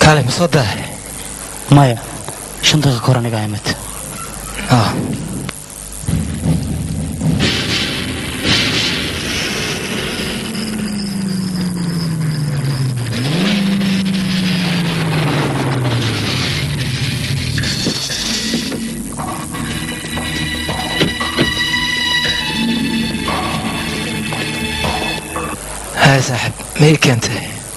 kaale ma soo dahay maya shan daqiiqa ka hor aniga imid ah هاي صاحب ما هي كانت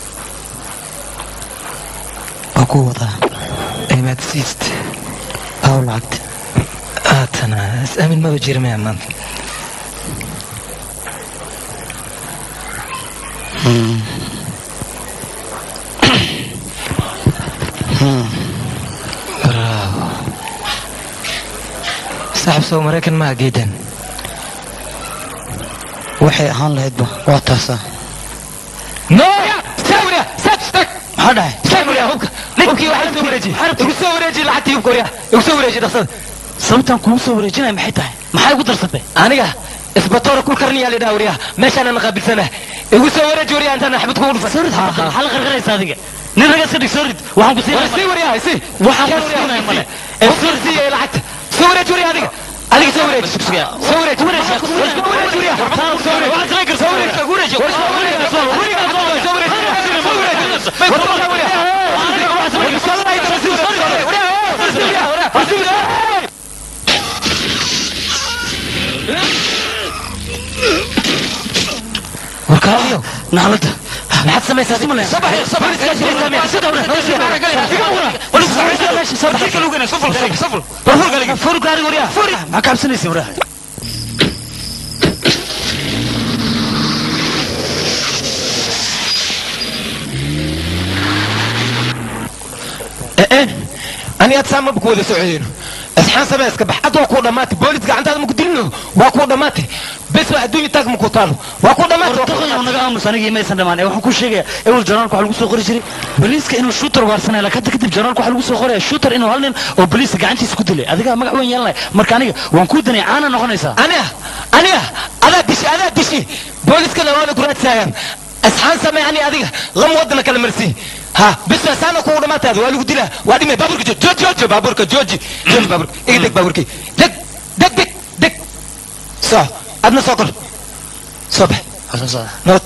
waa ku wadaa اي ما تسيست aw lacagta هاتنا اسامن ما بجري معي مان برافو صاحب سو مريكن ما جدا waxay ahaan lahaydba waa taasaa نو ساوريا ساتستك maxaa dhahay ساوريا هوك نبكي واحد سوريجي يقول سوريجي لحتى يبكوريا يقول سوريجي دخل sababtaan kugu soo wareejinaya maxay tahay maxay ugu darsatay aniga isbatoora ku karniya la dhaha wariyaha meeshaana naqaabilsana igu soo wareeji wariyaha intaan axmed kugu dhufan maxaa la qarqaraysa adiga nin raga iska dhig soo rid waxaan ku war sii siinaya wariyaha sii Waxaan ku siinaya male. ee soo siiya lacagta soo wareeji wariyaha adiga adiga soo wareeji soo wareeji wareeji soo wareeji wariyaha soo wareeji soo wareeji soo wareeji soo wareeji soo wareeji soo wareeji warkaaliyo naclada maxaad samaysaa Simale. sabax sabax iska jira saamiya sida hore furu gaari wariyaha furi maxaa kaabsanaysa waraha ee ani aad saa maba ku wada socodeyno asxaan samee iska bax ad waa kuu dhammaatay boolis gacantaada maku dilino waa kuu dhammaatay bes waa adduunya taag maku taalo waa kuu dhammaatay waa kuu wartaqoyo naga aamus anigii maysan dhamaan ee waxaan ku sheegaya ewel journaalka waxaa lagu soo qori jiray boliiska inuu shooter waarsanaya laakiin hadda kadib journaalka waxaa lagu soo qoraya shooter inuu hal nin oo boliiska gacantiisa ku dilay adigaa magac weyn yeelanaya marka aniga waan kuu danay caana noqonaysaa aniga aniga adaa dishi adaa dishi booliskana waana ku raadsaayaan asxaan samee ani adiga lama wadana kala marsi ha bes waa saana kugu dhammaataada waa lagu dilaa waa dhimay baaburka jooji jooji jooji baaburka jooji jooji baaburka iga deg baaburkii deg deg deg deg soo adna soo kor soo bax nabad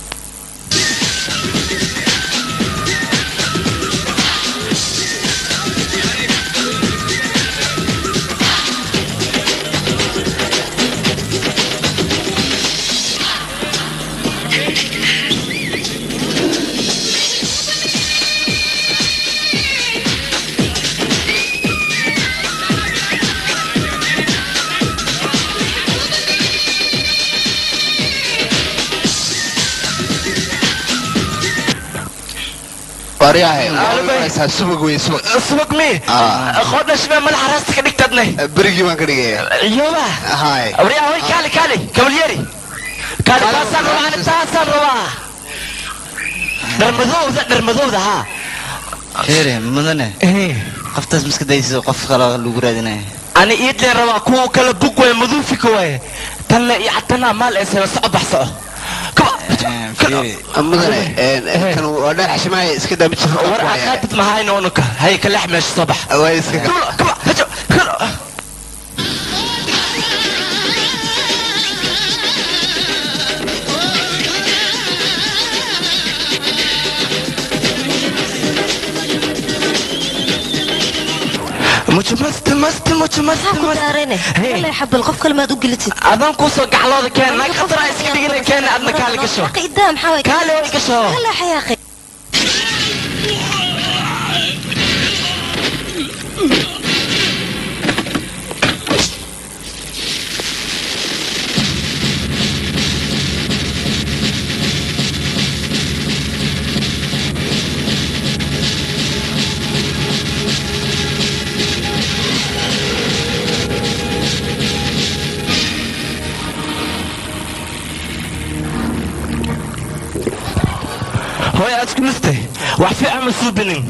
waryahay waxaa subag weyn subag subag mi qodhashba madaxa raasta ka dhigtadne berigii baan ka dhigaya iyoba hay waryaa hoy kaali kaali kabalyeri kaali taasaan rabaa ani taasaan rabaa dharmadowda dharmadowda haa heere mudane qoftaas miska daysido qof kale lagu raadinaya ani iidleen rabaa kuwa kala bug waay maduufika waaye tanle iyo catanaa maal ee seeba soco bax soco mudane kan waa dheer xashimaaya iska daa mid war aqaadid mahayna unuka hay kalex meesha soo bax waa iska mujo masti masti mujo masti maxaa ku masti daarayne Hey. walay xabal qof kale maad u gelitid adaan kuusoo gaclooda keen naag khataraa iska dhigina keena adna kaali gasho Xaqi idaa maxaa way kaali way gasho kala xayaaqi hooy aad isku nastay wax fiican ma suubinin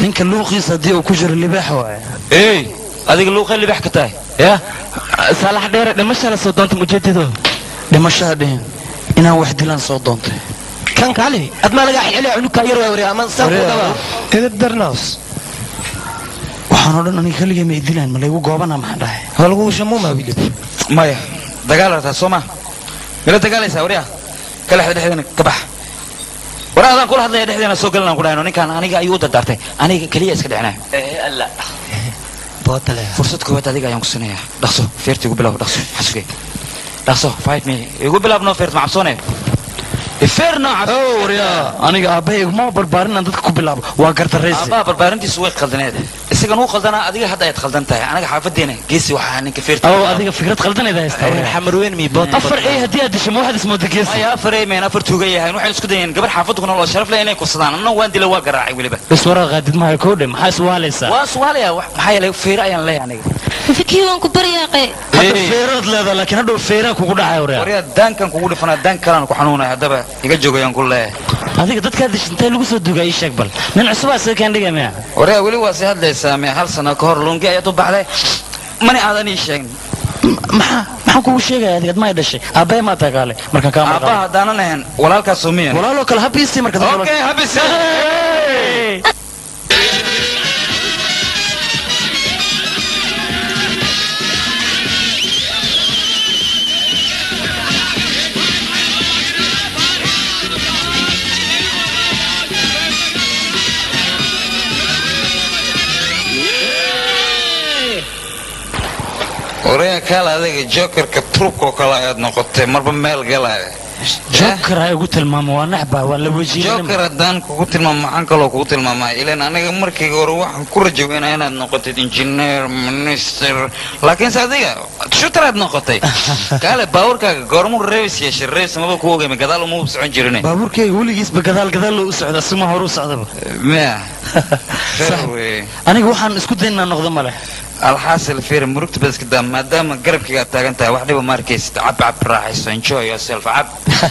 ninka luuqiisa haddii uu ku jiro libaax waaye ey adiga luuqay libax ka tahay ya saalax dheere dhimasha la soo doonta mujeedado dhimashaha dhihin inaan wax dilaan soo doontay kan kali ad maa lagaa xilceliya cunugkaa yar waa wariya ama saan ku dhawaa edab darnaws waxaan oo dhan aniga keligay ma idilaan ma laygu goobana maxaan dhahay waa lagu shamuuma wilib maya dagaal rabtaa soo ma mila dagaalaysaa waryaa kala xda dhexdeena ka bax war adaan kula hadlaya dhexdeena soo galanaan ku dhahayno ninkaan aniga ayuu u dardaartay aniga keliya iska dhicinayo alla bootale fursad koowaad adiga ayaan ku siinayaa dhaqso feerta igu bilaw dhaqso xasuge dhaqso five me igu bilaab noo feert ma cabsoone feer noo cabso oo waryaa aniga aabbahay iguma barbaarin aan dadka ku bilaabo waa gardaraysi aabbaha barbaarintiisu way qaldaneed isagan uu qaldanaa adiga hadda ayaad qaldan tahay anaga xaafadeena geesi waxaa ninka feerta oo adiga fikrad qaldanayda haystaa waryaa. xamarweyn mi boot afar ee haddii aad disho ma waxaad ismooda geesi maya afar eemen afar tuuga yahayn waxaynu isku dayeen gabar xaafaddu ku nool oo sharaf leh inay kursadaan anna waan dila waa garaacay weliba bas waraa qaadid mahayo koodhe maxaa iswaalaysaa waa su'aalaya wax- maxaa yeelay feere ayaan leeyahay aniga fikii waan ku baryaaqe hadda feeraad leedahay laakiin hadhow feeraa kugu dhacay waryaa waryaa daankan kugu dhifanaa daan kalaan ku xanuunaya haddaba iga joogayaan ku leeyahay adiga dadkaad disho intee lagu soo dugaa ii sheeg bal nin cusubaa sida kaan dhiga miya waryaa weli waa sii hadlaysaa me hal sano ka hor lungi ayaad u baxday mani aadan ii sheegin maxaa maxaan kugu sheegaya adiga admaa dhashay aabbahay maa tagaale markaan kaa aabbaha maqan haddaanan ahayn walaalkaasoo miyan walaaloo kale habiisii marka dambe okay habis waryaa kaal adiga jokerka turubkoo kale ayaad noqotay marba meel galaya joker ha igu tilmaamo waa naxbaa waa la wejiinima joker haddaan kugu tilmaamo maxaan kaloo kugu tilmaamaa ilan aniga markii hore waxaan ku rajaweynaa inaad noqotid engineer minister laakiinse adiga shutaraad noqotay kaale baawarkaaga goormuu reebis yeeshay reebis maba ku ogeyma gadaal uma socon jirin baabuurkayga weligiisba gadaal gadaal loo u socda sima hore u socdaba miya Sax. Fair wey. aniga waxaan isku dayn inaan noqdo male alxaasil fiir murugta bad iska daa maadaama garabkayga aad taagan tahay wax dhiba ma arkaysid cab cab raaxayso enjoy yourself cab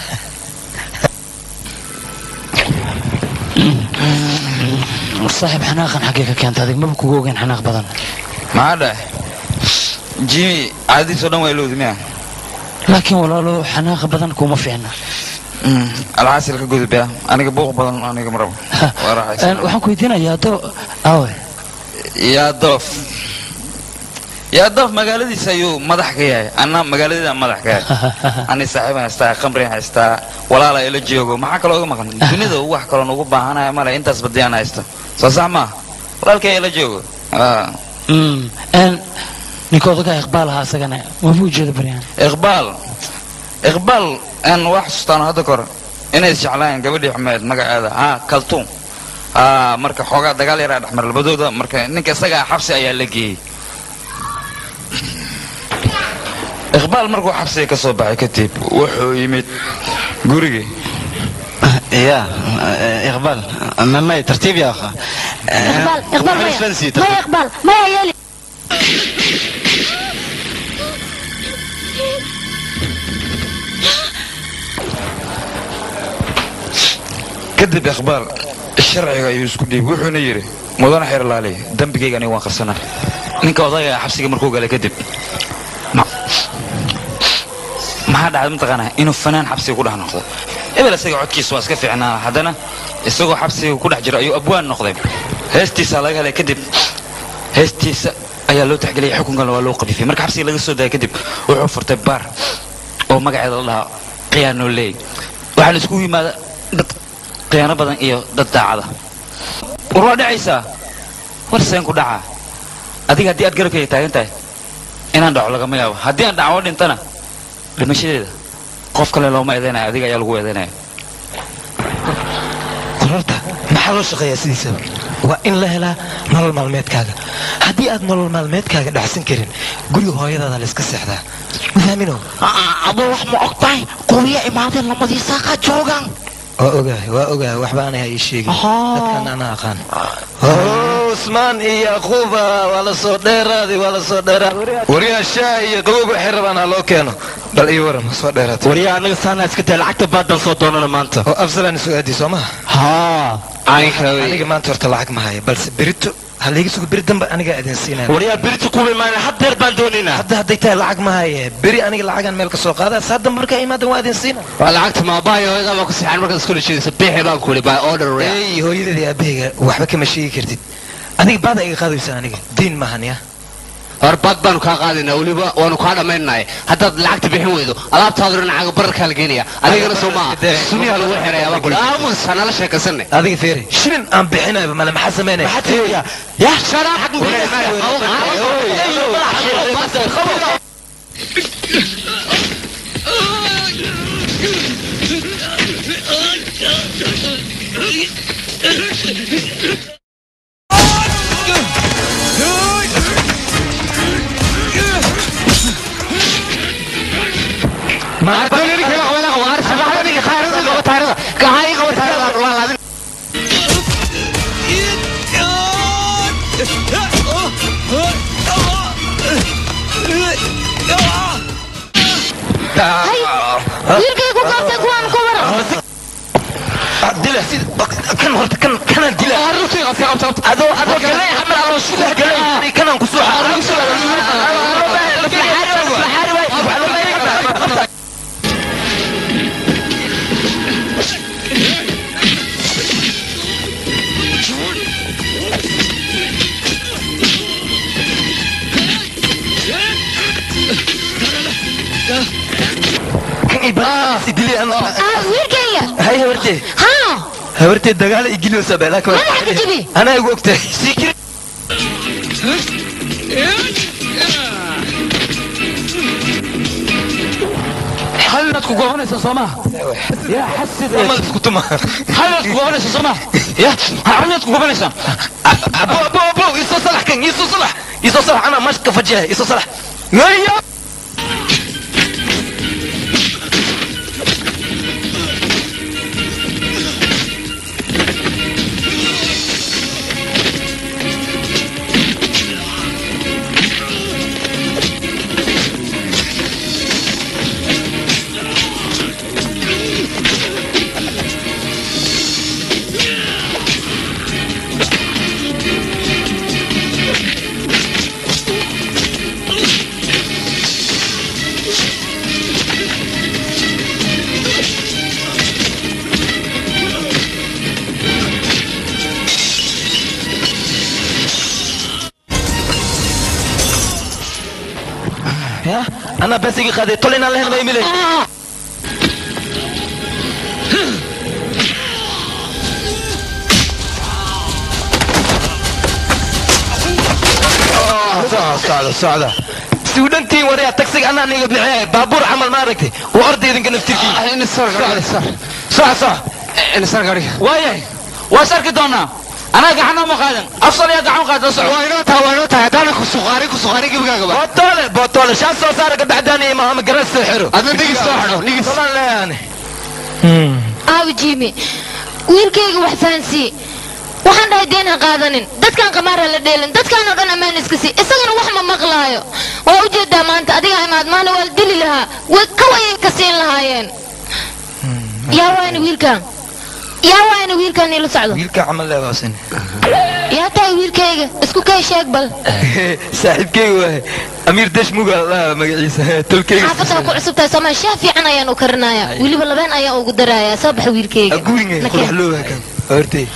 saaxiib xanaaqan xaggee ka keenta adig maba kugu ogeyn xanaaq badan maxaa dhahay jimmy caadadiisoo dhan waa ilowdi miya laakiin walaalo xanaaqa badan kuma fiicna alxaasil ka gudub ya aniga buuq badan aniga maraba waa Een, raaxaysan waxaan ku weydiinayaa do awe yaa doof yaa doof magaaladiisa ayuu madax ka yahay anna magaaladeeda madax ka yahay ani saaxiibaan haystaa khamrian haystaa walaala ila joogo maxaa kaloo iga maqan dunida wax kaloon ugu baahanaya male intaas badiyaan haysto soo sax maa walaalkay ila joogo Ah. Mm, een, ninka odagaa iqbaal ahaa isagana waaba ujeeda baryahan iqbaal iqbaal aan wax xasuustaan hadda kor inay isjeclaayeen gabadhii xumeed magaceeda ha kaltuum ha marka xoogaa dagaal yaraa dhexmar labadooda marka ninka isagaa xabsi ayaa la geeyey iqbaal markuu xabsiga ka soo baxay kadib wuxuu yimid gurigii يا إقبال ما ما ترتيب يا أخي اقبال اقبال معلش مايا فنسي مايا اقبال مايا يالي kadib iqbaal sharciga ayuu isku dhiib wuxuuna yidhi mudana xeer laaliy dembigayga aniga waan qarsanaa ninka odayga xabsiga markuu galay kadib ma- maxaa dhacday mataqaanaa inuu fanaan xabsiga ku dhex noqdo ebel isaga codkiisa waa iska fiicnaa haddana isagoo xabsiga ku dhex jira ayuu abwaan noqday heestiisaa laga helay kadib heestiisa ayaa loo taxgeliyay xukunkana waa loo qabifiyay marka xabsiga laga soo daayay kadib wuxuu furtay baar oo magaceeda la dhahaa khiyaano leey waxaana iskugu yimaada dad khiyaano badan iyo dad daacada war waa dhacaysaa war seen ku dhacaa adiga haddii aad garabkayga taagan tahay inaan dhaco lagama yaabo haddii aan dhaco dhintana dhimashadeeda qof kale looma eedaynaya adiga ayaa lagu eedaynaya qorarta maxaa loo shaqeeyaa sidiisaba waa in la helaa nolol maalmeedkaaga haddii aad nolol maalmeedkaaga dhacsan karin guriga hooyadaada la iska seexdaa mafahminow adoo wax ma og tahay qubiya imaadeen lamadii saaqa joogaan waa ogahay waa ogahay waxba aanay ha ii sheegin Ahaa. dadkan anaa aqaan usmaan iyo yaquuba waa la soo dheeraaday waa la soo dheeraaday waryaa shaah iyo qabowga waxay rabaan ha loo keeno bal ii waran soo dheeraatay waryaa anaga saana iska tahay lacagta baadan soo doonana maanta oo afsalaan isu aadi soo maha haa aniga maanta horta lacag ma haya balse berito ha layga sugo beri dambe anigaa idin siinaya waryaa berita kuwa imaana haddeer baan doonaynaa hadda hadday tahay lacag ma haya beri aniga lacagaan meel ka soo qaada saa dambe markaa imaadan waa idin siina waa lacagta maabahayo hooyada baa ku sixan markaad iskula jeedaysa bixi baan ku by order ey hooyadeedii aabahayga waxba kama sheegi kartid adiga baada iga qaadaysa aniga diin maahan ya hor bad baanu kaa qaadaynaa weliba waanu kaa dhammaynay haddaad lacagta bixin weydo alaabtaadu dhinacaga bararkaa la geenaya adigana soo maaha suniyaa lagu xiraya baa kule aamus hanala sheekaysanne adiga feeri shilin aan bixinayba male maxaa sameynaya ya sharaab wiilkaygu qabtay kuwaan ku waran dila sid kan horta kan kanaan dila adoo adoo galay xamal aloo shulah galay kanaan ku soo ah wiilkayga hay habartee haa habartee dagaal igiliyoosa bee laakiin Madaxa ka jabi. anaa igu ogtahay sikir hal inaad ku goobanaysa soo maha yaa xasid mal isku tuma hal inaad ku goobanaysa soo maha ya hal inaad ku goobanaysaa abo abo abo isoo salax kan isoo salax isoo salax anaa mash ka fajihay isoo salax ngaya ya anaa bes iga qaaday tol inaan lahayn maymile socda socda suudhantiin waryaa tagsiga anaa niga bixiyay baabuur camal ma aragtay waa orda idinka naftirkii soc soc waayahay waa sarki doonaa anaa gacan uma qaadan afsal yaa gacan qaada soco waa inoo tahay waa inoo tahay haddaana ku suqaarin ku suqaarin gibigaaga ba bootole bootole shaan soo saara gabacdaani imaama garan soo xiro adna dhigis soo xidho dhigis tolan leeyaani aawi jiimi wiilkayga wax fahansii waxaan dhahay deen ha qaadanin dadkan qamaar ha la dheelin dadkan oo dhan ammaan iska sii isagana wax ma maqlaayo waa ujeedaa maanta adiga imaad maana waa la dili lahaa way kawayay ka siin lahaayeen yaa waani wiilkan yaa waani wiilkan ila socdo wiilka camal leebaasin yaa tahay wiilkayga isku kay sheeg bal saaxiibkeyga waaye amiir dashmuga la magaciisa tolkeyga xaafadda ku cusub tahay soomaa shaah fiican ayaan u karinayaa weliba labeen ayaan ugu darayaa soo baxa wiilkayga aguringa Nakeen. qodax looga kan hortey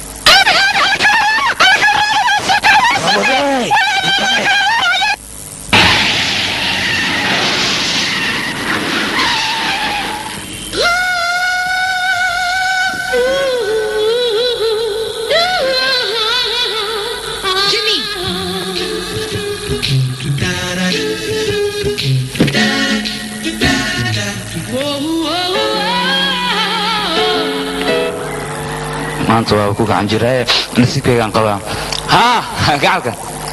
maanta waa ku gacan jiraaye nasiibkaygaan qabaa haa gacalka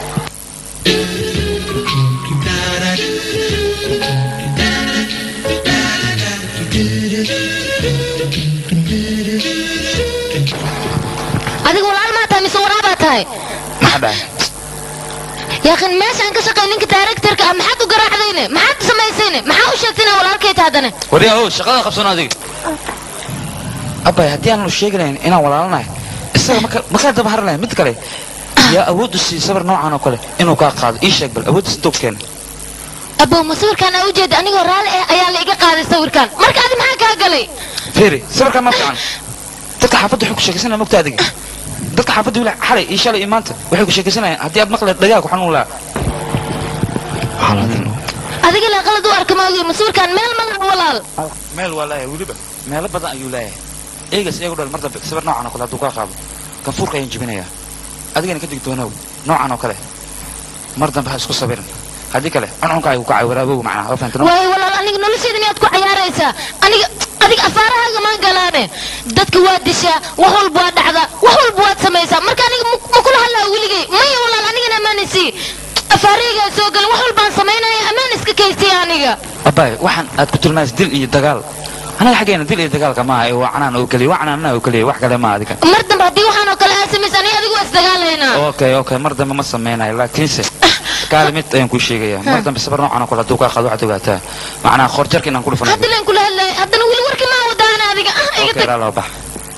adiga walaal maa tahay mise waraabaa tahay maxaa dhahay yaakin meeshaan ka shaqay ninka daarektarka ah maxaad u garaacdayne maxaad samaysayne maxaa u sheegtay inaa walaalkay tahdane waryaa o shaqada qabsano adiga abay haddii aanu sheegi lahayn inaan walaalanahay isaga maka makaa daba harlaya mid kale yaa awood u sii sabar noocan oo kale inuu kaa qaado ii sheeg bal awooddiis intuu ku keenay abow ma sawirkaan aa ujeeda anigoo raalli ah ayaa la iga qaaday sawirkaan marka adi maxaa kaa galay fiiri sawirkaan ma fiican dadka xaafadda waxay ku sheekaysanaya mogta adiga dadka xaafadda wila xalay iyo shalay iyo maanta waxay ku sheekaysanayaan haddii aad maqle dhagaa ku xanuun lahaa adiga lee qalad u arka maogi ma sawirkaan meel ma laha walaal meel waa leeyahay weliba meelo badan ayuu leeyahay eegas iyagu dhal mar dambe sawir noocan oo kale hadduu kaa qaado ganfuurka ayaan jebinayaa adigana ka digtoonow noocan oo kale mar dambe ha isku sabirin haddii kale cuncunka ayuu kacay waraabow macnaha waa fahamtay waayo walaal aniga nolosheeda miyaad ku cayaaraysaa aniga adiga afaarahaaga maan galaane dadka waa dishaa wax walba waa dhacdaa wax walba waad samaysaa marka aniga ma ma kula hadlaa weligay maya walaal anigana ammaanaysi afaarahaygaa soo galan wax walbaan samaynaya ammaan iska kaystay aniga abaay waxaan aad ku tilmaaysa dil iyo dagaal anaga xaggeena dil iyo dagaalka maaha ee waa canaan oo keliya waa canaanana oo keliya wax kale maaha adiga mar dambe haddii waxaan oo kale aad samaysa aniga adigu waa isdagaalaynaa okay okay mar dambe ma samaynayo laakiinse kaali mid ayaan kuu sheegayaa mar dambe sabar noocan oo kale hadduu kaa qaado waxaad ogaataa macnaha qoorjarka inaan ku dhufanayo hadda leen kula hadlaya haddana weli warkii maa wadaana adiga ah iga okay tag laa loo bax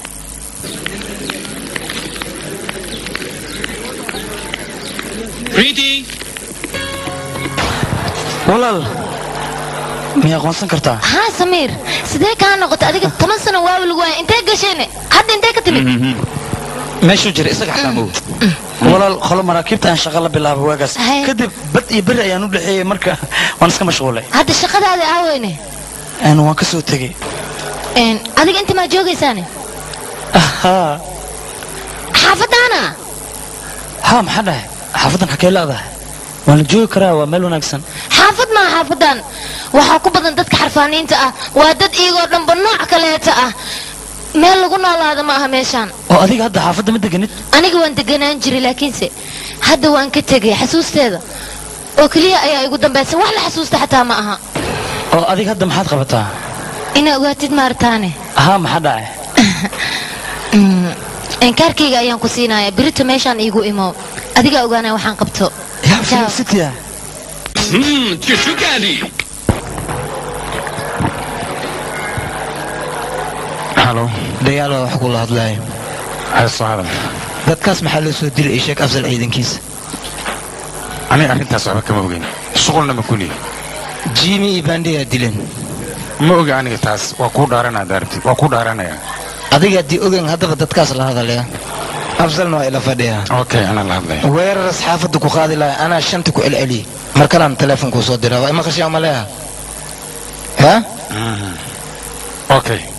walaal miyay aqoonsan kartaa haa samiir sidee kaa noqotay adiga toban sano waawi lagu waaya intee gasheen hadda intee ka timid meeshuu jira isaga xataa mow walaal qolo maraakiibta aan shaqo la bilaabay waagaas Haye. kadib bad iyo beri ayaan u dhexeeyey marka waan iska mashquulay hadda shaqadaada aaweyne Een, waan ka soo tegey Een, adiga inta maa joogaysaane haa xaafadaana haa maxaa dhahay xaafaddan xakee leedahay waan la joogi karaa waa meel wanaagsan xaafad maa xaafadan waxaa ku badan dadka xarfaaniinta ah waa dad iyagoo dhanba nooc kaleeta ah meel lagu noolaada ma aha meeshaan oo adiga hadda xaafadda ma deganid aniga waan deganaan jiray laakiinse hadda waan ka tegay xasuusteeda oo keliya ayaa igu dambaysa wax la xasuusta xataa ma aha oo adiga hadda maxaad qabataa inaa ogaatid maartaane haa maxaa dhacay inkaarkayga ayaan ku siinaya birito meeshaan iigu imo adigaa ogaanaya waxaan qabto yaa Ciao. filisitiya halo dagaal baa wax kula hadlaayo hayso hadal dadkaas maxaa loo soo dilay sheekh afsal ciidankiisa aniga arrintaas waxba kama ogeyn shuqulna ma kuniye jimi iyo bandiyaa dileen ma oga aniga taas waa kuu dhaaranaa daarti waa kuu dhaaranaya adiga haddii ogen haddaba dadkaas la hadalaya afsalna waa ila fadhiyaa okay anaa la hadlaya weerar asxaafadda ku qaadi lahaa anaa shanta ku celceliyey mar kalaan teleefonkuu soo diraa waa ima qashiyaa maleeha ha okay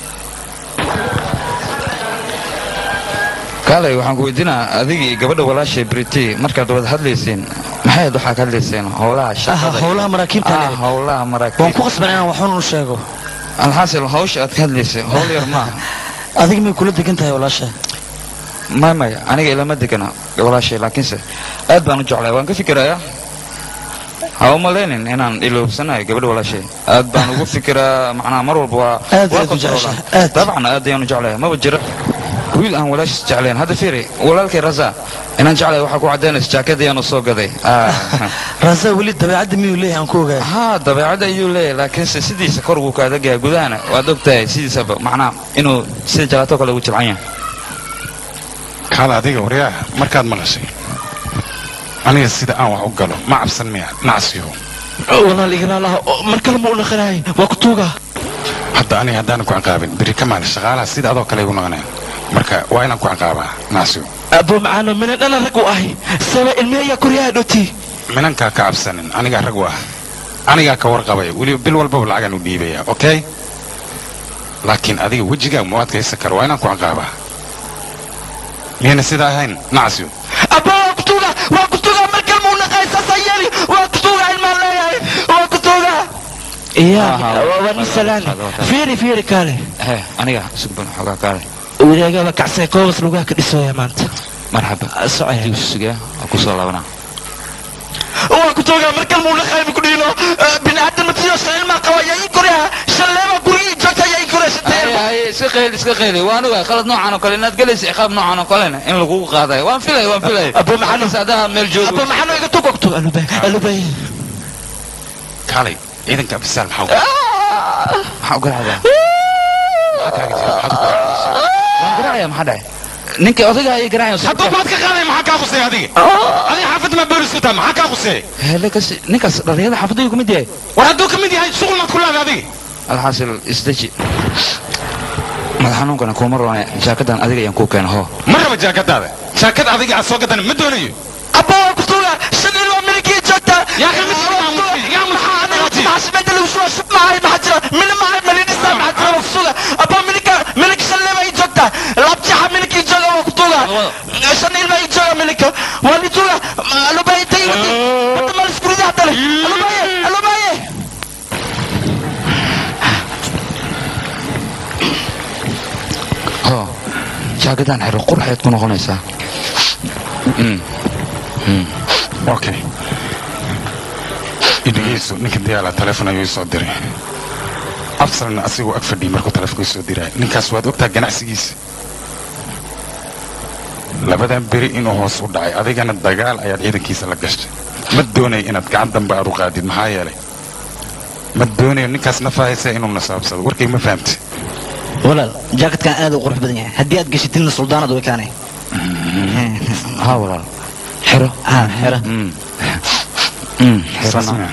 kaalay waxaan ku weydiinaa adiga iyo gabadha walaashay briti markaad wada hadlayseen maxay aad waxaa ka hadlayseen howlaha shaqada iyo- howlaha maraakiibta ah howlaha waan ku maraakiib qasban inaan waxun u sheego alxaasil hawsha aad ka hadlaysay howl yar maaha adiga may kula degan tahay walaasha may may aniga ilama degana walaashay laakiinse aad baan u jeclay waan ka fikirayaa ha u malaynin inaan iloobsanayo gabadha walaashay aad baan ugu fikiraa macnaha mar walba waa Aad waa ayaad u jeceshahay, controlaa. aad. dabcan aad ayaan u jeclahay maba jira wiil aan walaashiis jeclayn hadda fiiri walaalkay rasa inaan jeclahay waxaa ku cadaynaysa jaakad ayaanu soo gaday Ah. raasaa weli dabeecadda miyuu leeyahay aan ku ogaay haa dabeecadda ayuu leeyahay laakiinse sidiisa kor wuu ka adag yahay gudahana waad ogtahay sidiisaba macnaha inuu sida jalaato kale ugu jilcan yahay kaala adiga waryaa markaad maqashay aniga sida aan wax u galo ma cabsan miya nacsiyo walaal igalaalaha mar kale ma u naqanahay waa ku tuuga hadda aniga haddaanan ku ciqaabin beri ka maalin shaqaalaha sida adoo kale igu noqoneen marka waa inaan ku ciqaabaa nacsiyo abo macaano mina dhana rag u ahay saba ilmi ayaa koryaha dhoti minankaa ka cabsanin anigaa rag u ah anigaa ka warqabaya weliba bil walbaba lacagaan u dhiibaya okay laakiin adiga wejigaa ma adkaysan karo waa inaan ku ciqaabaa miyayna sidaa ahayn nacsiyo abo waa ku tuuga waa ku tuuga mar kale ma u naqahay saasaa yeeli waa ku tuuga ilmaan leeyahay waa ku tuuga iya Aha, waa nin salaani waa tahay. fiiri fiiri kaale he aniga sugban xoogaa kaale wadaagaba kacsay koobas lugaha ka dhisooya maanta marxaba socaya diisu sugaya waa kusoo laabanaa waa ku tuuga mar kale ma u naqahay ma ku dhiino biniaadan matiyo ilmaa qaba yaa ii koryaha shalleeba gurigii joogta yaa ii koraysa iska qayli iska qayli waan ogaa qalad noocan oo kale inaad galaysa ciqaab noocan oo kalena in lagugu qaadayo waan filay waan filay Abo maxaa noo- saadaha meel joogo abo maxaa iga tugogto alubay alubay kaalay ciidanka abisaal maxaa u- maxaa u garacdaa maxaa kaaga jira? Maxaad u garaacaysaa? waan garacaya maxaa dhacay ninkii odayga ayay garaacayaan hadduu baad ka qaaday maxaa kaa qusay adiga adiga xaafadda maa boolis u tahay maxaa kaa qusay Helekas ninkaas dhalinyarada xaafadda ayuu ka mid yahay war hadduu ka mid yahay shuqul maad ku leedahay adiga alxaasil isdeji madax xanuunkana kuma roone jaakadan adiga ayaan kuu keena hoo ma raba jaakadaada jaakad adiga aad soo gadan ma doonayo abba waa ku tuuga shan ilmo milikii joogta yaa ka mid yaa maxaa anaga maxaa lagu soo shub maahay maxaa jira mina maahay malidhisa maxaa jira waa ku tuuga abba milika milik shan ilmo ay joogta labjaxa milikii jooga waa ku tuuga shan ilmo ay jooga milika waa li tuuga alubaye tay wadi hadda mal iskuridi haddana alubaye alubaye hoo jaakadan xiro qurxeed ku noqonaysaa okay idhegeyso ninka diyaala teleefon ayuu isoo diray afsalna asigoo ag fadhiyay markuu telefonka isoo diray ninkaas waad ogtaa ganacsigiisa labadan beri inuu hoos u dhacay adigana dagaal ayaad ciidankiisa la gashay ma doonay inaad gacan dambe aad u qaadid maxaa yeelay ma doonayo ninkaas nafahaysa inuu nasaabsado warkay ma fahamtay walaal jaakadkan aad u qurux badan yahay haddii aad gashitidna suldaanad way kaanay haa walaal xiro ah xera Mm, xiro Saas nooc. ma-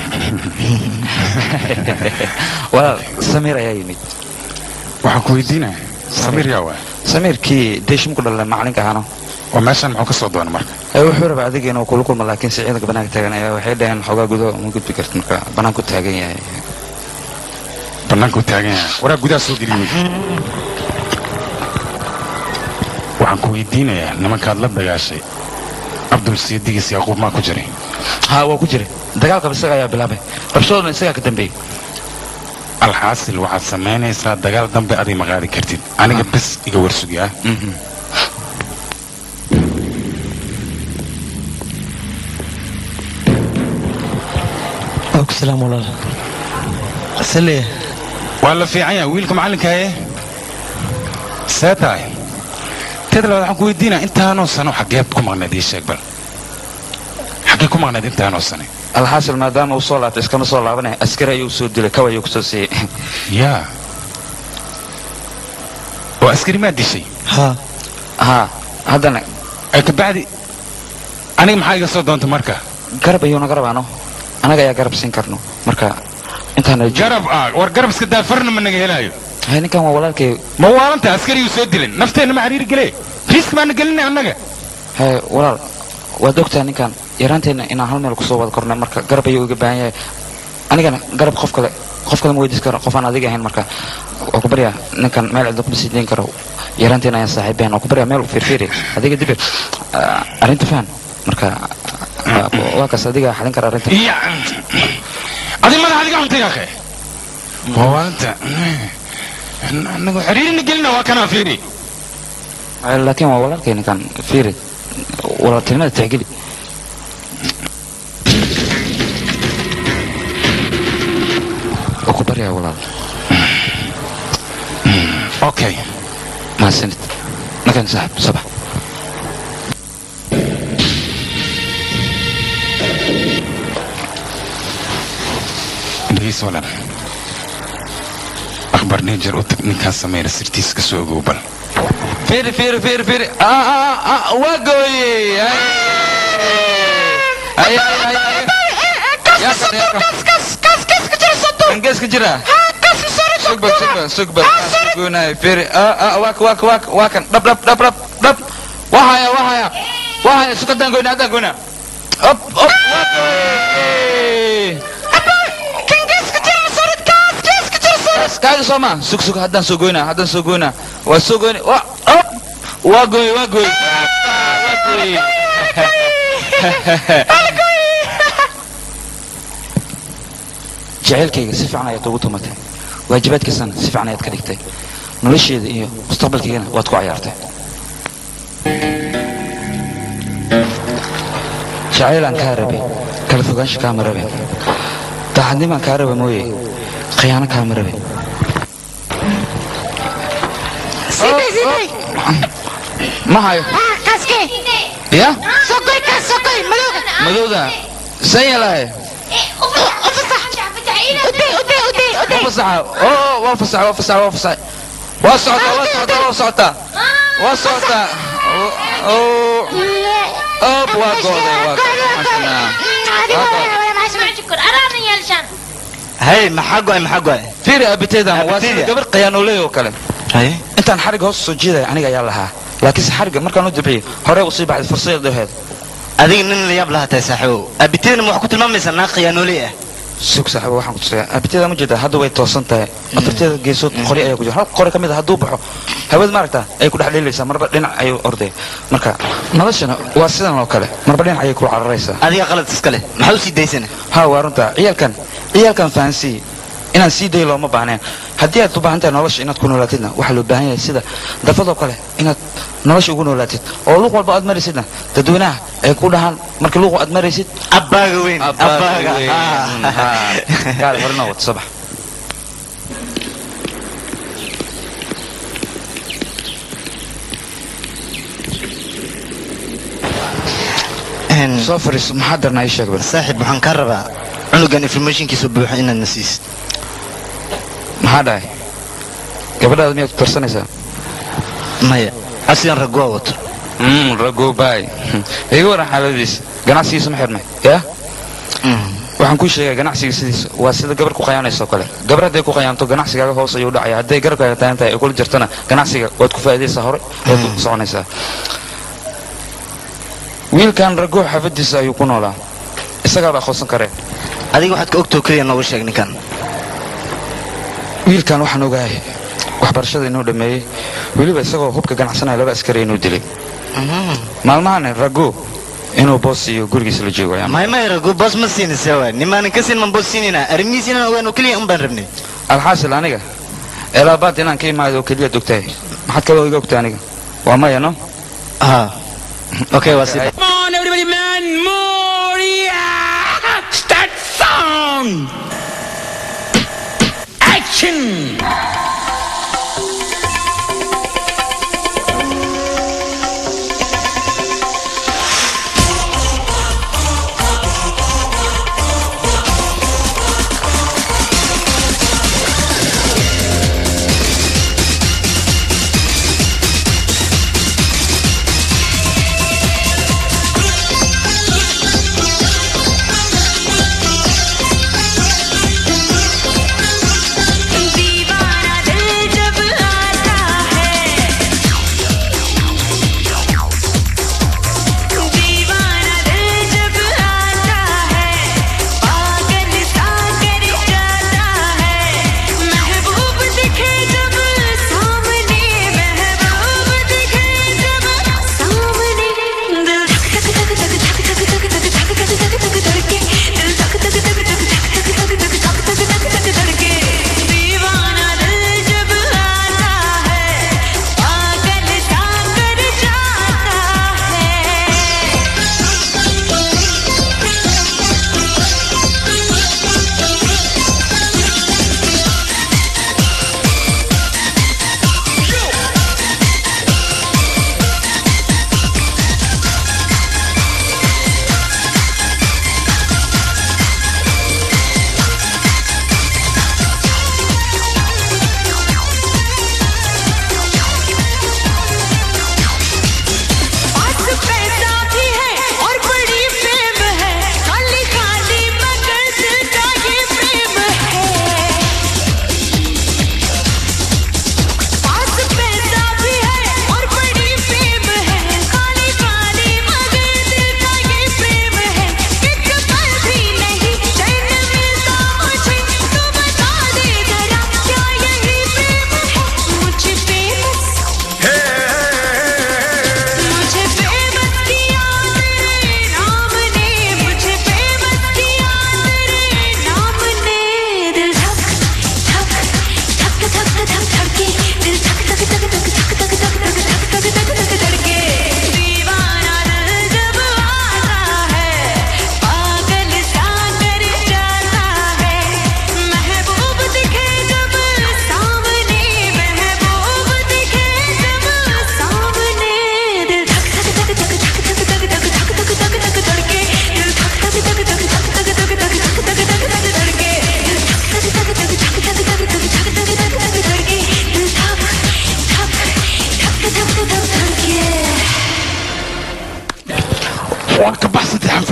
walaal samiir ayaa yimid waxaan ku weydiinaya samiir yaa waay samiirkii deeshimku dhalay macalinka ahaano oo meeshan muxuu ka soo doona marka ee wuxuu rabaa adiga inuu kula kulmo laakiin si ciidanka banaanka taagan ayaa waxay dhaheen xoogaa gudo ma gudbi karti marka banaanku taagan yahay bannaanka u taagan yahay waraa gudaha soo geliy wey waxaan ku weydiinayaa nimankaad la dagaashay cabdul sidigiis yaaquub maa ku jiray haa waa ku jira dagaalkaba isaga ayaa bilaabay rabshadoodna isagaa ka dambeeyey alxaasil waxaad samaynaysaa dagaal dambe aday ma qaadi kartid aniga bes iga warsugi ah ku salaam walaal saleya waa la fiican yahay wiilka macallinkaaye see tahay teed labaad waxaan ku weydiinaya intaanoo sano xaggeed ku maqnayd ii sheeg bal xaggee ku maqnayd intaanoo sane alxaasil maadaama uu soo laabtay iskama soo laabanaya askari ayuu soo dilay kaw ayuu kusoo siiyey yaa oo askari maa dishay haa haa haddana ee kabacdi aniga maxaa iga soo doonta marka garab ayuu naga rabaano anaga ayaa garab siin karno marka intaan garab ah war garab iska daa farna ma naga helaayo hay ninkan waa walaalkay ma waalanta askariyuu soo dilin nafteenna ma xariiri gele riisk baana gelinay annaga hay walaal waad ogtaa ninkan yaraanteenna inaan hal meel kusoo wada kornay marka garab ayuu iga baahan yahay anigana garab qof kale qof kale ma weydiis karo qof aan adiga ahayn marka waa ku baryaa ninkan meel cidlo kuma sii dayn karo yaraanteena ayaan saaxiibeen waa ku baryaa meel fiirfiiri adiga dibir Ah, arrinta fahan marka ah, waa kaas adiga xalin kara arrinta iya adi madax adiga cuntay akhe waa waalanta anagu xiriirina gelina waa kanaa fiiri Ah, laakiin waa walaalkay ninkan fiiri walaaltinimada tixgeli waa ku baryaa walaal okay mahadsanid ninkan saaxib sabax dhegeyso walaal akhbar neejar u tag ninkaan samayna sirtiisa ka soo ogow bal fiiri fiiri fiiri fiiri ah ah ah waa gooyey ay ay ay ay yaa kan yaa kan kan geeska jira sugba sugba sugba sugoonay fiiri ah ah waa waa waa waa kan dhab dhab dhab dhab dhab wahaya wahaya wahaya sukadaan goyna hadaan goyna op op waa gooyey kaaga soo ma sug sug haddaan soo goynaa haddaan soo goynaa waa soo goyna waa op waa gooy waa gooy waa gooy jacaylkayga si fiican ayaad ugu tumatay waajibaadkiisana si fiican ayaad ka dhigtay nolosheeda iyo mustaqbalkaygana waad ku cayaartay jacaylaan kaa rabay kala fogaansha kaama rabe daacadnimaan kaa raba mooye khiyaano kaama rabe Siday, siday. ma hayo Ah, kaske. ya Sokoy, kas, sokoy, madowga. madowda san yalahay Uday, uday, uday, uday. fasaxa oo waa fasaxa waa fasaxa waa fasaxa waa socotaa waa socotaa waa socotaa waa socotaa Op, waa go'day, waa hay maxaa go'ay maxaa go'ay fiiri abiteedan waa sida Abiteeda? gabar khiyaanooley oo kale hay intaan xariga hoos soo jiidaya aniga ayaa lahaa laakiinse xariga markaan u dibciyo hore usii baxday fursadeed dheheed adiga nin la yaab lahaa tahay saaxiibow abitidana ma wax ku tilmaamaysaa naag khiyaanooley ah sug saaxiibo waxaan ku tusayaa abiteeda ma jeedaa hadda way toosan tahay afarteeda geesood qori ayaa ku jira hal qori ka mid a hadduu baxo hawada maaragtaa ay ku dhex dheelaysaa marba dhinac ayuu orday marka noloshana waa sidan oo kale marba dhinac ayay ku cararaysaa adiga qalad iskale maxaa u sii daysana ha waa runta ciyaalkan ciyaalkan fahansii inaan sii dayo looma baahneen haddii aad u baahan tahay nolosha inaad ku noolaatidna waxaa loo baahan yahay sida dafadoo kale inaad nolosha ugu noolaatid oo luuq walba aad maraysidna dadweynaha ay ku dhahaan marka luuq aad maraysid abbaaga weyn abbaaga gaal hore noo wata sabax Een, soo fariiso maxaa darnaa ii sheeg bal saaxiib waxaan kaa rabaa cunugan informationkiisu buuxa inaad na siisid maxaa dhahay gabadhaada miyaad ku tarsanaysaa maya asigan ragoo wato ragoobay iga waran xaaladiisa ganacsigiisa ma xirmay yaa waxaan kuu sheegaya ganacsiga sidiisa waa sida gabar ku qayaanaysa oo kale gabar hadday ku qayaanto ganacsigaaga hoos ayuu dhacaya hadday garabkaaga taagan tahay ay kula jirtana ganacsiga waad ku faa'iidaysaa hore waad ku soconaysaa wiilkan ragoo xaafadiisa ayuu ku noolaa isagaaba aqoonsan karee adiga waxaad ka ogtoo keliya nooga sheeg ninkan wiilkan waxaan ogahay waxbarashada inuu dhammeeyey weliba isagoo hubka ganacsanaya laba askari inuu dilay maalmahan rago inuu boos iyo gurigiisa la joogo ayaan may may rago boos ma siinaysa waay nimaanan ka siin man boos siinayna arrimihiis inaan ogaano keliya un baan rabnay alxaasil aniga elaabaad inaan ka imaado oo keliya dogtahay maxaad kaloo iga ogtaa aniga waa maya no ha okay waa si Come on, everybody, man, more! Yeah! Start song! Action! दीवाना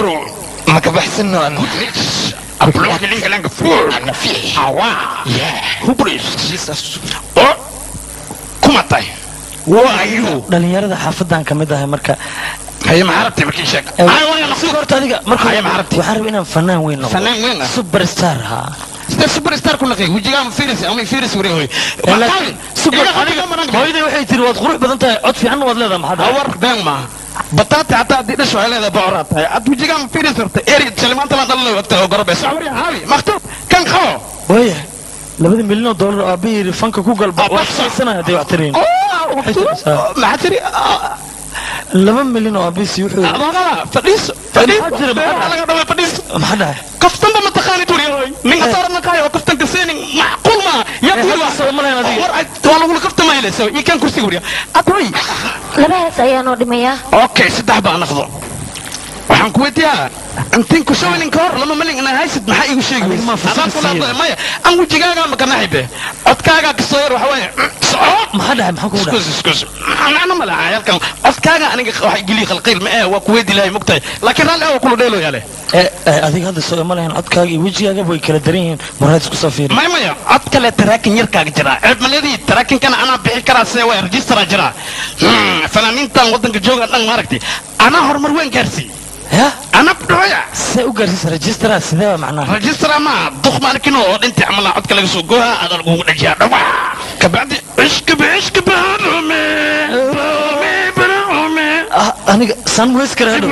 furo ma ka baxsano an abloog linka lanka furo awa hubris oo kuma tahay waayu dhalinyarada xaafadan ka mid ahay marka haye ma arabtay markii sheeg Eh, ay waa la si horta adiga marka Haya, ma aragtay? waxaan rabaa inaan fanaan weyn noqdo fanaan weyn ah superstar ha sida superstar ku naqay wajiga ma fiiris ama fiiris wari hoy super aniga hooyaday waxay tiri waad qurux badan tahay cod fiican waad leedahay maxaa dhahay awar been ma bataati hataa haddii dhasho ay leedahay bocor aad tahay ad wajiga ma fiiris rabta eri salimaanta la dhalay wagta oo gorobe sawri haabi maktab kan qabo waaya labada milyan oo dollar oo aabahii yiri fanka ku galba Ah, waa bas. xisaysanahay hadday wax tiriin maxaa tiri laba milyan oo aabahisi wuxuu yiri adagada fadhiiso fadhiiso Maxaa jira, maxaa Beeraha laga dhaway fadhiiso maxaa dhahay kaftanba ma taqaanid wari hoy ninka saaran kaayo oo kaftanka seenin macquul ma ya Eh, kuwa hadda soo malayn adiga. war ay- waa lagula kaftamayle so iyo kan kursiga wariya adoy laba hees ayaa noo dhimayaa okay saddex baa naqdo waxaan ku weydiiyaa intiin ku showninka hor lama malin inaa haysid maxaa iigu sheegi Adiga maa weysid fursad adaan kula siiyey. hadlaya maya an wejigaaga ma kanaxibe codkaagaa kasoo yar waxa waaye soco maxaa dhahay maxaa kugu dhahay iskus iskus macno ma laha halkan codkaaga aniga waxa igeliya khalqiil ma eh waa ku weydii lahay mogtahay laakiin raalli waa kula dheelo yaale Eh, eh, adiga hadda soo imalayan codkaaga iyo wejigaaga way kala daran yihiin maraad isku soo fiiri maya maya cod kale taraakin yarkaaga jira ceeb maledii taraakinkana anaa bixi karaa see waa registeraa jira Hmm, fanaaniintan waddanka jooga dhan maaragtay anaa horumar weyn gaarsii ya anaa dhooya see u gaarsiisa registera sidee baa macnaha rajistara ma duq maarkin oo dhintii camal codka laga soo gooha adaa lagugu dhajiyaa dhawa kabacdi ishkaba ishkaba harume rume barume Ah, aniga san weys kara hadhow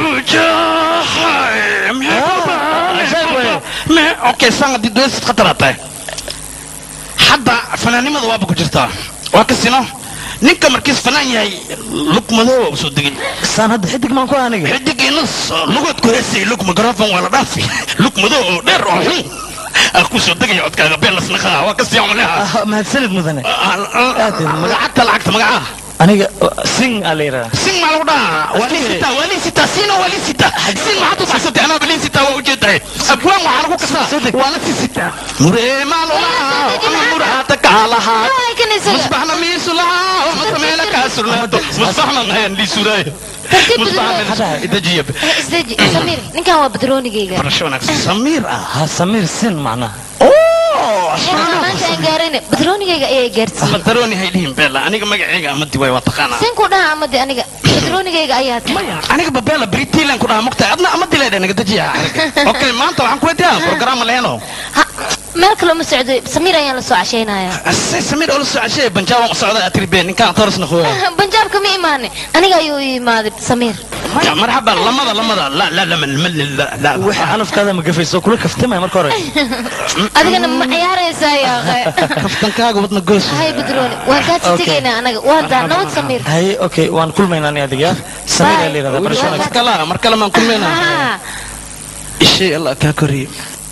okay san haddii doesid khatara tahay hadda fanaannimada waaba ku jirtaa waa kasino ninka markiis fanaan yahay lug madow u soo degay san hadda xidig maan ku ah aniga xidigiinas lugood ku heesay lug mikrofon waa la dhaafi lug madow oo dheer oo xun aa ku soo degaya codkaaga beelasnaqaa waa kasii cumleha Ah, mahadsanid mudane lacagta lacagta magacaha aniga uh, sing aa la yidhaha sin maa lagu dhahaa waa lin sitaa waa lin sitaa sino waa lin sitaa sin maxaad u baxsatay anaaba lin sitaa waa ujeedahay abwaan waxaa lagu kasaa waa la si sitaa muree maa lulahaa ama murahaata kaa lahaa Ay, kan isaga. musbaxna miisu lahaa ama sameela kaa surnaato musbaxna nayan liisuraayo Tartiib musbaxna idajiya Eh, isdeji samiir ninkan waa badroonigayga barasho wanaagsan samiir ah ha samiir sin macnaha heerka maanta aan gaarayna badroonigayga ayaa gaarsiiyey madarooni hay dhihin beela aniga magacayga amadi waay waa taqaanaa sin ku dhaha amade aniga badroonigayga ayaa tahay aniga babeela britilan ku dhahaa mugtahay adna amadi leedha naga dejiya okay maanta waxaan ku weydiiyaa program leeno Ha, meel kale uma socdo samiir ayaan la soo cashaynayaa say samiir oo la soo cashee banjaaban u socda atribe ninkaan torasna hooya banjaabka ma imaane aniga ayuu i imaaday samiir marxaba lamada lamada la la la la la wixii calafkaada ma gafayso kula kaftamaya marka hore adigana ma ciyaaraysaa yaaqe kaftankaaga wadna goos hay badrooni waan kaa titegaynaa anaga waa daa nabad samiir haye okay waan kulmaynaa ani adiga samiir aa la yidhahdaa barasho mar wanaagsan kala mar kale maan kulmeynaa Ha, ishay allah kaa koriye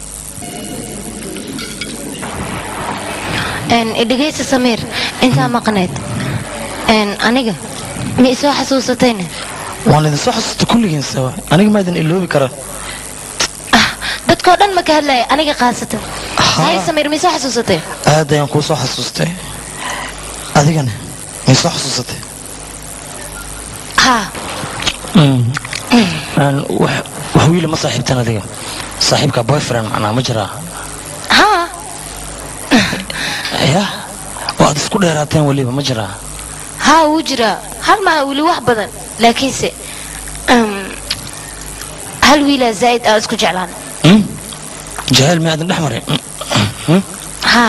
een, dhegeysta samiir intaa maqneed een, aniga ma isoo xasuusatayne waan idin soo xasuusta kulligiin sawa aniga maa idin iloobi kara ah dadkoo dhan ma ka hadlaya aniga khaasatan hay samiir ma isoo xasuusatay aad ayaan kuu soo xasuustay adigana may soo xasuusatay ha Mm. Aan wax wax wiila ma saaxiibtan adiga saaxiibka boyfriend macnaa ma jiraa ha ya oo aad isku dheeraateen weliba ma jiraa ha wuu jiraa hal maa weli wax badan laakiinse um, hal wiilaa zaa'id aa isku jeclaan Mm? jahayl ma aadan dhex marin Mm. ha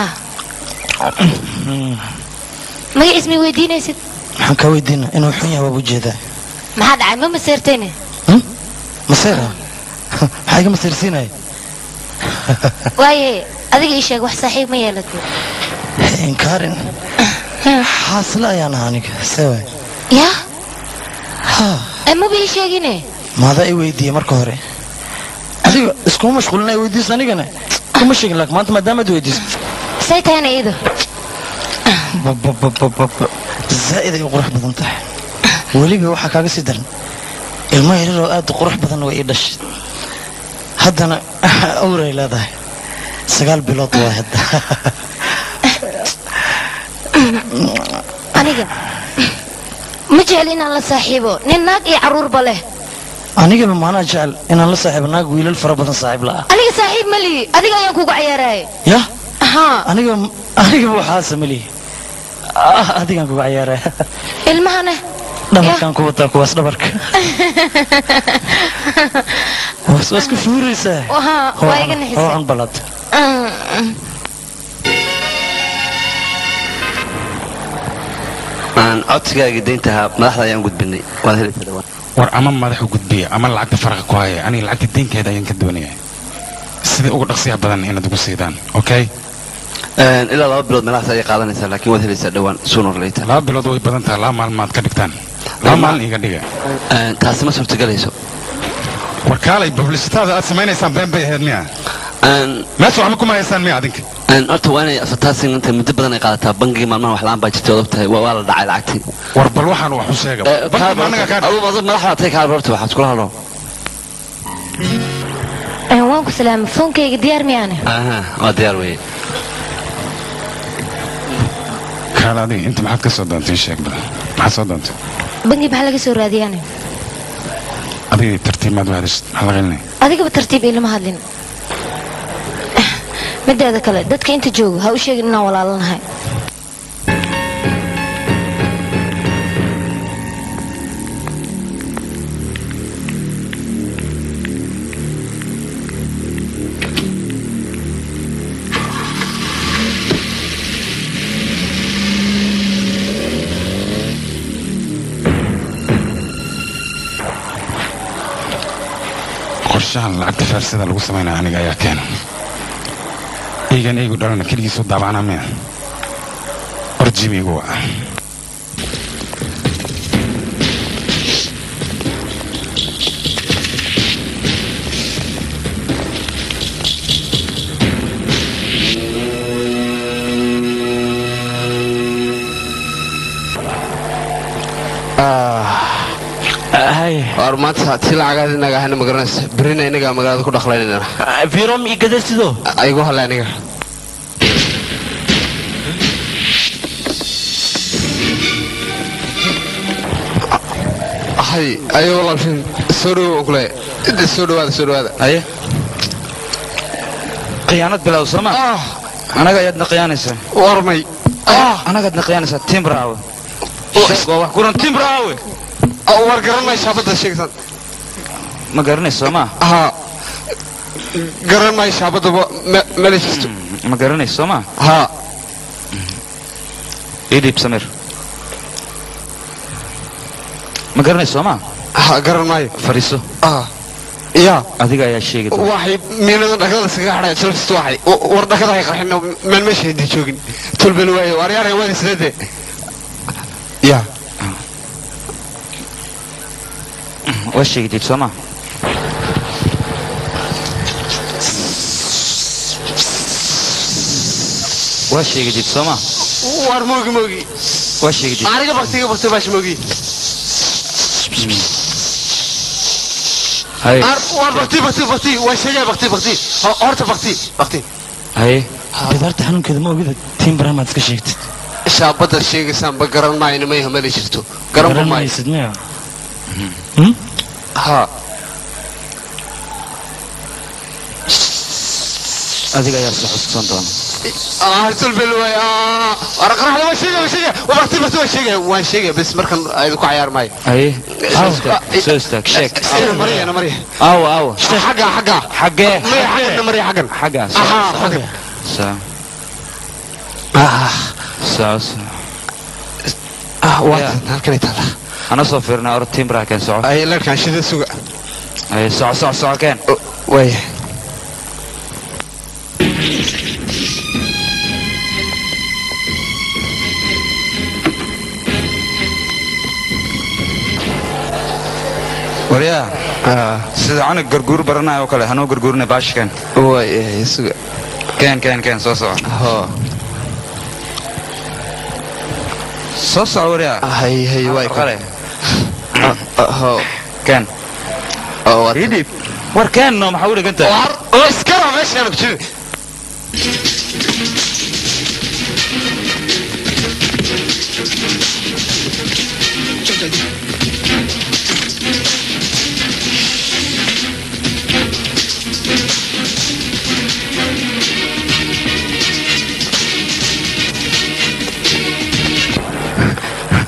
magaciis may weydiinaysid maxaan kaa weydiina inuu xun yahay waaba ujeedaa maxaa dhacay ma maseertayne maseera maxaa iga maseersiinaya waaye adiga ii sheeg wax saaxiib ma yeelatay inkaarin xaasle ayaan ahaa aniga sewa ya ha Eh, maba ii sheegine maadaa i weydiiyey marka hore adiga iskuma mashquulina i weydiiso anigana kuma sheegin laakiin maanta maadaamaad weydiiso say tahayna iyadu babababababa zaa'id ay u qurux badan tahay weliba waxaa kaaga sii daran ilmo yaryar oo aad u qurux badan way ii dhashay haddana awray leedahay sagaal bilood waa hadda aniga ma jecel inaan la saaxiibo nin naag iyo carruurba leh anigaba maanaa jecel inaan la saaxiibo naag wiilal fara badan saaxiib la'a aniga saaxiib ma lihi adiga ayaan kugu cayaaraya ya haa aniga anigaba waxaasa ma lihi Ah, adigaan kuga cayaaraya ilmahane dhabarkaan ku wataa kuwaas dhabarka waas waa iska fuuraysaa haa waa iga nixisay hoocan balad aan codsigaaga deyntahaa madaxda ayaan gudbinay waad helaysaa dhawaan war ama madaxu gudbiya ama lacagta faraqa ku haya aniga lacagta deynkeeda ayaan ka doonaya sida ugu dhaqsiya badan inaad ugu siidaan okay Een, ilaa laba bilood meelahaas ayay qaadanaysaa laakiin waad helaysaa dhawaan sooner or later laba bilood way badan tahay laba maalin maad ka dhigtaan laba maalin iga dhiga Een, taasi ma suurtagelayso war kaalay publicitaada aad samaynaysaan been bay ahayd miya Een, meesha waxba kuma haysaan miya adinka een, horta waa inay advertising inta muddo badan ay qaadataa bangigii maalmahan wax la-aan baa jirtay odog tahay waa waa la dhacay lacagtii war bal waxaan wax u sheega Eh, Banka kaaba ma anaga kaa horta- adu madaxda tay kaaba horta waxaad iskula hadlo waan ku salaamay foonkayga diyaar miyaane aha waa diyaar weye kaale adiga inta maxaad ka soo doontay ii sheeg bal maxaad soo doontay bangi maxaa laga soo raadiyaane adiga tartiimaad u hadashid maxaa la qelinay adigaba tartiib ilama hadlin mideeda kale dadka inta jooga ha u sheegin inaan walaalanahay qorshahan lacagta faarsida lagu samaynaya aniga ayaa keena eygan eygu dhalana keligiisu daabacana miya orjimigu waa war maanta ti lacagaad inaga ahana magaranaysa berina inagaa magaalada ku dhaqlaynayna firom iyo gadasido aygu hale aniga hay ayo walaashin soo dhowo aan kule inta soo dhowaada soo dhowaada haye khiyaanad bilow sooma anaga ayaadna khiyaanaysaa warmay anagaadna khiyaanaysaa timbraawe sheeg waa wax kuran timbraawe war garanay shaabadda sheegsan ma garanayso sooma haa garan maayo shaabadda meel jirto ma garanayso sooma haa ii dhiib samir ma garanayso sooma haa garan maayo fadhiiso ah yaa adiga ayaa sheegi doona waxay miinada dhakada iskaga hadhaya jalkasta waxay war dhakada hay qarxin meel meesha hindi joogin tulbel waayo waryaaraya waan isleede yaa waa sheegi diib sooma waa sheegi diib sooma war moogi moogi waa sheegi diib aniga baktiga bakti baash moogi haye war bakti bakti bakti waa sheegaya bakti bakti horta bakti bakti haye bidaarta xanuunkeeda ma ogida timbara maad iska sheegtid shaabadda sheegaysaan ba garan maayna may hamali jirto garan ba maayo garanmaysid miya haa adiga ayaa soo xusuusan doona ah tulbel waay war qaraxda waa sheegaya waa sheegaya waa bakti bakti waa sheegaya waan sheegaya bas markan aydu ku cayaar maayo haye soo istaag soo istaag sheeg ina mariya ina mariya aawo aawo xagga xagga xaggee maya xaggan ina mariya xaggan xaggaa aha xaggan saa saa saa ah waa halkan taala ana soo fiirnay or timbraa keen soco ay larkan shida suga haye soco soco soco keen waaya waryaa sida canug garguur baranaya oo kale hanoo garguurina baashi keen waaya suga keen keen keen soo soco hoo soo soco waryaa hay hay waay qale hoo keen oo waa ii dhiib war keen no maxaa u dhiganta war oo iskara meeshaan ku jirin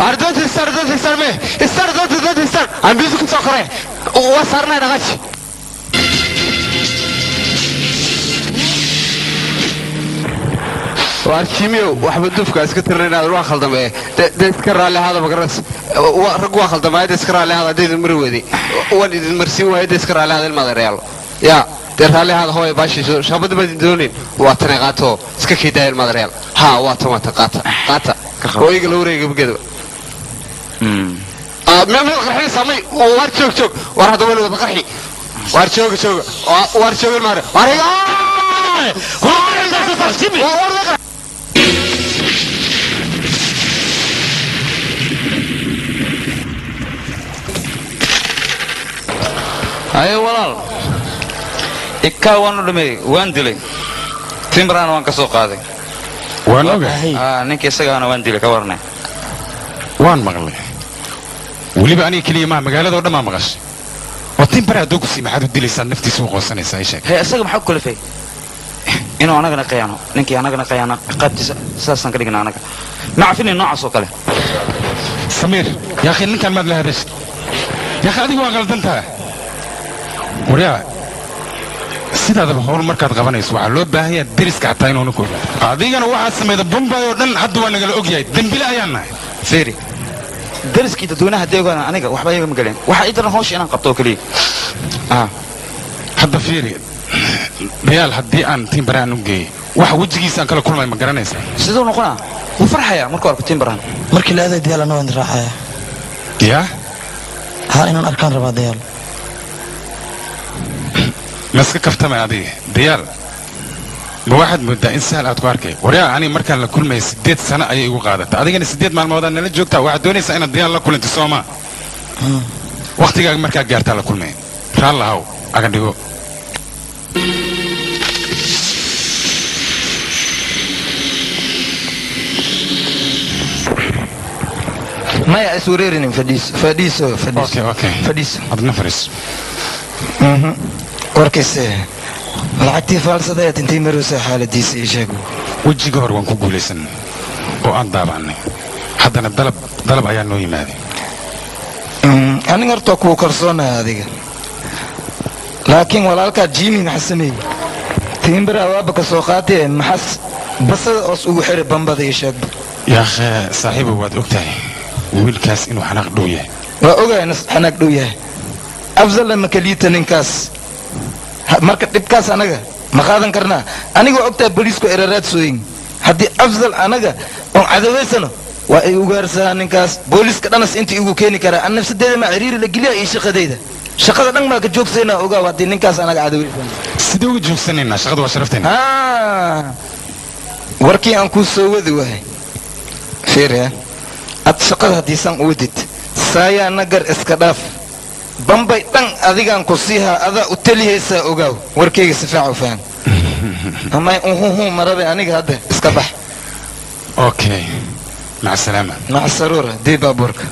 ardoonta istar ardoonta istar me istar ardoonta ardoonta istar aan bisu ku soo koray waa saarnay dhaqaji waar jimiyow waxba dufka iska tirna inaad waa khaldamee de iska raalli ahaada magaras rag waa khaldamaya de iska raalli ahaada hadda idin mari weyday waan idin marsiin waaya de iska raalli ahaada ilmaada reyaalo yaa dee raalli ahaada hooya baashiiso shaabadda baad idin doonin waa tanay qaato iska kaydaaya ilmaada reyaal haa waa tan waa tan qaata qaata hooyiga la wareega geedaba meel qarxinaysaa may waar joog joog waar hadda weli wada qarxi waar jooga jooga waar jooga ilmaada waar haye walaal ikaa waan u dhameeyey waan dilay timbrana waan ka soo qaaday waan ogahay ninka isagaana waan dilay ka warnay waan maqlay weliba aniga keliya maa magaaladoo dhan maa maqashay oo timbare hadduu ku sii maxaad u dilaysaad naftiisa u qoonsanaysaa ii sheeg hee isaga maxaa ku kalifay inuu anagana qayaano ninkii anagana qayaano ciqaabtiisa sidaasaan ka dhigna anaga ma cafinin noocaas oo kale samiir yaakhi ninkan maad la hadashid yaakhi adigu waa qaldantaa waryaa sidaadaba howl markaad qabanayso waxaa loo baahanyaa deriska xataa inuuna ku ogaado adigana waxaad samayda bombay oo dhan hadda waa nagala ogyahay dembile ayaan nahay fiiri dariskii dadweynaha deegaana aniga waxba iyaga ma galeen waxaa ii daran hawsha inaan qabto oo keliya hadda fiiri dayaal haddii aan timbare aan u geeyey waxa wejigiisa aan kala kulmay ma garanaysaa siduu noqonaa wuu farxayaa markuu arko timbaran markii la aaday dayaal anna waan raacaya yaa haa inaan arkaan rabaa dayaal ma iska kaftamay adiga dayaal ma waxaad moodaa in sahal aad ku arkay waryaa aniga markaan la kulmaya siddeed sano ayay igu qaadatay adigana siddeed maalmoodaad nala joogtaa waxaad doonaysaa inaad dayaal la kulantay soomaa wakhtigaaga markaa gaartaa la kulmaya raallahaw aga dhigo maya is wareerinin fadhiiso fadhiiso fadhiiso fadhiiso adna fadhiiso warkayse lacagtii faalsadayaad intay maraysaa xaaladiisa ii sheeg wejiga hor waan ku guulaysanay oo aan daabacnay haddana dalab dalab ayaa noo yimaaday aniga horta kuu kalsoonaya adiga laakiin walaalkaa jimi maxaa sameeyey tiimbara awaaba ka soo qaatee maxas basada oos ugu xiray bambada ii sheegba yaakhe saaxiibow waad og tahay wiilkaas inuu xanaaq dhow yahay waa ogahay nas xanaag dhow yahay afzalla ma kaliita ninkaas marka dhibkaas anaga ma qaadan karnaa aniga waa ogtahay boliisku eraraad sooyin haddii afzal anaga oon cadawaysano waa ay ugaarsaa ninkaas booliiska dhanas inta igu keeni karaa an nafsadeeda maa ciriiri la geliya iyo shaqadayda shaqada dhan baa ka joogsaynaa ogaaw haddii ninkaas anaga cadawaysano sidee uga joogsanaynaa shaqada waa sharafteena warkii aan kuu soo wadi wahay fiiriya ad shaqada haddiisan u wadid saayaa nagar iska dhaaf bambay dhan adigaan ku siihaa adaa u telihaysaa ogaaw warkayga si fiican u faham amay uhuhu marabe aniga hadda iska bax okay maca salaama maca saruura dii baabuurka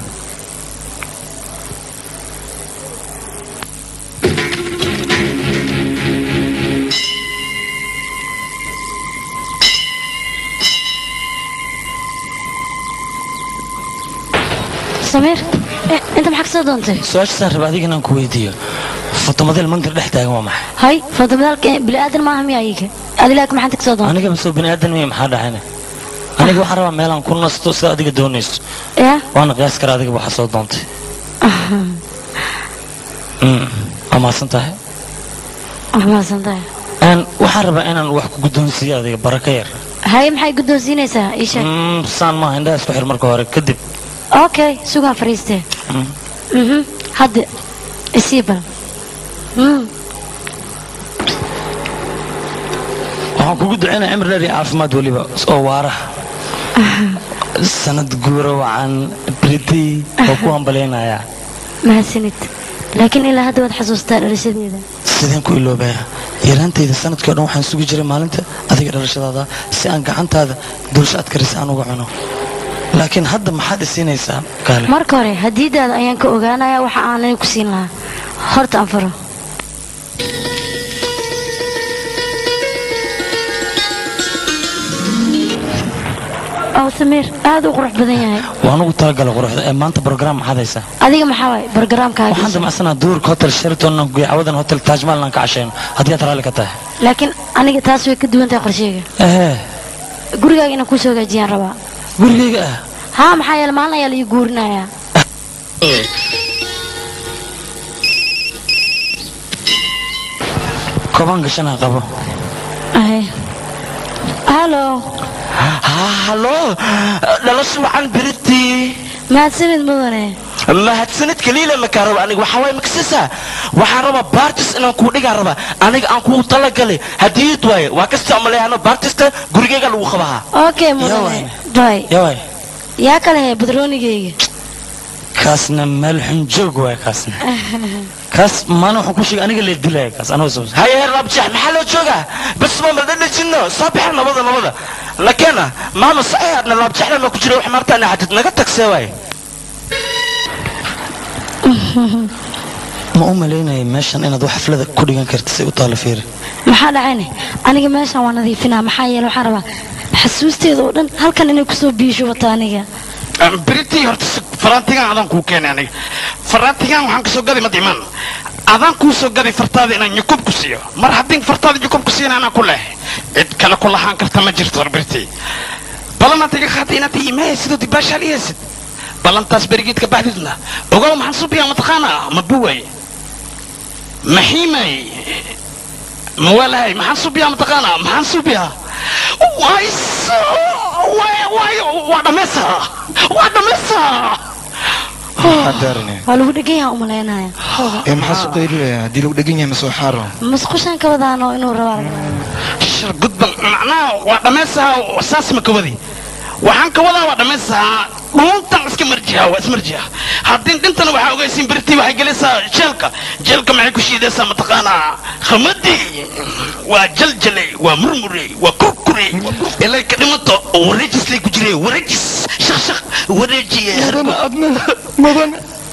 samiir inta maxaa kasoo doontay su-aashaasaan raba adiga inaan ku weydiiyo fotomadeel mangar dhex taagan waa maxay hay fotomadaalka bini'aadan maaha miya ayaga adi laakiin maxaad kasoo doontay aniga masoo bini aadan miya maxaa dhacayna aniga waxaan rabaa meelaan ku nasto sida adiga doonayso ya waana qiyaas kara adiga waxaa soo doontay waa mahadsan tahay wax mahadsan tahay waxaan rabaa inaan wax ku guddoonsiiyo adiga baraka yar hay maxay guddoonsiinaysaa ii sheeg saan maaha indhaha isku xir marka hore kadib okay sugaan fariistee hadda isii bal waxaan kugu ducaynaa cimri dheer iyo caafimaad weliba oo waaraha sanad guura wacan britay oo ku hambalaynayaa mahadsanid laakiin ilaa hadda waad xasuustaa dhalashadeeda sideen ku iloobaya yaraantayda sanadkii o dhan waxaan sugi jiray maalinta adiga dhalashadaada si aan gacantaada dulsha adkarisa aan uga cuno laakiin hadda maxaad isiinaysaa kaale marka hore hadiidaada ayaan ka ogaanayaa waxa aanay ku siin lahaa horta aan faro oo samiir aad u qurux badan yahay waan ugu talagalay quruxda ee maanta program maxaad haysaa adiga maxaa waay barogaraamkaaga waxaan damacsanaa duurka hotel sheraton aan geeyo cawadan hotel taajmaal aan ka cashayno haddii aad raalli ka tahay laakiin aniga taas way ka duwan tahay qorsheyga ehee gurigaaga inaan kusoo hagaajiyaan rabaa gurigayga ah haa maxaa yeele maalin ayaa la ii guurinayaa koban gashana qabo Ahe. halo halo dhalasho wacan biritii mahadsanid mudane mahadsanid kaliila makaa raba aniga waxaa waay maksisa waxaan rabaa bartis inaan kuu dhigaa raba aniga aan kuu talagalay hadiyad waaye waa kasta maleeyano bartista gurigeyga lagu qabahaa okay mudane bay yawaay yaa kale hee badroonigayga kaasna meel xun joog waay kaasna kaas maalin waxaan ku sheegay aniga lee dilaya kaas anoo soo haye labjax maxaa loo joogaa bas ma madhadhajino soo baxa nabada nabada lakeena maama saxiixaadna labjaxna ma ku jira wax maartaana xajid naga tagsee waaye ma u malaynaya meeshan inaad wax xaflada ku dhigan karta si u taalo fiiri maxaa dhacayne aniga meeshan waa nadiifinaa maxaa yeele waxaan rabaa xasuusteeda oo dhan halkan inay kusoo biisho wata aniga beritii horta faraantigaan adaan kuu keenay aniga faraantigaan waxaan kasoo gaday madiman adaan kuu soo gaday fartaada inaan nyukub ku siiyo mar haddii fartaada nyukub ku siina anaa ku leh cid kale ku lahaan karta ma jirto hor beritii balanaad iga qaatay inaad iimahay sidoo dibaashaal iyesid ballantaas berigeedka baxdidna ogow maxaan subiyaa mataqaanaa ma buway maxiimay mawalahay maxaan subiyaa mataqaanaa maxaan subiyaa wayso waa dhammaysaa waa dhammaysaa waa lagu dhegan yaha umalaynaya ee maxaa soo qaylinaya haddii lagu dhegan yahay masoo xaaro musqushaan ka wadaano inuu rabaa shir gudban macnaha waa dhammaysaa saas ma ka wadi waxaan ka wadaa waa dhammaysaa dhuuntan iska marjiha waa ismarjiha haddii dhintana waxaa ogaysiin beritii waxay gelaysaa jeelka jeelka maxay ku shiidaysaa mataqaanaa khamadii waa jaljalay waa murmurey waa kurkurey ilay ka dhimato wareejislay ku jireen wareejis shaq shaq wareejiye mudan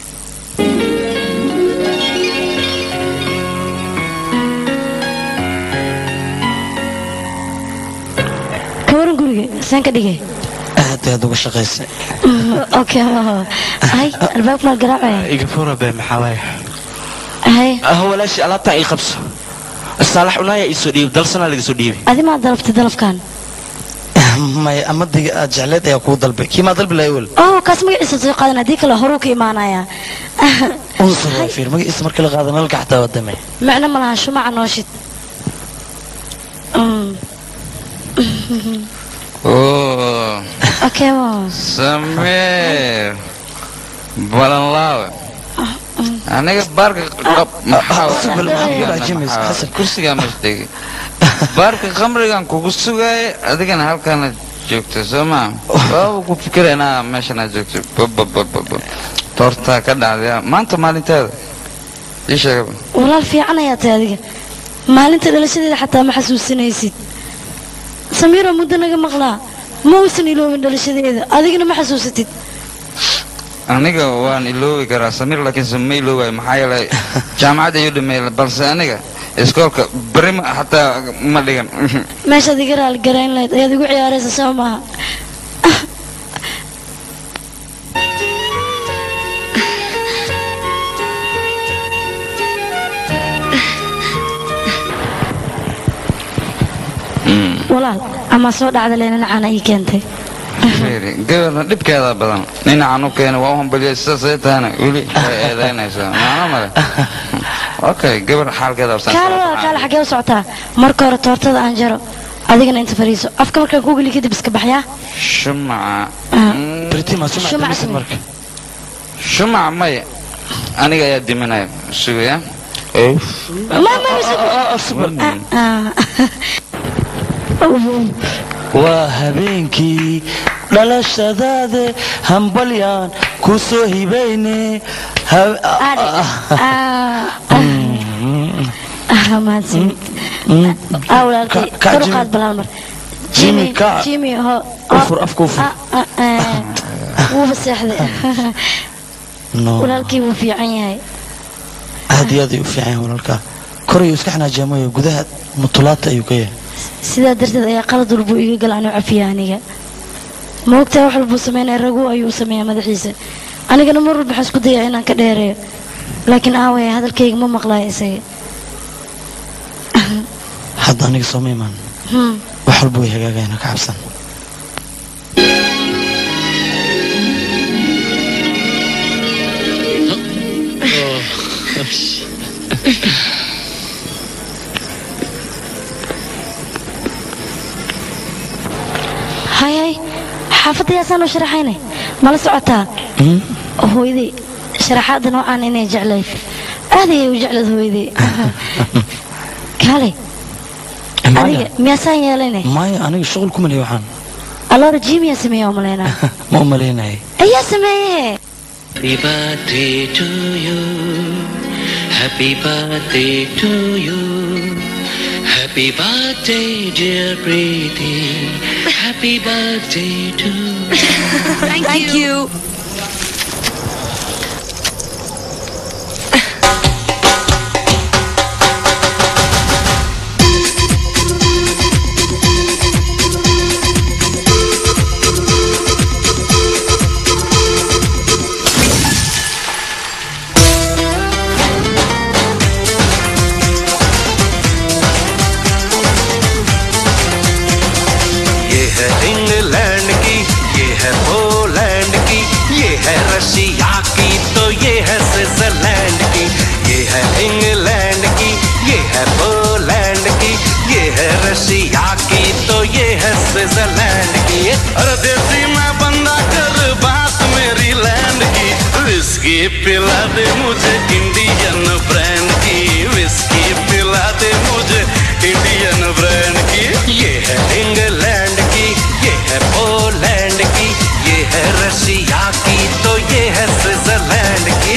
ka waran guriga saan ka dhigay aad aad uga shaqaysay okay hay albaabka maal garaacaya iga fura be maxaa waaye hay ah walaashii alaabtaan ii qabso saalax unaaya ii soo dhiibay dalsanaa laga soo dhiibay adi maa dalabtay dalabkan maya amadiga aad jecleed ayaa kuu dalbay kii maa dalbi lahay wel oh kaas magaciisa soo qaadan haddii kale horuu ka imaanaya unsur waa fiir magaciisa markii la qaada nalka xataa waa damay macno ma laha shumaca nooshid Oh, okay mo Samir. Balanlaawe. Aniga baarka qab maxaa kursigaa masdegi baarka khamrigan kugu sugaaya adigana halkana joogto soo maa waaba ku fikira inaa meeshan aad joogto bababababa toortaa ka dhacdaya maanta maalinteeda ii sheegaba walaal fiican ayaa tahay adiga maalinta dhalashadeeda xataa ma xasuusinaysid samiiro muddo naga maqlaa ma uusan iloobin dhalashadeeda adigana ma xasuusatid aniga waan iloobi karaa samir laakiinse ma iloobayo maxaa yeelay jaamacad ayuu dhameeyay balse aniga iskoolka berima xataa ma dhigan meeshaad iga raali garayn lahayd ayaad igu ciyaaraysa soo maaha walaal ama soo dhacda leenanacana ii keentay fiiri gabarna dhibkeeda badan dhinacan u keena waa u hambaliyay sidaasay tahana weli way eedaynaysaa maana male okay gabar xaalkeeda absan kaale walaal kaale xaggee u socotaa marka hore toortada aan jaro adigana inta fariiso afka markaan ku geli kadib iska baxyaa shumaca shumaca shumaca maya aniga ayaa diminaya sugaya waa habeenkii dhalashadaade hambalyaan ku soo hibayne mahadsanid aa walaalkay kor u qaad balaal mar Jimmy, ka- jimmy ho ufur afka ufur wuuba seexday no walaalkii wuu fiican yahay aad iyo aad ayuu u fiican yahay walaalkaa korayuu iska xanaajaamoyo gudaha mutulaata ayuu ka yahay sidaa darteed ayaa qalad walbuu iga gala anuu cafiya aniga ma ogtahay wax walbuu sameynaya ragu ayuu u sameeyaa madaxiisa anigana mar walba waxaan isku dayaa inaan ka dheereeyo laakiin aawaya hadalkayga ma maqlaayo isaga hadda aniga sooma imaan Hmm. wax walba way hagaagayana ka cabsan hay hay xaafaddayaasaan u sharaxayne mala socotaa hooyaday sharaxaadda noocaan inay jeclayd aad ayay u jeclayd hooyaday kaalay adiga miyaasaan yeelayne maya aniga shuqul ku maliya waxaan alloora jiimiyaa sameeya u malaynaa ma u malaynaya ayaa sameeye Happy birthday to you. Happy birthday to you. Happy birthday, dear Preeti. Happy birthday to Thank, Thank you. ये है इंग्लैंड की ये है पोलैंड की ये है रशिया की तो ये है स्विट्जरलैंड की ये है इंग्लैंड की ये है पोलैंड की ये है रशिया की तो ये है स्विट्जरलैंड की अरे देसी मैं बंदा कर बात मेरी लैंड की विस्की पिला दे मुझे इंडियन ब्रांड की विस्की पिला दे मुझे इंडियन ब्रांड की ये है इंग्लैंड की ये है पोलैंड की ये है रशिया की तो ये है स्विट्जरलैंड की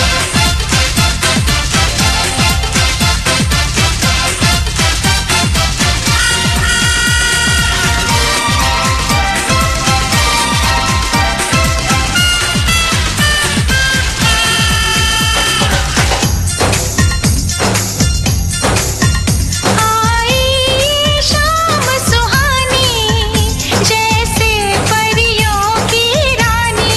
शाम सुहानी जैसे परियों की रानी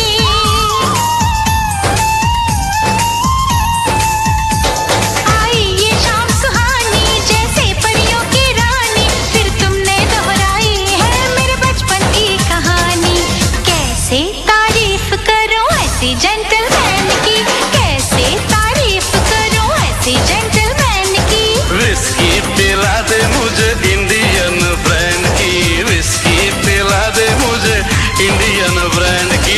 आई ये शाम सुहानी जैसे परियों की रानी फिर तुमने दोहराई है मेरे बचपन की कहानी कैसे तारीफ करूं ऐसी जेंटलमैन की कैसे तारीफ करूं ऐसी जेंटलमैन की विस्की पिला दे मुझे इंडियन ब्रांड की विस्की पिला दे मुझे इंडियन ब्रांड की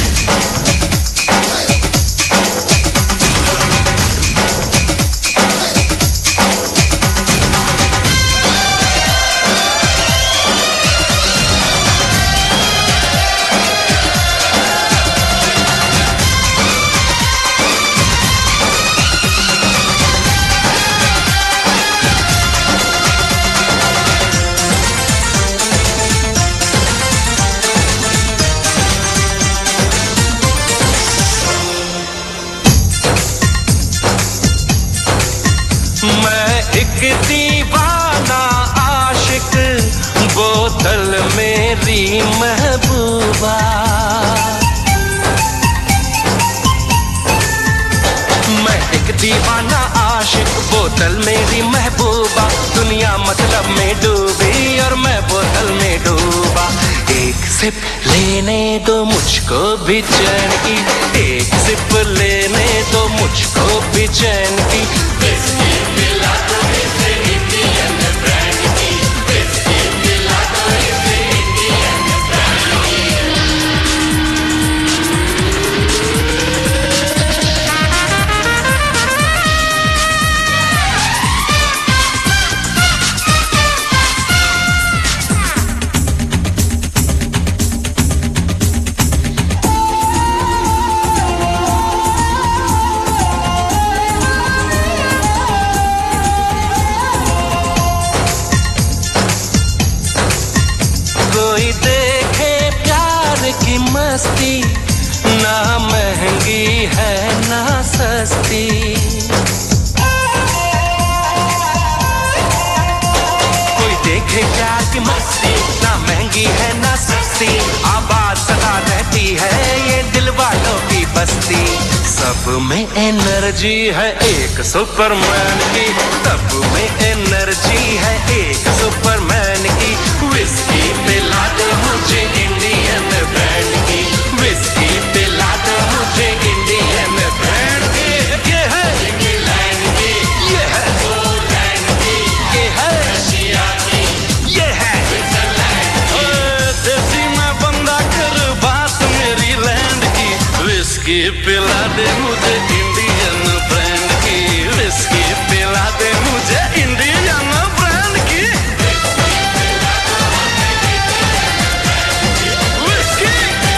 मैं एक दीवाना आशिक बोतल मेरी महबूबा मैं एक दीवाना आशिक बोतल मेरी महबूबा दुनिया मतलब में डूबी और मैं बोतल में डूबा एक सिप लेने दो मुझको भी चैन की एक सिप लेने दो मुझको भी चैन की विस्की पिला दो इसे इंडियन ब्रांड की विस्की पिला दो इसे इंडियन ब्रांड की कोई देखे प्यार की मस्ती ना महंगी है ना सस्ती कोई देखे प्यार की मस्ती ना महंगी है ना सस्ती आबा आती सब में एनर्जी है एक सुपरमैन की सब में एनर्जी है एक सुपरमैन की विस्की पिला दे मुझे इंडियन ब्रांड की विस्की पिला दे मुझे इंडियन ब्रांड की ये है इंग्लैंड की ये है पोलैंड की ये है रशिया की ये है स्विट्जरलैंड की देसी मैं बंदा कर बात मेरी लैंड की विस्की पिला दे मुझे इंडियन ब्रांड की विस्की पिला दे मुझे इंडियन ब्रांड की whisky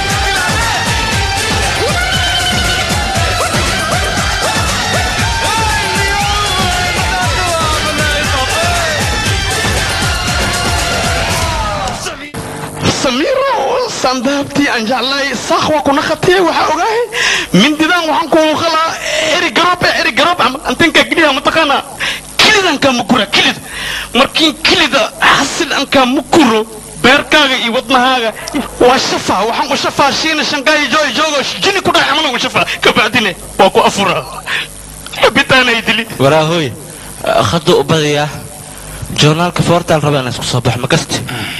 samiiro sandaabtii aan jeclay saakh waa kuna khatiyay waxaa ogaahay mindidaan waxaan ku qalaa eri garoob eri garoob antinka geliya mataqaana kilidanka mukura kilid markiin kilida xasil anka mukuro beerkaaga iyo wadnahaaga waa shafa waxaan u shafaa shiina shankaayo jooy joogo jini ku dhahay amana u shafa kabacdine waa ku afura cabitaanay dili waraahoy khadda u badiyaa joornaalka foortaal raba inaan isku soo baxo ma kasti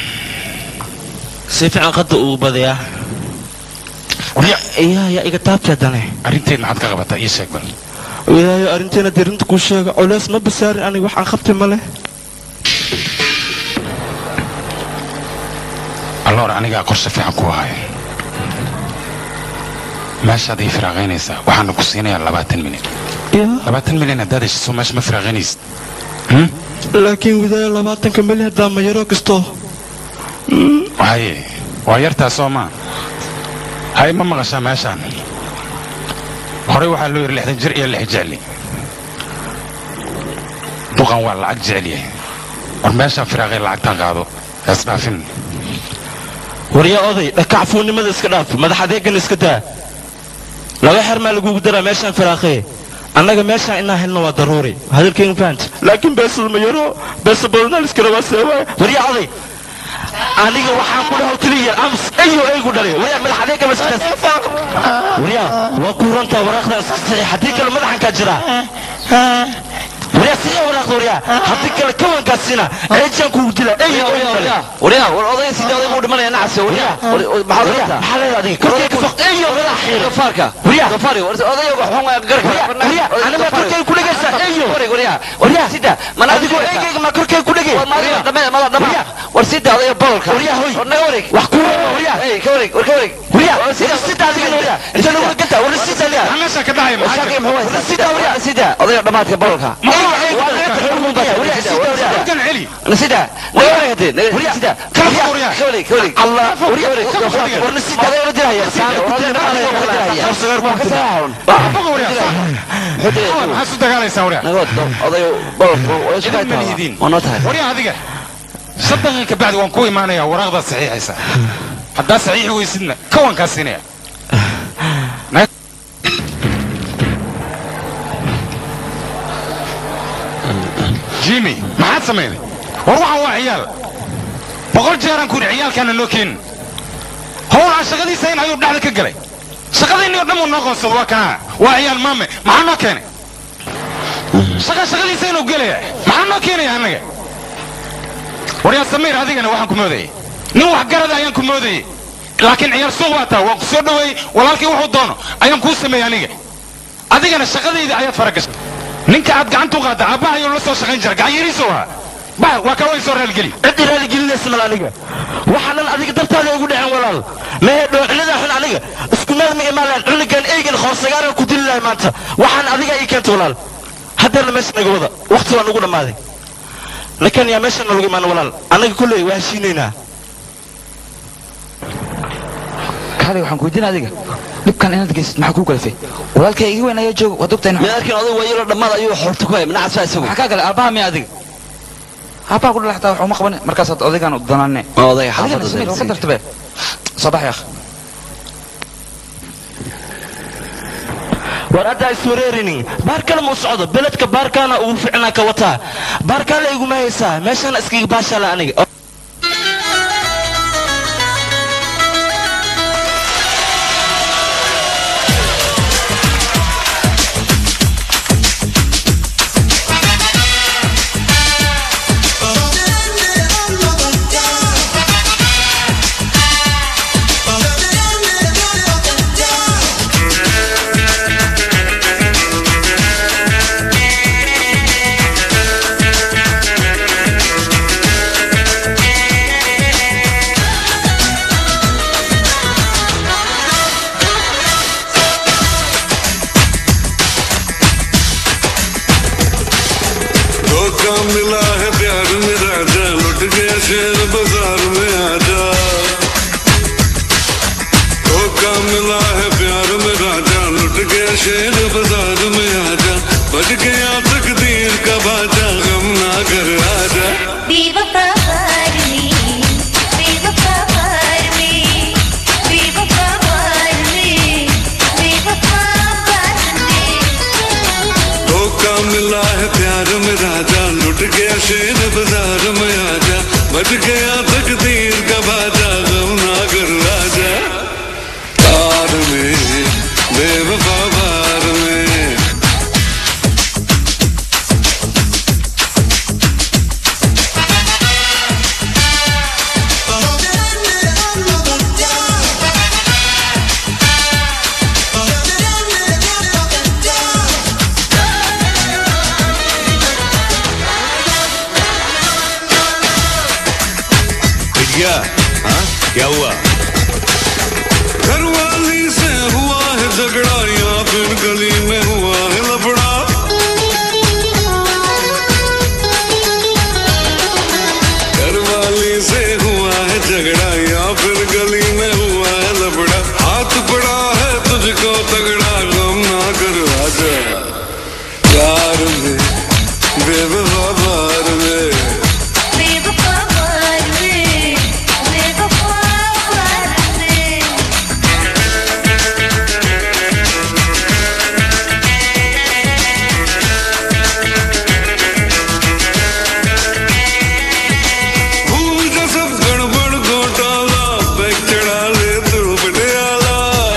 si fiican khadda uu badiyaa yaa yaa iga taabteedane arrinteed maxaad ka qabataa ii sheeg bal ilaahay arrinteena dirinta kuu sheega culays ma basaarin aniga waxaan qabtay ma leh alloor anigaa qorshe fiican ku ahay meeshaad ii firaaqaynaysaa waxaana ku siinayaa labaatan milyan labaatan milyan haddaad heshiso meesha ma firaaqaynaysid laakiin widaaya labaatanka milyan haddaa ma yaro kasto haye waa yartaa soo maa hay ma maqashaa meeshaan horey waxaa loo yidhi lixdan jir iyo lix jecli duqan waa lacag jecel yahay war meeshaan firaaqay lacagtaan qaado heesdhaafin waryaa oday dhakacfuunnimada iska dhaaf madax adeegan iska daa laba xer maa lagugu daraa meeshaan firaaqee annaga meeshaan inaa helno waa daruuri hadalkayga fahanta laakiin beesada ma yaro beesa badanaa iska rabaa seewaa waryaa oday aniga waxaan ku dhaho keliya ams ayo aygu dhalay waryaa madax adeega ma iska waryaa waa kuurantaa waraaqda iska saxiix haddii kale madaxankaa jiraa waryaa sidee waraaqda waryaa haddii kale kawankaa sina eejaan kugu dila ayo aygu dhalay waryaa war odayga sidii odayga u dhimanaya nacase waryaa maxaad rabtaa maxaa leedahay adiga korkayga faq ayo madax xiir dofaarka waryaa dofaari odayga waxaan waa garka waryaa aniga korkayga ku dhegaysa ayo waryaa waryaa sida mana adigoo eegayga ma korkayga ku dhegay mada dhama war sida odayga bololka waryaa hoy war naga wareeg wax ku waryaa hey ka wareeg war ka wareeg waryaa sida adiga waryaa inta lagu ganta war sida adiga meesha ka dhacay maxaa shaqi muxuu haysaa sida waryaa sida odayga dhamaadka bololka kan celi sida naga wareeg hadee sida ka wareeg ka wareeg ka wareeg allah war sida odayga la diraya maxaad su dagaalaysaa waryaa odayga bololka waa noo tahay waryaa adiga sadaqan ka bacdi waan ku imaanayaa waraaqdaad saxiixaysa haddaad saxiixi weysidna kawankaa siinaya jimmy maxaad samayday war waxaan waa ciyaal boqol jeeraan ku yidhi ciyaalkaana noo keenin howlaan shaqadiisa in ayuu dhexda ka galay shaqadiinni oo dhan uu noo qoonsado waa kanaa waa ciyaal maame maxaa noo keenay shaqa shaqadiisa inuu gelaya maxaa noo keenaya annaga waryaa samiir adigana waxaan ku moodayay nin waxgarada ayaan ku moodayay laakiin ciyaar suuq baa taha waan ku soo dhoweeyey walaalkii wuxuu doono ayaan kuu sameeyey aniga adigana shaqadayda ayaad faragashay ninka aad gacanta u qaadda aabbaha ayuu la soo shaqayn jira gacan yariisu ahaa bah waa kawa soo raaligeli ciddi raaligelinaysa mal aniga waxaa dhan adiga dartaada igu dhaceen walaal mehe dhoocilada xun aniga isku meel ma imaalaan cunigan eygan hoosagaaran ku dili lahay maanta waxaan adiga ii keenta walaal haddeerna meesha naga wada waqti waa nagu dhammaaday lakin yaa meesha nalagu imaan walaal annaga kulley waa heshiinaynaa kaali waxaan ku weydiin adiga dhibkan inaad geysid maxaa kuu kalifay walaalkay iga weyn ayaa jooga waad ogtahay midaarkin oday wayalo dhammaad ayuu xoorta ku hay minacas baa isagu maxaa kaa gale aabbaha miya adiga aabbaha ku dhalaxtaa wax uma qaban markaasaad odaygaan u danaane odayga xaafadda adigana samir ka dartabe soo bax yaakh war hadda iswareerinin baar kale muu socdo beledka baarkaana ugu ficnaa ka wataa baarkaale iguma haysaa meeshaana iskaga baashaala aniga शेर बाजार में आजा बज गया तकदीर का बाजा गम ना कर आजा बेवफा प्यार में बेवफा प्यार में बेवफा प्यार में बेवफा प्यार में धोखा मिला है प्यार में राजा लुट गया शेर बाजार में आजा बज गया तकदीर का बाजा गम ना कर आजा प्यार में बेवफा प्यार में भैया हाँ क्या हुआ घरवाली से हुआ है झगड़ा या फिर गली में हुआ है लफड़ा घरवाली से हुआ है झगड़ा या फिर गली में हुआ है लफड़ा हाथ पड़ा है तुझको तगड़ा गम ना कर राजा प्यार में बेवफा प्यार में बेवफा प्यार में बेवफा प्यार में भूल जा सब गड़बड़ घोटाला बैग चढ़ा ले तू पटियाला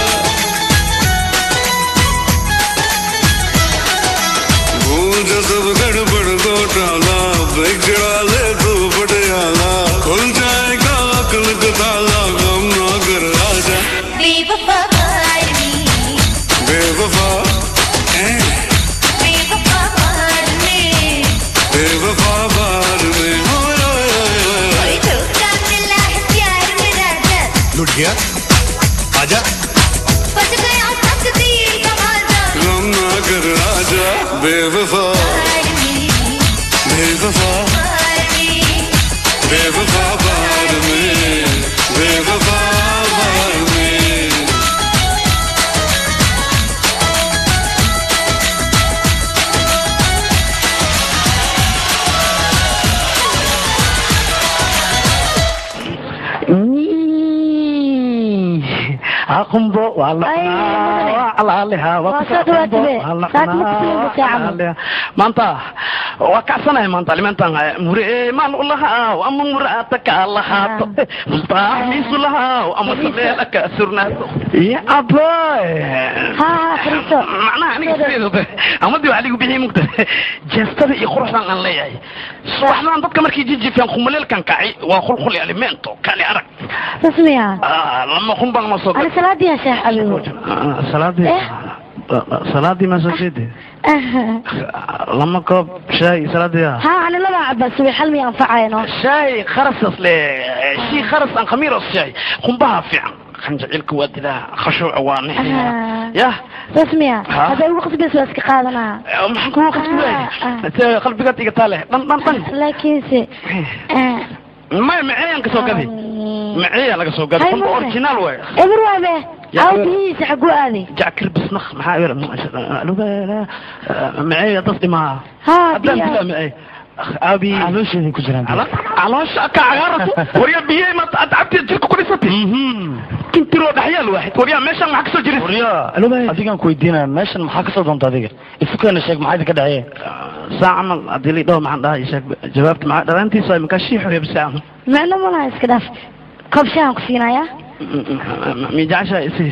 भूल जा सब गड़बड़ घोटाला बैग चढ़ा ले तू पटियाला खुल जाएगा अकल का ताला गम ना कर आजा बेवफा प्यार में बेवफा ऐ, बेवफा प्यार में बेवफा बार में ओए ओए ओए ओए कोई धोखा मिला है प्यार में राजा लुट गया आजा बच गया तकदीर का बाजा गम ना कर आजा बेवफा बेवफा बेवफा बार में बेवफा बार में aqumbo waa la cunaa waa calaalihaa waa Waa soo dhawaatay be. waa la Saad ma cunaa, kusiin waa bukaa camal. calaalihaa. maanta waa kacsanahay maanta alimentan mure maal u lahaaw ama muraata kaa lahaato mutaaxmiisu lahaaw ama sameela kaa surnaato ya aboy macnaha aniga sideedaba amadii waa ligu bixii mugta jeestada iyo quruxdan aan leeyahay subaxdan dadka markay jijifeen khumaleelkan kacay waa khulkhuli alimento kali arag rasmiya Ah, lama khumban ma soo ani salaadii yaa sheekh xabiibo Ah, salaadii salaadii ma soo jeedi lama koob shaay salaadii ah ها أنا لما عبا سوي حلمي أنفعينه شاي خرس اصل شي خرس ان خمير الشاي قنبها فعلا خنجعلك وادلا خشوع وانحي يا رسمية ها؟ هذا الوقت بس بس قادنا maxaan kugu qasbay qalbigaad iga taale dhan dhan dhan لكن سي maya maceeyaan ka soo gaday maceeyaa laga soo gaday Hay, qumba maya. originaal waay إبر وابه يا أو إبر. بهيس حقو هذه jackel bisnaq maxaa yar maceeya dadki maaha ها haddaan بيها bilaa maceey abi caloosheeday ku jiraan caloosha ka cagaarato warya biyey ma ad cabti jirka ku dhisatay kintiroo dhaxyaal waaxid warya meeshaan maxaa kasoo jiris warya adigaan ku weydiinaya meeshan maxaa kasoo doonta adiga ifukana sheeg maxaa idinka dhacye saa camal haddii la dhaho maxaan dhahay sheeg jawaabta maxaa dhalaantiisa ay makaa shii xorey bisa camal معنا ما لها اسكداف كوب شاي كفينا يا mi jeceshahay isi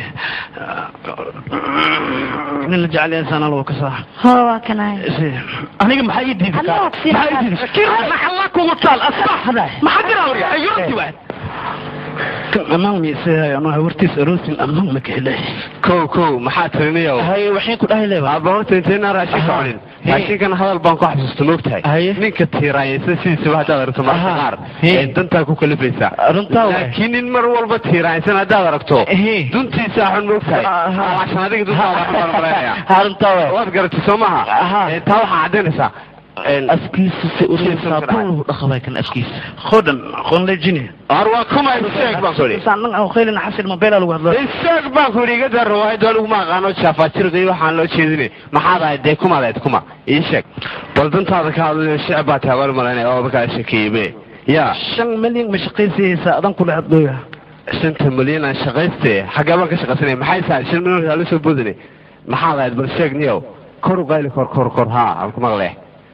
nin la jecel yahay sana lagu kasaa هو كناي isi aniga maxaa ii diiday الله كفينا maxaa ii diiday kirana xalla kugu taal asbax maxaa jira warya ayurti waad amaan mi isi anoo hawartiis aroosin amaan ma kahelay kow kow maxaa tirinayo hay waxay ku dhahay leeba aaba horta intayna raashin ka cunin raashinkan hadal baan ku xasuusta moogtahay ninka tiiraayaysa sidiisaba haddaad aragto marka qaar ee dantaa ku kalifaysaa laakiin nin mar walba tiiraaysan haddaad aragto duntiisa xun moogtahay alaashan adiga duntaada xun baan malaynayaa waad garatay soo maha Ee, taa waxaa caddaynaysaa afkiisa si u saabuun dhaqabay kan afkiisa khodan khon lejini ar waa kuma sheeg baan ku yidhi saan aan khaylina xasil mobeela lagu hadlo sheeg baan ku yidhi iga dar riwaayad waa lagu maaqaano jaafajirda iyo waxaan loo jeedinay maxaad ahayd dee kumaad ahayd kuma ii sheeg bal dantaada ka hadlayo shicib baa tahay waan malaynaya oo markaa shakeeyebe ya shan milyan ma shaqaysaysa adan kula hadlooya shanta milyan aan shaqayste xaggee baan ka shaqaysanaya maxay tahay shan milyan aa la soo boodine maxaad ahayd bal sheeg niyow kor u qayli kor kor kor haa aan ku maqlee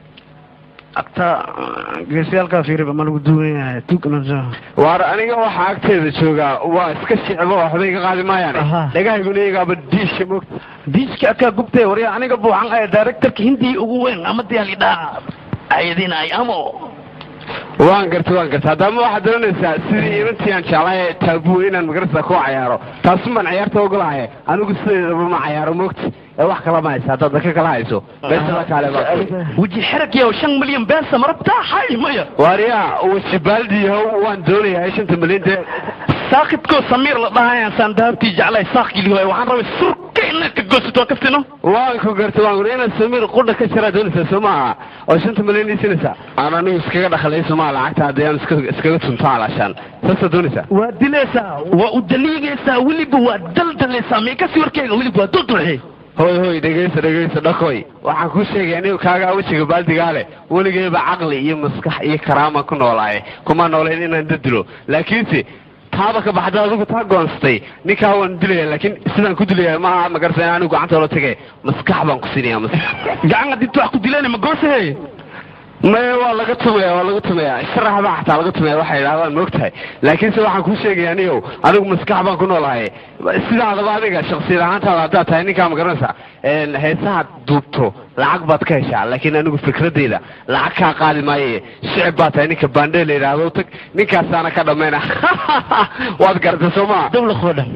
agta geesiyaalkaa fiiriba ma lagu duwan yahay tugna waar aniga waxaa agteeda joogaa waa iska shicbo waxba iga qaadi maayaan dhagahayguna iyagaaba diisha mogta diiska akaa gubtay warya aniga buuxan ee directorka hindiya ugu weyn ama diyaalidhaa ayadinay amo waan garta waan garta haddama waxaad doonaysaa sidii imantii aan jeclay taabu inaan magarasa ku cayaaro taasun baan ciyaarta ogolahay anigu sideedaba ma cayaaro mogta ee wax kala ma haysa haddaad daka kala hayso beesada kaale weji xerag yow shan milyan beesa marabtaa hay maya waaryaa weji baaldiyahow waan doonayaa shanta milyan dee saakidkoo samiir la dhahayaan saan dahabtii jeclay saakilihoy waxaan rabay surka inaad ka goosato kaftino waan ku garta waan ku inaad samiir qudha ka jaraa doonaysaa soo maaha oo shanta milyan isinaysaa aan anigu iskaga dhaqalay somaa lacagta haddii aan iska iskaga tunto alaashaan saasaa doonaysaa waa dilaysaa waa u daliigaysaa weliba waa daldalaysaa meekasi warkeyga weliba waa duldulxi hoy hoy dhegaysa dhegaysa dhakoy waxaan kuu sheegaya anigu kaagaa wejiga baaldigaa leh weligeyba caqli iyo maskax iyo karaama ku noolaaye kuma noolayn inaan dadilo laakiinse taaba ka baxda adigu taa goonsatay ninkaa waan dilaya laakiin sidaan ku dilaya maaha magarasa in anigu gacanta oola tage maskax baan ku siinaya maskax gacan hadii wax ku dileen ma goosahe maya waa laga tumaya waa laga tumaya sharax baa xataa laga tumaya waxay idhahdaan moogtahay laakiinse waxaan kuu sheegaya anigow anigu maskax baan ku noolahay sidaadaba adiga shaksiyad ahaantaada haddaad tahay ninkaa ma garanaysa heesaha duubto lacag baad ka heshaa laakiin anigu fikradeyda lacag kaa qaadi maaye shicib baa tahay ninka baandhe la yidhaahdo tag ninkaasaana ka dhammayna waad garata soo maa dawlaqoo dhan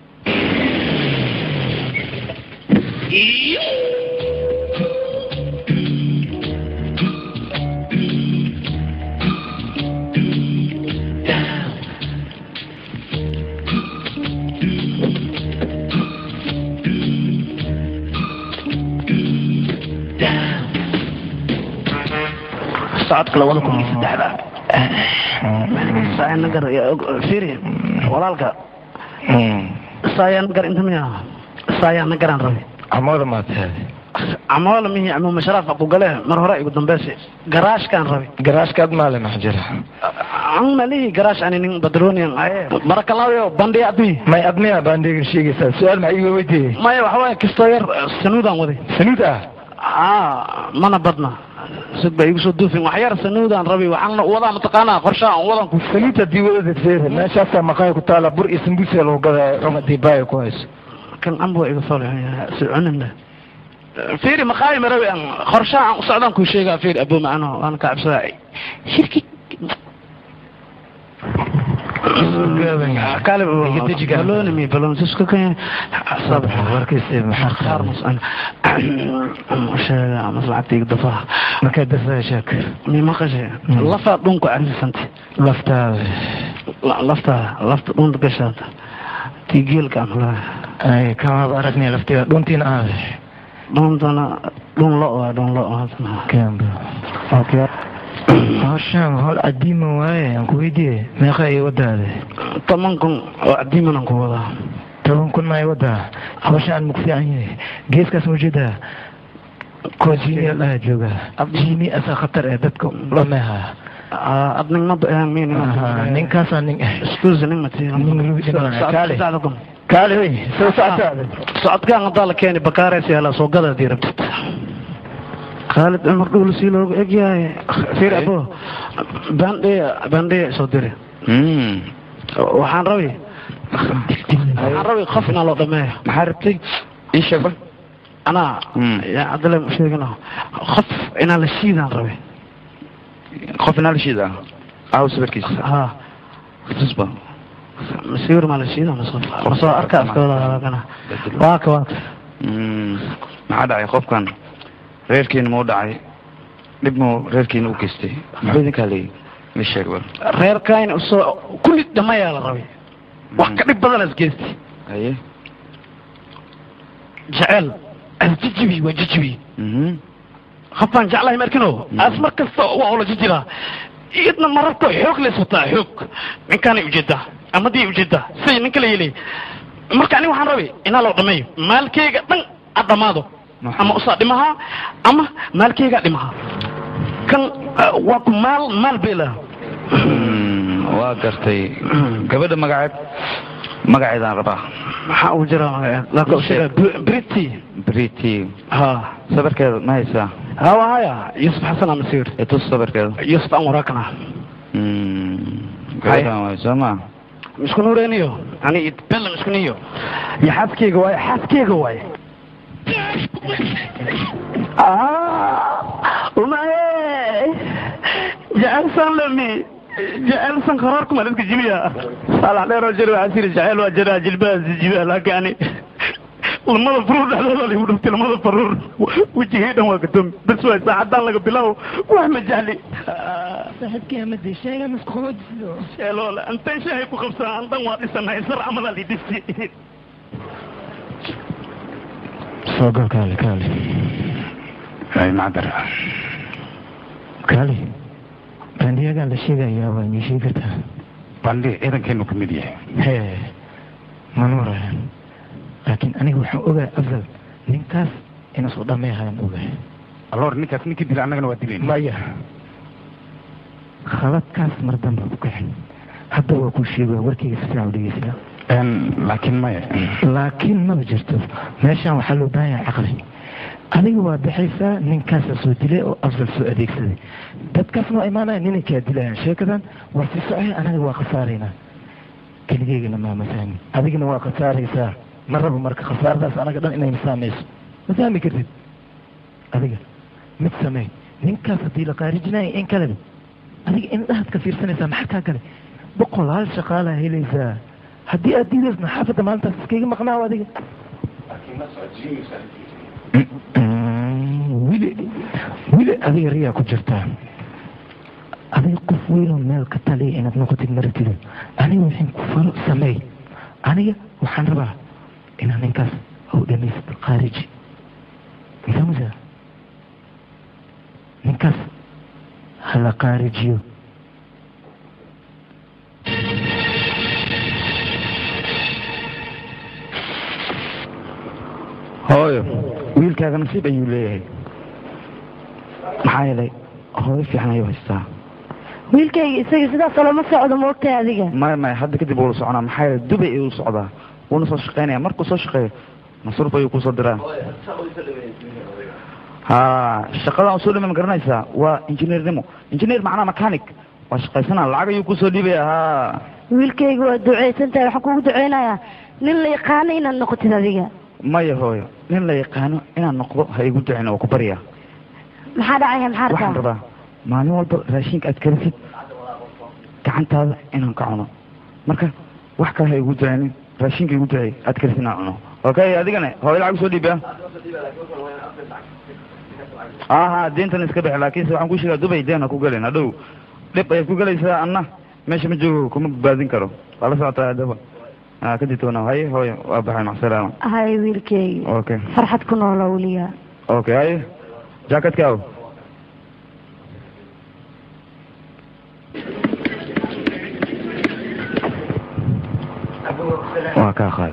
socodka labada kun iyo saddexda saayanagar firi walaalka saayanagar inta miya saayanagaraan rabi amooda maad tahay amoola mihi amuuma sharaaf ku gale mar hore igu dambeysi garaashkaan rabi garaashkaad maale max jira an malihi garaash ani nin badronian aye marakalaayo bandhiya admi may admiya baan deegin sheegaysaa su-aal maxaa iga weydiiyey maya waxa waaye kistoo yar sanuudaan waday sanuud ah aa mana badna sid ba igu soo duufin wax yar sanuudaan rabi waxaan wadaa mataqaanaa qorshaa aan wadan ku sanuud haddii wadada feer meeshaasaa maqaaya ku taala bur iyo sambuusa lagu gadaa cunga dibaaya ku hayso kan ambo iga fal soconin leh fiiri maqaayi marawi aan qorshaa aan u socdaan kuu sheegaa fiiri abo macano waan ka cabsadaa shirki baloni mi balon siska kan sabx warkiisa maxaa qaar masan sheega maslacagta iga dafaha markaa dafaa sheek mi maqashe lafaa dhunku carifisanta laftaada laftaada lafta dhunta gashaata tii geelka amlaa ay kamaaba aragnay lafteeda dhuntiina aade dhuntana dhun lo waa dhun lo kemba okay hawshaan hol cadiima waaye aan ku weydiiye meeqa ay wadaade toban kun oo cadiiman aan ku wadaa toban kun maay wadaa hawshaan maku fiican yahay geeskaas ma ujeedaa kuwa jini dhaha jooga jini asaa khatar ee dadka lameha adning ma bahan min ninkaasaa nin ah excuse ning mati kaale kaale wey soo socotaada socodkaan haddaa la keeni bakaarees yaala soo gada hadii rabtid khaalid cumar dhuul sii loogu egyahay fiir abo bandhiya bandhiya soo diri waxaan rabi waxaan rabi qof inaa loo dhameeyo maxaa rabtay ii sheeg bal anaa yaa cabdille sheegana qof inaa la shiidaan rabi qof inaa la shiidaa aaw sawirkiisa ha tusba masiir ma la shiida masoo arka afkooda waa ka waa ka maxaa dhacay qofkan reerkiina ma u dhacay dhib muu reerkiina u geystay muxuu idinkaa leeyahy ii sheeg bal reerkayna usoo kulli dhamayaa la rabay wax ka dhib badan as geystay haye jecel asjijibi waa jijibi qofaan jeclahay markino as mar kasta waa ula jijiraa iyadna mararka xoog leys wataa xoog ninkaanay ujeedaa amadii ujeedaa siday nin kala yeelay marka aniga waxaan rabay inaa loo dhameeyo maalkeyga dhan ad dhammaado ama usaa dhimahaa ama maalkeyga dhimahaa kan ah, waa ku maal maal beela waa gartay gabadha magaceed magaceedaan rabaa maxaa uu jiraa magaceed laakiin u sheega briti briti ha sawirkeeda ma haysaa ha waa haya yusuf xasan amasiir itus sawirkeeda yusuf aan waraakana gabadhan waay soo ma misku nuureeniyo ani bella misku niyo iyo xaaskeyga waaye xaaskeyga waaye umaye jecelsan lami jecelsan qaraarku maladka jibiya saalax dheeroo jir waxaa siri jecel waa jiraa jilbaha jibiya laakiin ani lamada faruur dhexdooda ligu dhuftay lamada faruur wejigay dhan waa gadoomi bas waay saacadaan laga bilaabo wax ma jecli saaxiibkii amadi sheega maskuudsido sheeloole antan shahay ku qabsaa andan waa dhisanahay sar camadaa lidhisi soo gal kaali kaali ay macdar kaali bandiyagan la sheegayaa waa mii sheegi kartaa bandhi ciidankeenu ka mid yahay hee manuurayan laakiin aniga waxaan ogaa afdal ninkaas inasoo dhameehayaan ogahay alloor ninkaas ninkii dila annagana waa dilayna maya khaladkaas mar damba ku kixin hadda waa kuu sheegaya warkayga si fiican u dhegeysaa laakiin maya laakiin maba jirto meeshaan waxaa loo baahan yahay caqli adiga waa baxaysaa ninkaasa soo dilay oo afdal soo adeegsaday dadkaasna waa imaanaya ninankaa dilayaan sheekadan waa si socay anaga waa khasaaraynaa keligeygana maamasaani adigana waa khasaaraysaa ma rabo marka khasaaradaas anaga dhan inay saamayso ma fahmi kartid adiga mid samey ninkaas haddii la qaarijinayo in kaleba adiga indhahaad ka fiirsanaysaa maxaa kaa gale boqolaal shaqaalaa helaysaa haddii aad diidaysna xaafadda maalintaas iskaga maqnaaw adiga wili wili adiga riyaa ku jirtaa adiga qof weynoo meel ka taliya inaad noqotid maratida aniga waxaan ku falo sameey aniga waxaan rabaa inaa ninkaas ou dhamaysto khaariji mafahmaysa ninkaas hala khaarijiyo hooyo wiilkaaga nasiib ayuu leeyahay maxaa yeelay hooyo fiican ayuu haystaa wiilkayga isaga sidaas olama socdo moogtahay adiga maya maya hadda kadib wuu la soconaa maxaa yeelay dubay ayuu socdaa wuuna soo shaqaynaya markuu soo shaqeeyo masruuf ayuu kusoo diraa ha shaqadan usoo dhima ma garanaysaa waa injineernimo injineer macnaa mechanic waa shaqaysanaa lacag ayuu kusoo dhiibaya ha wiilkayga waa ducaysan tahay waxaan kugu ducaynayaa nin la yaqaano inaad noqotid adiga maya hooyo nin la yaqaano inaan noqdo ha igu ducin oo ku barya maxaa dhacaya maxaa waxaan rabtaa rabaa maalin walba raashinka aad karisid gacantaada inaan ka cuno marka wax kale ha igu ducaynin raashinka igu ducey aad karisid inaan cuno okay adigana hooyo lacag usoo dhiiba ha ha deentan iska bixi laakiinse waxaan ku sheegaa dubay deen ha ku gelin hadhow dhib ayaad ku gelaysaa anna meesha ma joogo kuma badbaadin karo waa la socotaa haddaba ha ka ditoona haye hooyo waa baxay macsalaama hay wiilkayga okay farxad ku noolaa weligaa okay haye jaakatkaaw waa kaa qaad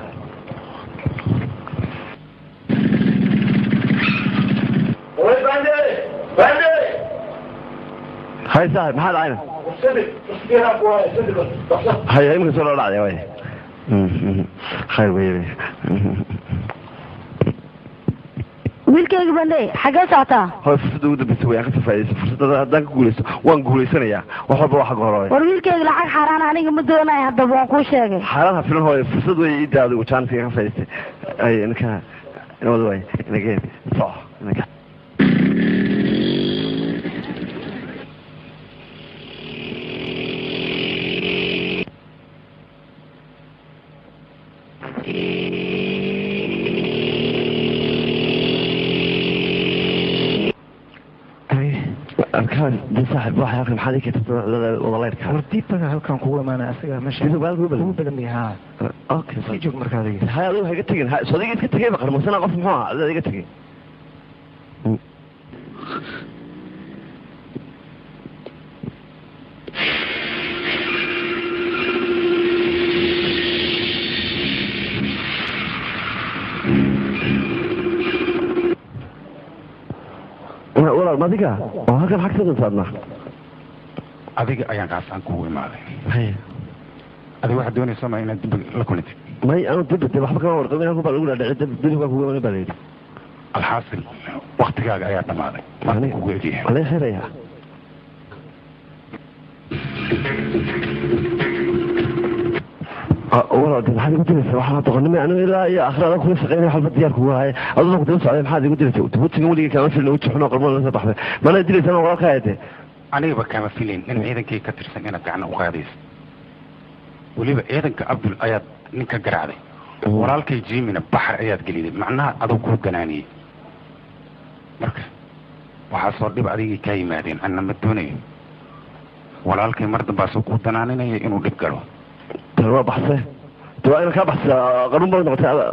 hay saaxib maxaa dhacayna haya iminka soo loo dhacday way khayr wey wiilkayga bandhe xaggee socotaa hoy fursadda ugu dambeysa way aan ka safaadaysa fursadda haddaan ka guulaysto waan guulaysanayaa wax walba waa xagga hore war wiilkayga lacag xaaraan aniga ma doonayo haddaba waan kuu sheegay xaalad ha filan hooyo fursad way ii daado jaaniska ka faa'idaystay ay ninka inawada way inageen soco inaka arkaan de saaxib waxa akri maxaad ii keentay wadaleyrka war diibaga halkan kugu imaanaya asaga meesha ugu badan yahay ha okay sii joog markaa adiga hay adigu ha iga tegin ha so adiga iska tegay ba qarmasana qof muxuu ahaa adiga iga tegay walaal madiga oo halkan xag sadan saadna adiga ayaan kaasaan kugu imaaday adiga waxaad doonaysa ma inaad dib la kulantid may anu dibade waxba kama warqabin halku baa lagu dhaadhici dibka kugu iman baa layidhi alxaasil waktigaaga ayaa dhammaaday marka kugu egyahay malee xiraya walaal de maxaad igu diraysa waxaa doqonnimo anigu ilaa iyo akhrada kula shaqeynaya waxba diyaar kugu haya aduna ku daba socday maxaad igu diraysa wutiga weligii kama filin weji xunoo qalmo la soo baxday mana diraysa ma walaalkaa de anigaba kama filin in ciidankii ka tirsan inaad gacna u qaadaysa weliba ciidanka abdul ayaad ninka garaacday walaalkay jimina baxar ayaad geliday macnaha aduu kuu ganaaniyey marka waxaasoo dhib adigii kaa yimaadeen anna ma doonayo walaalkay mar dambaasuu kuu danaaninaya inuu dhib galo tan waa baxse de waa ina kaa baxsa qarun baa noqotay ada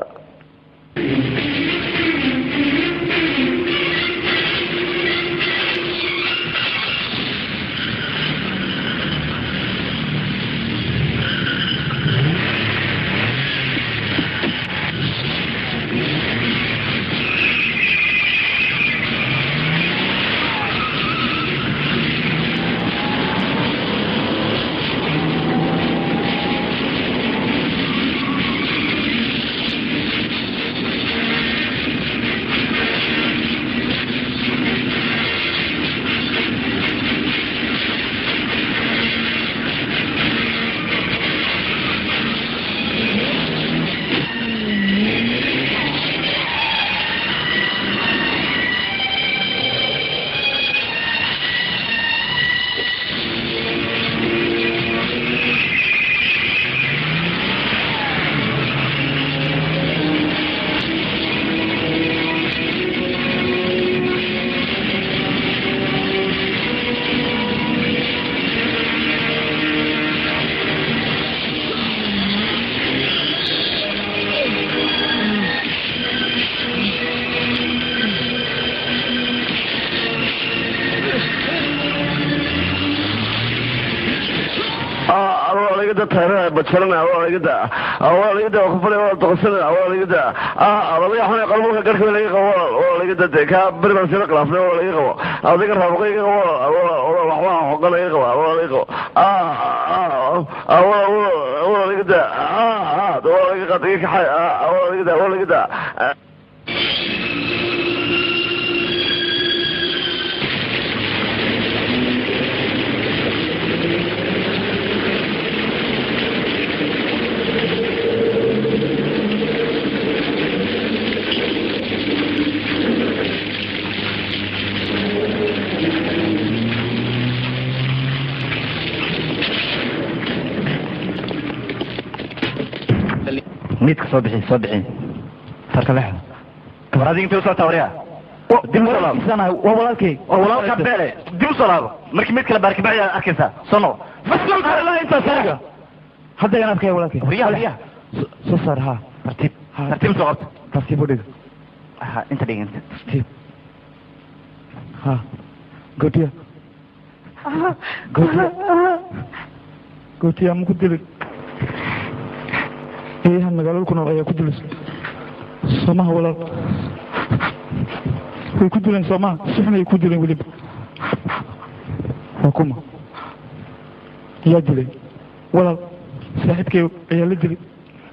awaaligada tayrada bajarana awaaligada awaaligada kufale waa doqosana awaaligada laga xun qalmuka garhka laga qabo awaaligada de ka beri baan sila khilaafnay waa laga qabo adiga raabaqayga qabo waxbaa xoga laga qabo awaa laga qabo awaaligada awaaligada qadiga kaxay awaaligada awaaligada miidka soo bixi soo bixi sarka leexda war adiga intay usoo tawriya dib u salaabo waa walaalkay waa walaalka beele dib u salaabo markii mid kale baarkibaxi aad arkaysaa soo noqo faslan intaas aniga hadda aan arkaya walaalkay wariyaha wariyaha soo saar ha tartiib tartiib soo qabta tartiib u dhig ha inta dhig inta tartiib ha gootiya gootiya gootiya ma ku dilin eeyahan magaalada ku nool ayaa ku dilaysa soomaha walaal way ku dileen soomaha si xun ay ku dileen weliba waa kuma yaa dilay walaal saaxiibkay ayaa la dilay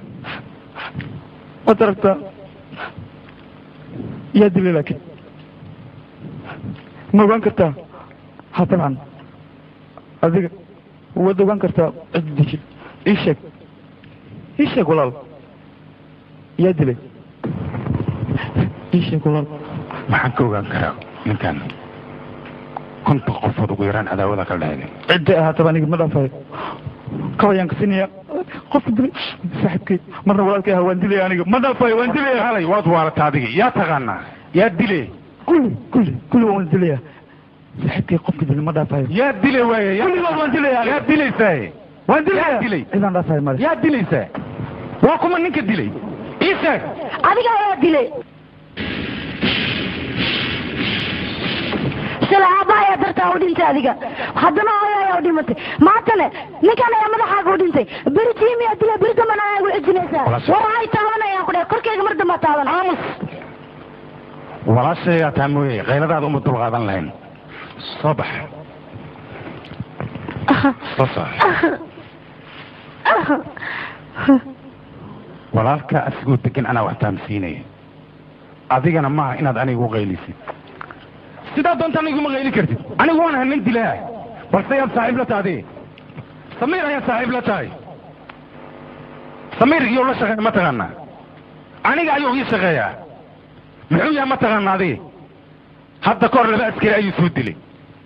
waad aragtaa yaa dilay laakiin ma ogaan kartaa ha dabcan adiga waad ogaan kartaa cid dishay ii sheeg ii sheeg walaal yaa dilay ii sheeg walaal maxaan ka ogaan karaa ninkan konton qofood ugu yaraan cadaawada ka dhahday cidday ahaataba aniga ma dhaafayo kabayaan ka sinaya qofka dilay saaxiibkay marna walaalkay ahaa waan dilaya aniga ma dhaafayo waan dilaya halay waad waarata adiga yaa taqaanaa yaa dile kulli kulli kulli waan dilaya saaxiibkay qofka dilay ma dhaafayo yaa dile waaye kulligood waan dilaya yaa dilaysaa waan dilaya dilay cidaan dhaafayo male yaa dilaysaa waa kuma ninka dilay ii sheeg adiga ayaa dilay shalay aabba ayaa dartaa u dhintay adiga haddana hooyo ayaa u dhimatay maantane ninkan ayaa madaxaaga u dhintay beri jiimiyaa dilay beri dambana ayaa igu cijinaysaa war hay taabanayaan ku dheh korkayga mar dambaa taaban aamus walaashaygaa taa mooye kayladaada uma dulqaadan lahayn soo bax soo soco walaalkaa asigoo degan anaa wax taamsiinaya adigana maaha inaad aniga u qaylisid sidaa doonta aniga uma qayli kartid anigu waan ahay nin dilaa balse yaad saaxiib la tahay samiir ayaad saaxiib la tahay samiir iyou la shaqeeya ma taqaanaa aniga ayuu ii shaqeeyaa muxuu yahay ma taqaana adi hadda ka hor laba askari ayuu soo dilay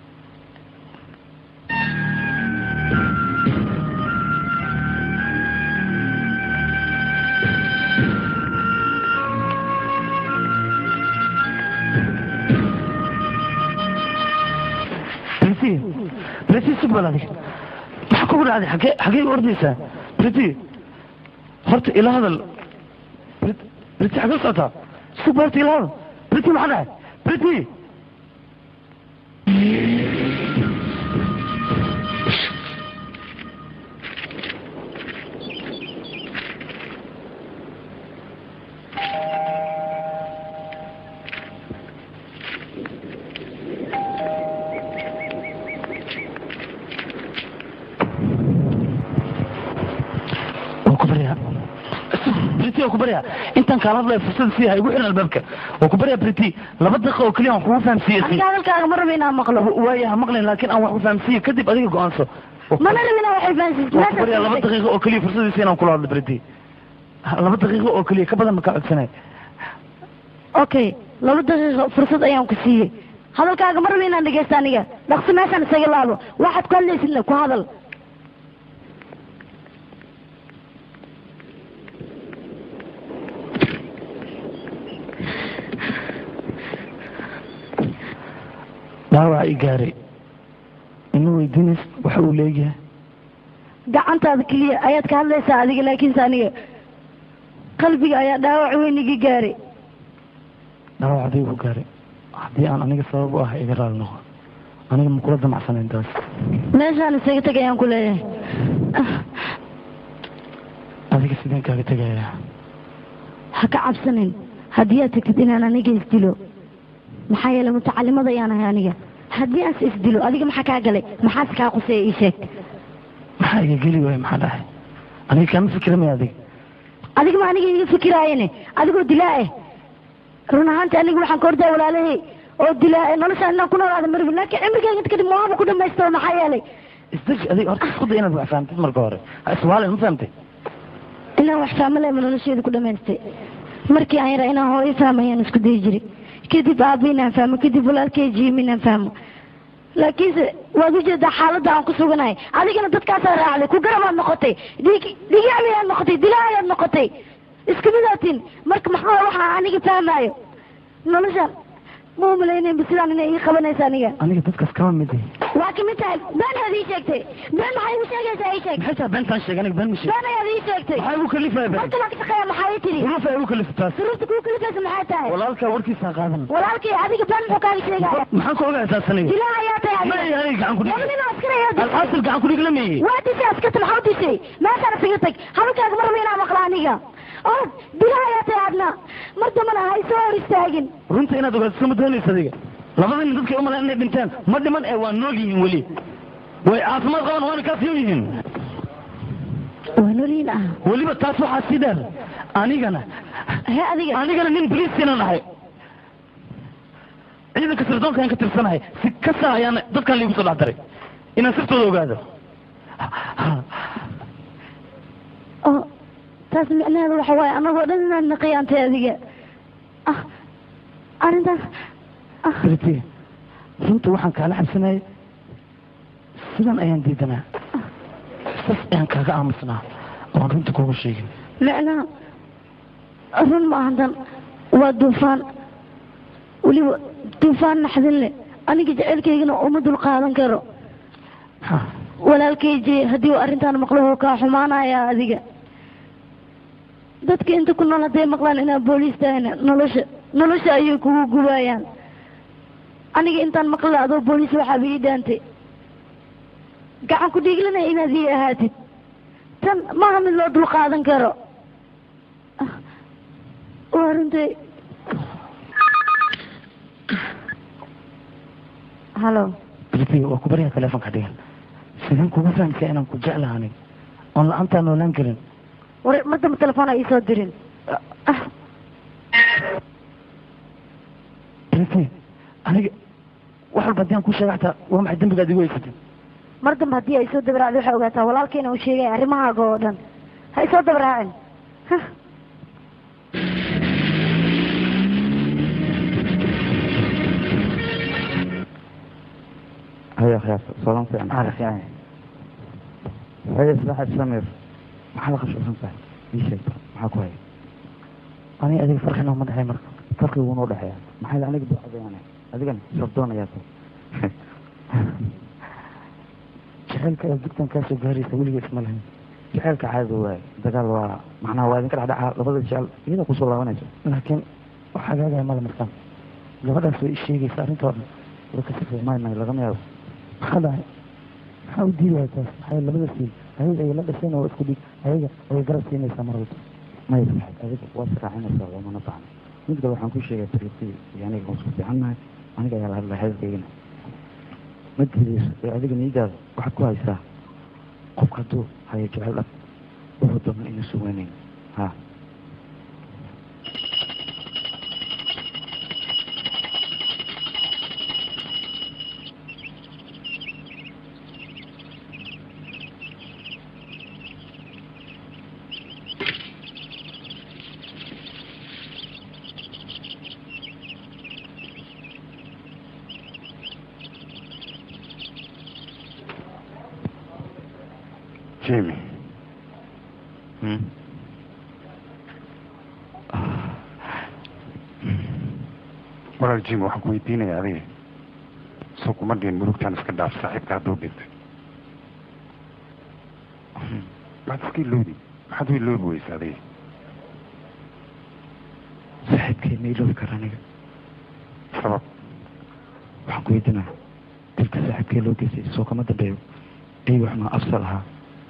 بريتي بريتي سبب هذيك maxaa kugu dhacday xagee xagee u ordaysaa briti horta ila hadal briti xagee u socotaa sug horta ila hadal briti maxaa dhacay briti waa ku baryaa briti waa ku baryaa intaan kaala hadlaya fursada sii ha igu xiran albaabka waa ku baryaa briti laba daqiiqa oo keliya aan kugu fahamsiiye aniga hadalkaaga ma rabo inaan maqlo waaya ha maqlayn laakiin aan wax ku fahamsiiye kadib adiga go-aanso mana rabo inaan waxay fahansiiso waa ku baryaa laba daqiiqa oo keliya fursadiisa inaan kula hadlo briti laba daqiiqo oo keliya ka badan ma kaa codsanay okay laba daqiiqo fursad ayaan ku siiyey hadalkaaga ma rabo inaan dhegeysto aniga dhaqsi meeshaan isaga laabo waxaad ku hadlaysidna ku hadal dhaawac i gaaray ima weydiinays waxa uu leeyahay gacantaada keliya ayaad ka hadlaysaa adiga laakiinse aniga qalbiga ayaa dhaawac weyn iga gaaray dhaawac adiga ku gaaray haddii aan aniga sabab u ah iga raali noqo aniga ma kula damacsanayn taas meeshaan isaga teg ayaan ku leeyahay adiga sideen kaaga tegayaa ha ka cabsanin haddii aad tagtid inaan aniga isdilo maxaa yeelay mutacalimad ayaan ahay aniga haddii aas isdilo adiga maxaa kaa galay maxaase kaa quseeya ii sheeg maxaa iga geli waaya maxaa dhahay aniga kaama fikiramaya adiga adiga ma aniga iga fikiraayene adigoo dilaa eh run ahaanti aniga waxaan ka ordaa walaalahay oo dilaa eh noloshaan inaan ku noolaada marbi laakiin cimrigayga inta kadib maaba ku dhamaystiro maxaa yeelay isdeji adiga horta isku day inaad wax fahamtid marka hore ha iswaalin ma fahamtay inaan wax fahmo lema nolosheedu ku dhamaystay markii aan yaraa inaan hooyo fahmayaan isku dayi jiray kadib aabba inaan fahmo kadib walaalkay jiim inaan fahmo laakiinse waad ujeedaa xaaladda aan ku suganahay adigana dadkaasaa raacday ku garabaad noqotay dhig dhigaabayaad noqotay dilaayaad noqotay isku midaatin marka maxaa waxaa aniga fahmaayo noloshaan ma umalaynayba sidaan inay ii qabanaysa aniga aniga dadkaas kama mid yahay waa kamid tahay been aad ii sheegtay been maxay igu sheegaysaa ii sheeg maxay tahay beentaan sheeg aniga been ma sheeg been ayaad ii sheegtay maxaa igu kalifaya been marka waan ka shaqeeya maxaa ii tiri duruufa igu kalifta taas duruufta kuu kalifaysa maxay tahay walaalkaa warkiisa ha qaadan walaalkay adiga been muxuu kaaga sheegaya maxaan ka ogaa taas aniga dilaa ayaa tahay ma aniga gacan ku dhig laba nin oo askari ayaa dishay alxaasil gacan ku dhig la meeyey waa dishay askarta maxaa u dishay meeshaan isaga tag hadalkaaga ma rabo inaan maqla aniga oo dilaa ayaa tahay adna mar dambana ha isoo hor istaagin runta inaad ogaato sama doonaysa adiga labada nin dadkay umaleen inay dhinteen ma dhiman ee waa nool yihiin weli way caafimaad qaban waana kaasiyon yihiin waa noliin ah weliba taas waxaa sii dheer anigana he adiga anigana nin boliiskiinan ahay ciidanka sirdoonka aan ka tirsanahay si kasta ayaan dadkan liigu soo dhex daray inaan sirtooda ogaado oo taas micnaheedu waxa waaye anagoo dhan inaad naqiyaantay adiga ah arrintaas briti runta waxaan kaala xabsanayay sidan ayaan diidanaa sas ayaan kaaga aamusnaa oon runta kuuga sheegin micnaha run ma ahantan waa duufaan weliba duufaan naxdin leh aniga jecelkaygana uma dul qaadan karo walaalkay jee haddii uu arrintaan maqlo wuu kaa xumaanaya adiga dadka inta ku nool hadday maqlaan inaa booliis tahayna nolosha nolosha ayay kugu gubaayaan aniga intaan maqla adoo booliis waxaaba ii dhaantay gacan ku dhiiglanaya inaad ii ahaatid tan maaha mid loo dul qaadan karo waa runtay halo britiga waa ku baryaa telefonka dhigan sideen kugu fahamsaa inaan ku jeclaha aniga oon la-aantaa noolaan karin war mar dambe telefoon ay iisoo dirin briti aniga wax walba haddii aan ku sheega xataa waa maxay dembigaad igu haysatay mar dambe haddii ay soo dabaraacdo waxay ogaataa walaalkayna uu sheegay arrimahaaga oo dhan ha isoo dabaraacin Hah. هيا خياس سلام فين على فين هيا سلاحة سمير maxaa la qabsho santahay ii sheeg maxaa ku haya aniga adiga farxina uma dhexay marka farqi wuu noo dhexeeya maxaa la aniga ducadayaane adigana sabdoon ayaa tahay jaceylka ee dugtan kaa soo gaaraysa weliga isma lahayn jaceylka caadi waaye dagaal waa macnaha waa idinka dhexdhacaa labada jecel iyada kusoo laabanayso laakiin wax hagaagaya mala markaan gabadhaas way isheegaysa arrintoo dhan warkasi may may lagama yaabo maxaa dhahay maxaa u diidaya taas maxay labada siil ayaga ay la dhasheen oo isku dhig ayaga ayay garab siinaysaa mar walba may saxib adiga waad saraacinaysaa loomana baahna mid kale waxaan ku sheegay tariiqtii iyo aniga waan isku fiicannahay aniga ayaa la hadlaya hadalkaygana ma diidayso ee adiga niyadaada waxaad ku haysaa qofka hadduu hayo jecel dhab wuxuu doona inuu suganayn ha jimmy walaal jimmy waxaan ku weydiinaya adiga soo kuma dhihin murugtaan iska dhaaf saaxiibka hadduu dhintay maxaad iska ilowdi maxaad u iloobi weysa adiga saaxiibkay ma iloobi kara aniga sabab waxaan ku weydiinaya dilka saaxiibkay loo geystay soo kama dambeeyo ay wax ma afsal ahaa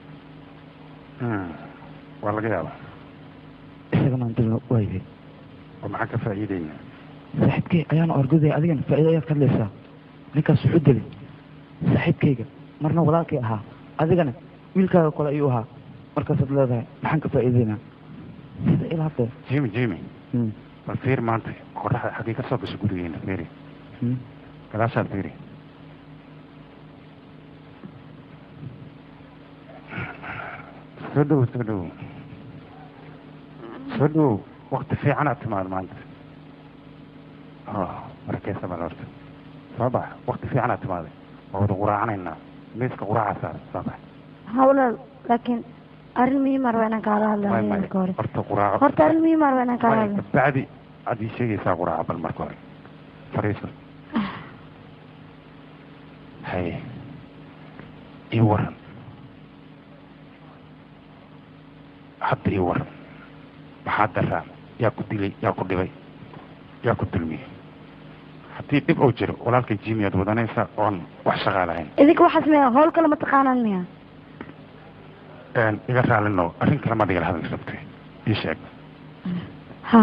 waa laga yaaba isagana aan dilna waayay oo maxaan ka faa'iideynaa saaxiibkay ayaana orgodaya adigana faa'iido ayaad ka hadlaysaa ninkaas wuxuu dilay saaxiibkayga marna walaalkay ahaa adigana wiilkaaga kole ayuu ahaa markaasaad leedahay maxaan ka faa'iideynaa sida ilaa hadda jimmy jimmy bal fiir maanta qoraxda xaggee ka soo gasho gurigeena fiiri gadaashaad fiiri soo dhow soo dhow soo dhow wakti fiicanaad timaad maanta markeesa bal horta soo bax wakti fiicanaad timaaday waa wada quraacanaynaa miiska quraaca saar soo bax ha walaal laakiin arrin muhiima raba inaan kaala hadla may may marka hore horta quraaco horta arrin muhiima raba inaan kaala hadla bacdi aad ii sheegaysaa quraaca bal marka hore fariiso hay ii waran hadda ii waran maxaa daraa yaa ku dilay yaa ku dhibay yaa ku dulmiyey haddii dhib uu jiro walaalkay jimi aad wadanaysa oon wax shaqaa lahayn idinka waxaas miya howl kale ma taqaanaan miya iga raalino arrin kale maad igala hadli rabtay ii sheeg ha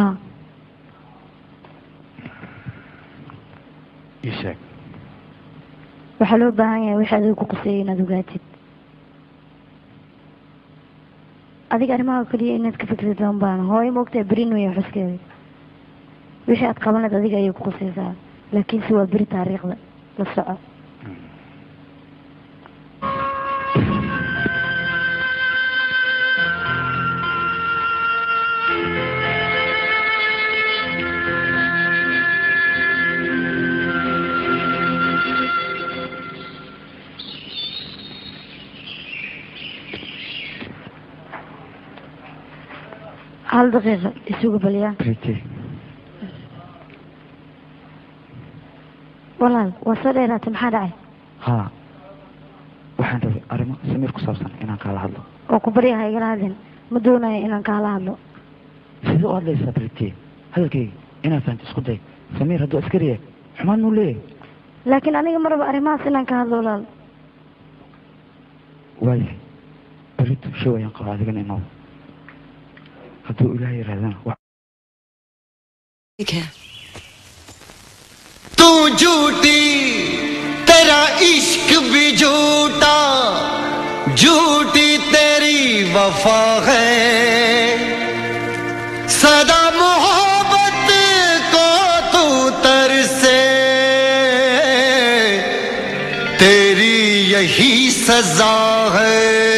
ii sheeg waxaa loo baahan yahay wixii adiga ku quseeyay inaad ogaatid adiga arrimaha keliya inaad ka fikrid loon baana hooyo moogtaa berin weya xuskeeda wixii aad qaban lahayd adiga ayay ku qusaysaa laakiinse waa beri taariikhda la soco hal daqiiqa isugu balyaa walaal waa soo dheeraatay maxaa dhacay ha waxaan rabay arrimo samiir ku saabsan inaan kaala hadlo oo ku barya ha igala hadlin ma doonayo inaan kaala hadlo sidee u hadlaysaa brite hadalkayga inaan fahanto isku day samiir hadduu askari yahay xumaan muu leeyahay laakiin aniga ma rabo arrimahaas inaan ka hadlo walaal waayahay berito show ayaan qabaa adigana inoo hadduu ilaahay yidhahdana wax तू झूठी सदा मोहब्बत को तू तरसे तेरी यही सजा है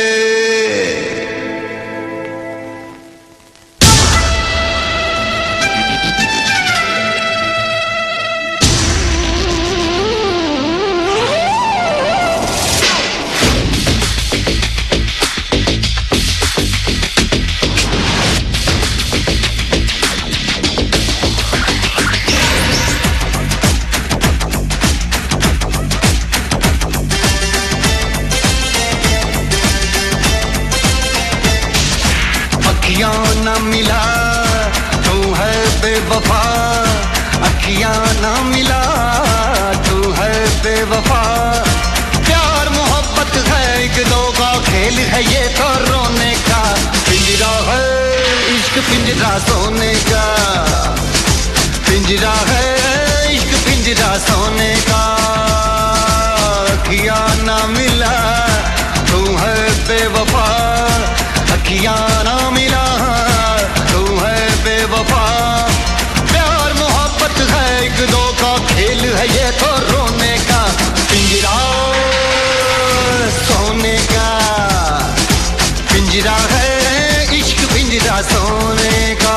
अखियां न मिला तू है बेवफा अखियां न मिला तू है बेवफा प्यार मोहब्बत है एक दो का खेल है ये तो रोने का पिंजरा है इश्क पिंजरा सोने का पिंजरा है इश्क पिंजरा सोने का अखियां न मिला तू है बेवफा अखियां ना मिला तू है बेवफा प्यार मोहब्बत है एक दो का खेल है ये तो रोने का पिंजरा सोने का पिंजरा है इश्क पिंजरा सोने का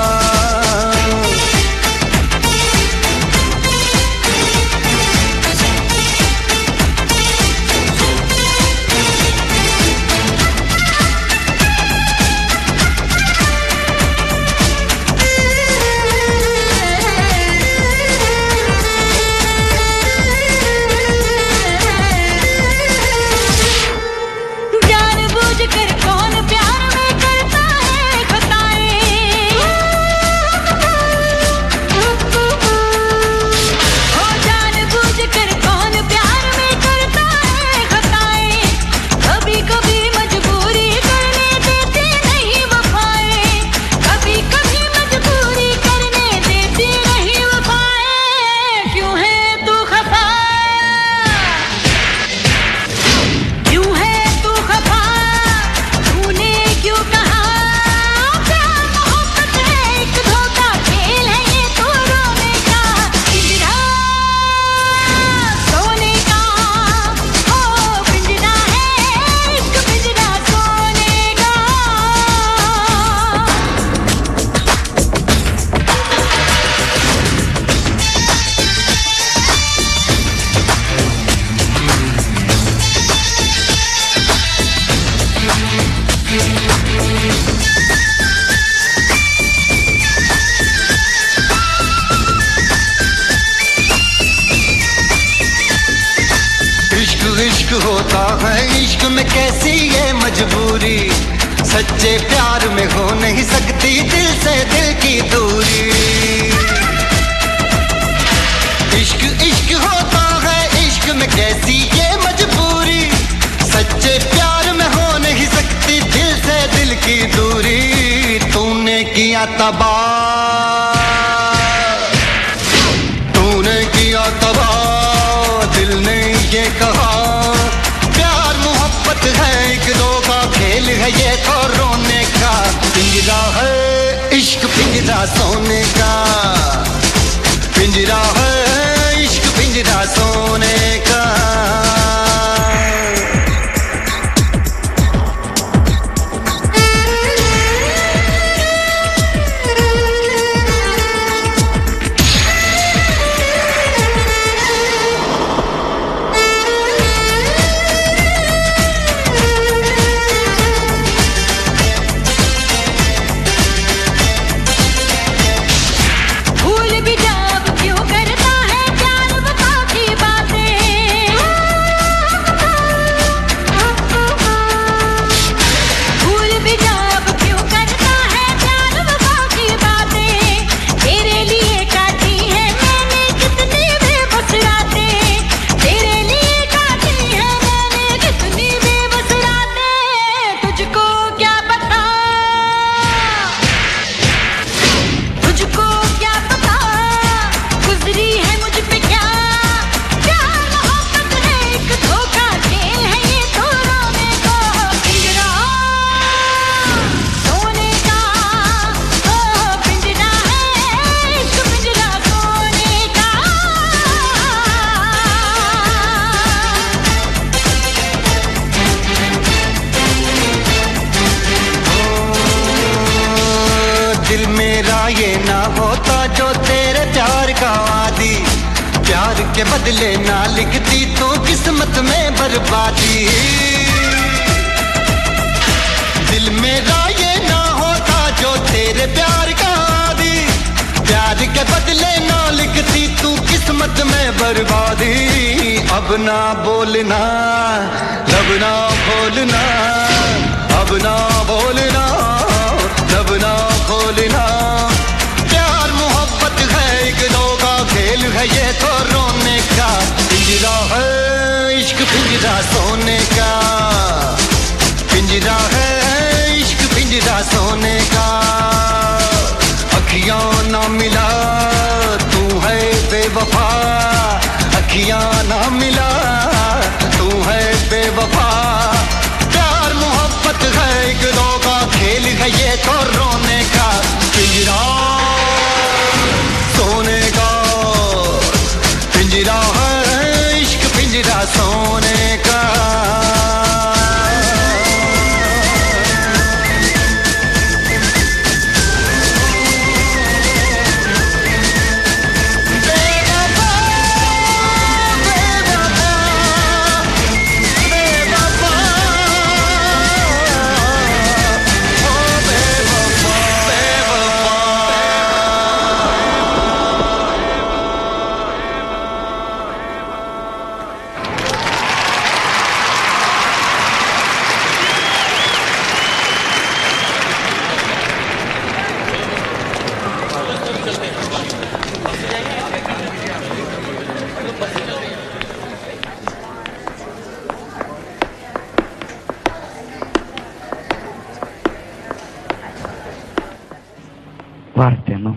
जानबूझ कर कौन प्यार में करता है खताएं हो जानबूझ कर कौन प्यार में करता है खताएं कभी कभी मजबूरी करने देती नहीं वफाएं कभी कभी मजबूरी करने देती नहीं वफाएं क्यों है तू खफा क्यों है तू खफा तूने क्यों कहा प्यार मोहब्बत है एक धोखा खेल है ये तो रोने का पिंजरा सोने का ओ पिंजरा है इश्क पिंजरा सोने का इश्क इश्क होता है इश्क में कैसी ये मजबूरी सच्चे प्यार में हो नहीं सकती दिल से दिल की दूरी इश्क इश्क होता है इश्क में कैसी ये मजबूरी सच्चे प्यार में हो नहीं सकती दिल से दिल की दूरी तूने किया तबाह तूने किया तबाह दिल ने ये कहा प्यार मोहब्बत है एक दो का खेल है ये तो रोने का पिंजरा है इश्क पिंजरा सोने का पिंजरा है इश्क पिंजरा सोने का भूल भी जाब क्यों करता है प्यार वफा की बातें ये ना होता जो तेरे प्यार का वादी प्यार के बदले ना लिखती तो किस्मत में बर्बादी दिल मेरा ये ना होता जो तेरे प्यार का वादी प्यार के बदले ना लिखती तू किस्मत में बर्बादी अब ना बोलना लब ना खोलना अब ना बोलना लब ना खोलना प्यार मोहब्बत है एक दो का खेल है ये तो रोने का पिंजरा है इश्क पिंजरा सोने का पिंजरा है इश्क पिंजरा सोने का अखियां ना मिला तू है बेवफा अखियां ना मिला तू है बेवफा प्यार मोहब्बत है एक दो का खेल है ये तो रोने का पिंजरा सोने का पिंजरा है इश्क पिंजरा सोने का waaragteeno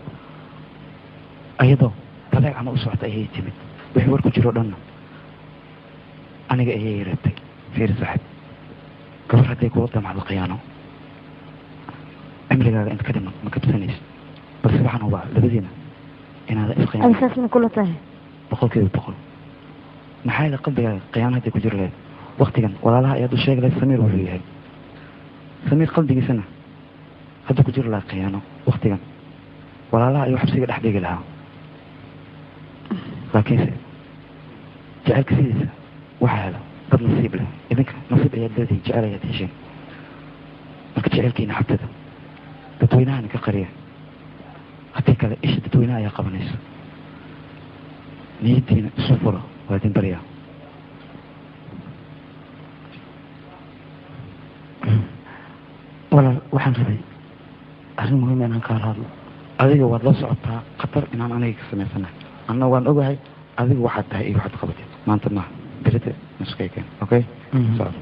ayadoo badeecana u socota ayay timid wixii war ku jiro dhanna aniga ayay yaratay fiiri saaxib gabar hadday kula damacdo khiyaano cimrigaaga inta ka dhiman ma kabsanaysid balse waxaan hubaa labadiina inaada iskhiyaano adisaasna kula tahay boqolkiiba boqol maxaa yeele qalbigaaga khiyaano hadday ku jiri lahayd waktigan walaalaha ayaad u sheegi lahayd samiir wuxuu yahay samiir qalbigiisana hadda ku jiri lahaa khiyaano waktigan walaalaha ayuu xabsiga dhex dhigi lahaa laakiinse jecelka sidiisa waxaa helo dad nasiib leh idinka nasiib ayaad leedihin jecel ayaad hesheen marka jecelkiina xabtada dadweynahana ka qariya haddii kale isha dadweynaha ayaa qabanaysa niyadiina isu furo waa idin baryaa walaal waxaan rabay arrin muhiim inaan kaala hadlo adiga waad la socotaa khatar inaan aniga ka samaysanahay anna waan ogahay adiga waxaad tahay iyo waxaad qabatid maanta maaha berita nuskayken okay Sawa.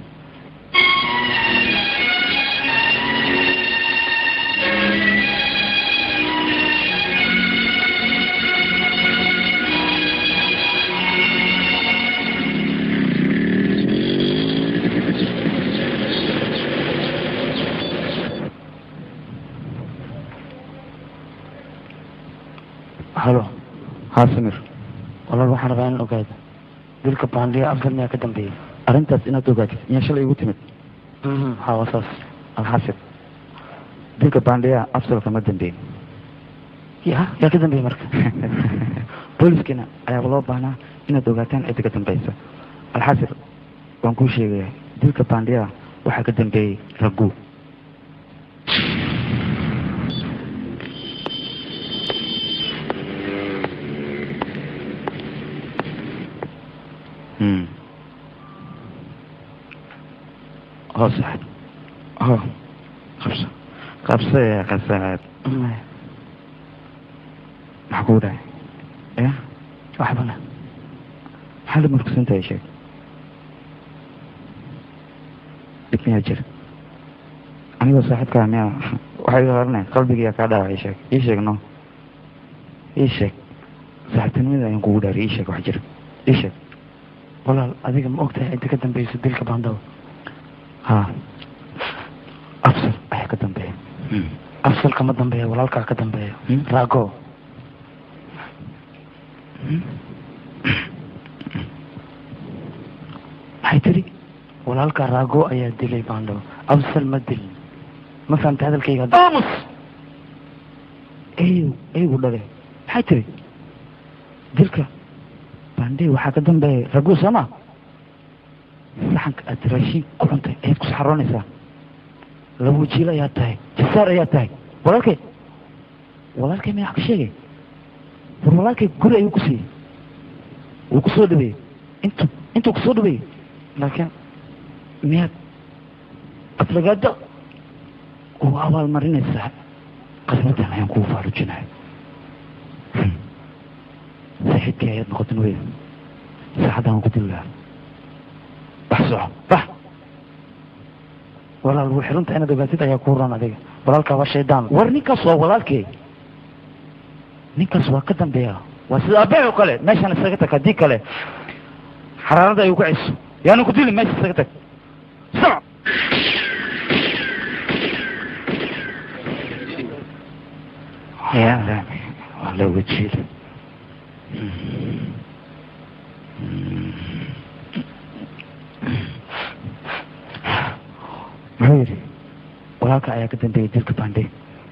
halo haa samir walaal waxaan rabaa inaan ogaado dilka baandiya afsal miyaa ka dambeeyey arrintaas inaad ogaatid miyaa shalay igu timid haa waa saas alxasib dilka baandiya afsal kama dambeyn ya yaa ka dambeeyey marka booliskiina ayaaba loo baahnaa inaad ogaataan cidda ka dambeysa alxasib waan kuu sheegaya dilka baandiya waxaa ka dambeeyey ragu Hmm. Oh, Saad. Oh, qabso. Qabso ya qasaad. Maxaa kugu dhacay? Ya? Waxbana. Maxaad murugsan tahay sheeg? Dhib miyaa jira? Anigoo saaxiibkaa miyaa waxay iga horanay qalbigiyaa kaa dhaawacay sheeg. Ii sheeg no. Ii sheeg. Saaxiibtinimada ayaan kugu dhaariyay ii sheeg wax jira. Ii sheeg. walaal adiga ma ogtahay cidda ka dambeysa dilka baandaba ها أفصل أحيا كدن بيه afsal kama dambeeya walaalkaa ka dambeeya raago maxay tiri walaalkaa raago ayaa dilay baandhabo afsal ma dilin ma fahamta hadalkayga aamus eeyow eeygu dhale maxay tiri dilka bandhey waxaa ka dambeeya raguu sooma saxanka aad raashin ku cuntay ayaad ku saxaroonaysaa laba wajiil ayaa tahay jasaar ayaa tahay walaalkay walaalkay miyaa wax ka sheegay war walaalkay guri ayuu ku siiyey wuu kusoo dhabeeyey intu intuu kusoo dhabeeyey laakiin miyaad aflagaado ugu abaalmarinaysaa qasbadan ayaan kugu faarujinaya saaxiibkii ayaad noqotin wey saacaddan waan ku dili lahaa bax soco bax walaal wuu xirunta inaad ogaatid ayaa kuu ron adiga walaalkaa waa shaydaan war ninkaas waa walaalkay ninkaas waa ka dambeeya waa sida abeec oo kale meeshaan isaga tag haddii kale xaraarada ayuu ku ceyso yaanu ku dili meesha isaga tag soco ya waa la wajiil muxuu yidhi walaalka ayaa ka dambeeyay dilka bandhe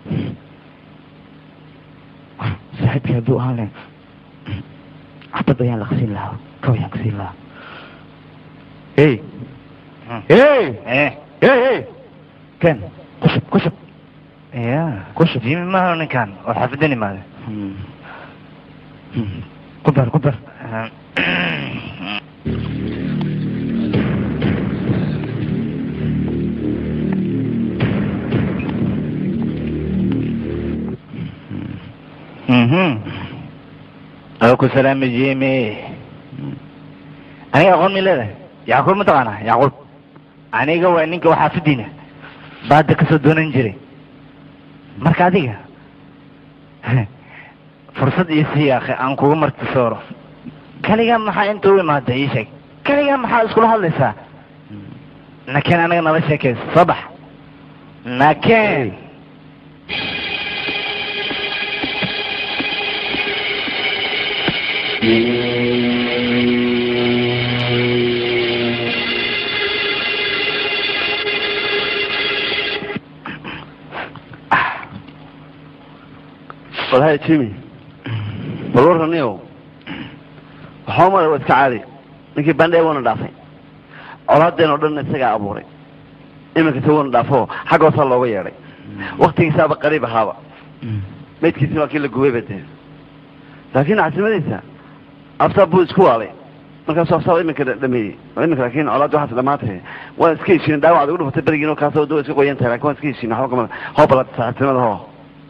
saaxiibkii hadduu ahaan lahayn xabad ayaan laqsiin lahaa kaw ayaan kasiin lahaa hey hey hey hey ken kushub kushub ya kushub jimi maaha ninkan oo xaafadan imaade ku dar ku dar aku salaami jimi aniga aqoon mi leedahay yacquub ma taqaanaa yacquub aniga waa ninka waxaafadiina baada kasoo doonan jiray marka adiga fursad iyo sii akhi aan kugu marti sooro kaligaa maxaa inta u imaada ii sheeg kaligaa maxaa iskula hadlaysaa nakeen anaga nala sheekaysa soo bax nakeen walhay jimi bal warraniyow waxaa umale waa iska caadi ninkii bandhee waana dhaafay colaadeen oo dhan isagaa abuuray iminka se waana dhaafo xagga hoosaa looga yeedhay waktigiisaaba qariib ahaaba maydkiisina waa kii la gubay ba dee laakiin caasimadiisa aftaa buu isku waalay markaasu aftaaba iminka dhameeyey iminka laakiin colaad waxaas dhamaatay waan iska heshiin dhaawac ad ugu dhufatay berigiin oo kaasoo doo iska qoyan tahay lakin waan iska heshiin waxba kama hoo bala caasimada hoo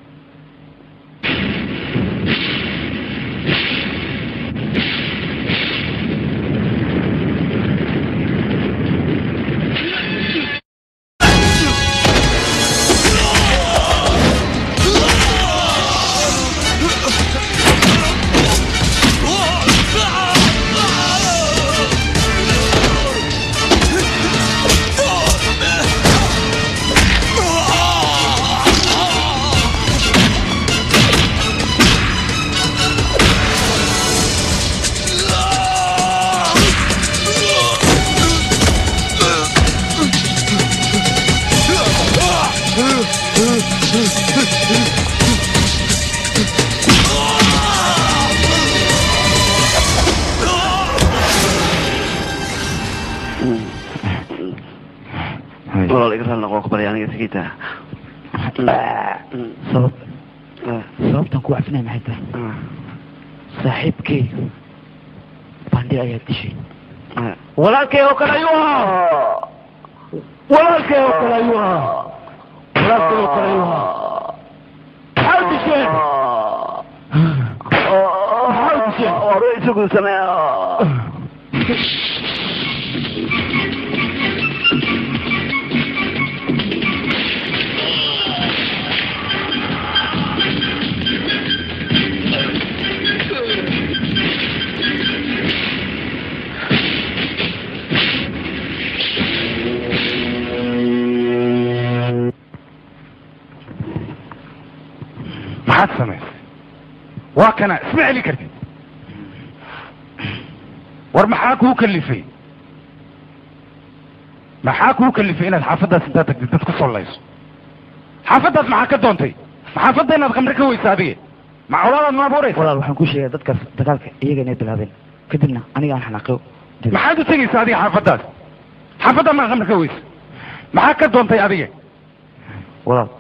walaal iga raali noqon kubalay aniga iskiita sabab sababtan ku cafinaya maxay tahay saaxiibkey bandhi ayaa dishay walaalkay oo kale ayuu ahaa walaalkay oo kale ayuu ahaa walaalkay oo kale ayuu ahaa maxaa disheen maxaa disheen hore isagu samee maxaad samaysay waa kana isma celi kartid war maxaa kuu kalifay maxaa kuu kalifay inaad xaafaddaas intaad tagtid dad ku sollayso xaafaddaas maxaa ka doontay maxaafadda inaad khamre ka weysa adiga maculaadaad ma abuuraysa walaal waxaan kuu sheegaya dadkaas dagaalka iyaga inay bilaabeen kadibna aniga aan xanaaqo maxaad u tegaysa adiga xaafaddaas xaafadda maa khamre ka weysa maxaa ka doontay adiga walaal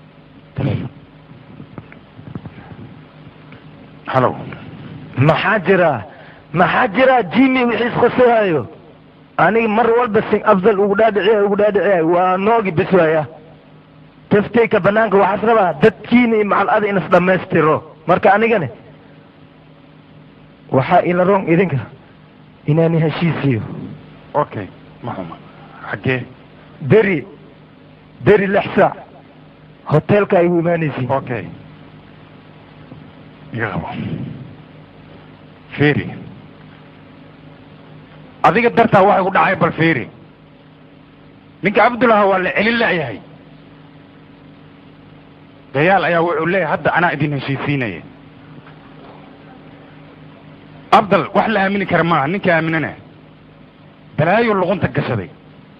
halow maxaa jira maxaa jira jimi wixii isqosahayo aniga mar walba sin afdal ugu dhaadhiciya ugu dhaadhiciya waa noogi bes waaya tafteyka banaanka waxaas rabaa dadkiina iyo macalada in is dhammaystiro marka anigane waxaa ila rong idinka inaani heshiisiyo okay ma xuma xaggee beri beri lix saac hoteelka ay u imaanaysiin okay iga qabo feri adiga dartaa waxay ku dhacay bal feri ninka cabdullaha waa la celin la'yahay dayaal ayaa wuxuu leeyahay hadda anaa idin heshiisiinaya afdal wax la aamini kara maaha ninka aaminana balaayo luqunta gashaday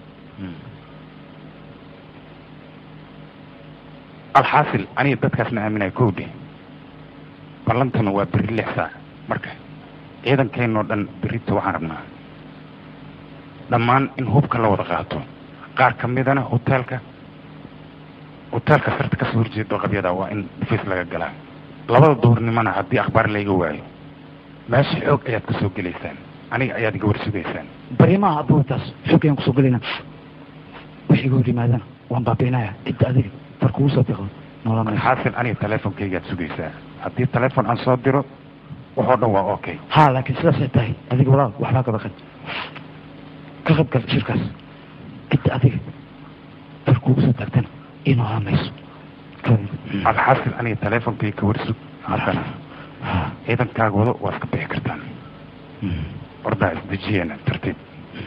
alxaasil aniga dadkaasna aaminaya kowdhe ballantuna waa beri lix saac marka ciidankeenoo dhan berita waxaan rabnaa dhammaan in hubka la wada qaato qaar ka midana hoteelka hoteelka sarta kasoo horjeedo qabyada waa in dhufis laga galaa labada duhurnimona haddii akhbaar layga waayo meesha xoog ayaad ka soo gelaysaan aniga ayaad iga warsugaysaan barimaha abuurtaas xoog ayaan kusoo gelayna wixii iga hor yimaadana waan baabiinaya cidda adiga farkugu soo tiqo nolol xaasil aniga teleefonkaygaad sugaysaa haddii teleefon aan soo diro waxoo dhan waa okay ha laakiin sidaasay tahay adiga walaal waxbaa ka baqan ka qayb gal shirkaas cidda adiga farkugu soo taagtana inoo hamayso alxaasil aniga teleefonkayga ka warsug haddana ciidankaaga wado waa iska bixi kartaan ordaa isdejiyeena tartiib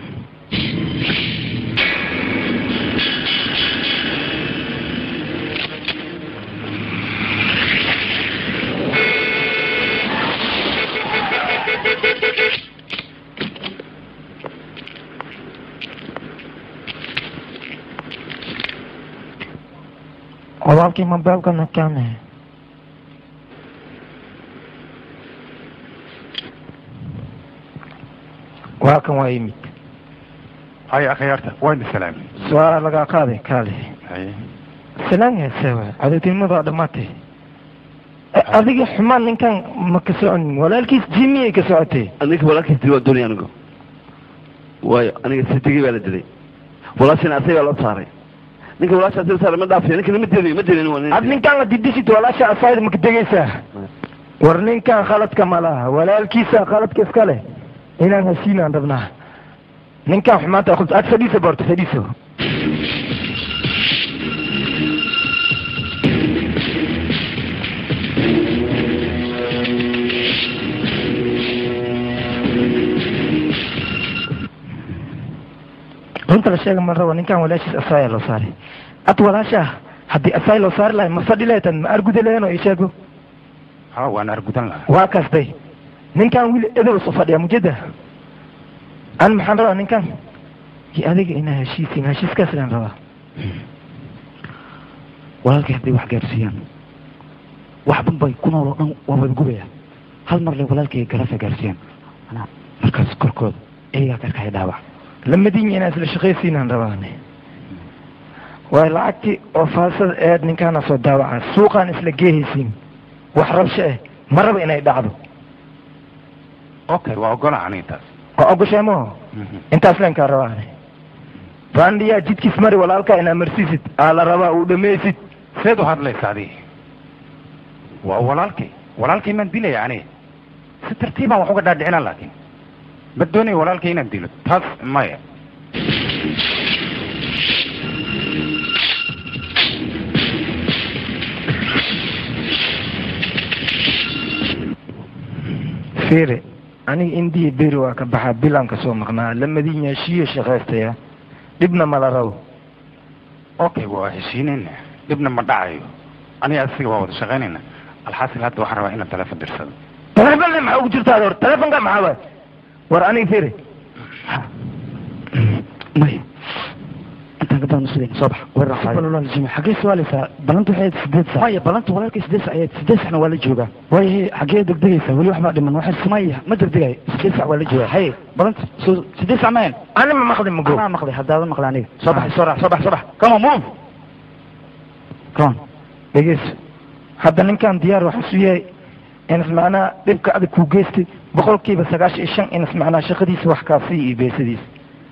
walaalkii mobeelkana kaane waa kan waa yimid haya akhyaarta waa idin salaamay su-aala lagaa qaaday kaale haye salaan heesewa cadowtinimadaa dhammaatay adiga xumaan ninkan ma ka soconin walaalkiis jimi ay ka socotay ninka walaalkiis dili waa doonaya anigu waayo aniga sidigii baa la dilay walaashina asagaa loo saaray ninka walaasha asii saaray ma dhaafiyo ninkana ma dilin ma dilin waa nin ad ninkan la didisid walaasha asayd maka degaysaa war ninkan khaladka ma laha walaalkiisa khaladka iska leh inaan heshiinaan rabnaa ninkan xumaanta qult ad fadhiisa boorto fadhiiso runta la sheega ma rabo ninkan walaashiis asaaya loo saaray ad walaasha haddii asaay loo saari lahay ma fadhi leetan ma arguda leen oo isheego ha waan argudan lahaa waa kastay ninkan wiil edow soo fadhiya mujeda an maxaan rabaa ninkan iyo adiga inaa heshiisiin heshiiskaas laan rabaa walaalkay hadday wax gaarsiiyaan wax banbay ku nool oo dhan waa wada gubaya hal mar le walaalkay garafa gaarsiiyaan anaa markaas korkooda iyagaa karkaya dhaawac lamadiin inaa isla shaqaysiinaan rabaane waay lacagtii oo faasada eed ninkaana soo daawaca suuqaan isla geehaysiin wax rabsho eh ma raba inay dhacdo okay waa ogola aniga taas waa ogoshay maho intaas leenkaa rabaane bandiyaa jidkiis mari walaalkaa inaa marsiisid aa la rabaa uu dhamaysid seed u hadlaysa adiga waa walaalkay walaalkay maan dilaya aniga si tartiibaan wax uga dhaadhicinaa laakiin ma doonaya walaalkay inaan dilo taas maya fiire aniga indiya beri waa ka baxaa bilaan ka soo maqnaa lamadiin yaashiyo shaqaystaya dhibna mala rabo okay waa heshiinayna dhibna ma dhacayo aniga asiga waa wada shaqaynayna alxaasil hadda waxaan rabaa inaan teleefon dirsado telefonle maxaa ugu jirtaa hor telefonka maxaa waay war aniga fiire may intaan ka haddaan usugayna soo bax weerar walaal jimi xaggee su'aalaysaa balanta waxay ahayd sideed sac maya balanta walaalkay sideed sac ayayd sideed sacna waa la joogaa waayahay xaggee degdegaysaa weli waxbaa dhiman waxay maya ma degdegayo sideed sac waa la joogaa haye balanta soo sideed sac mayan ani ma maqli mago anaa maqlay haddaadan maqlay aniga soo bax soo raac soo bax soo bax come on move come on dhegeyso hadda ninkan diyaar waxaa isu yahay inas macnaha dhibka adag kuu geystay boqolkiiba sagaashan iyo shan inas macnaha shaqadiisa wax kaasiya iyo beesadiisa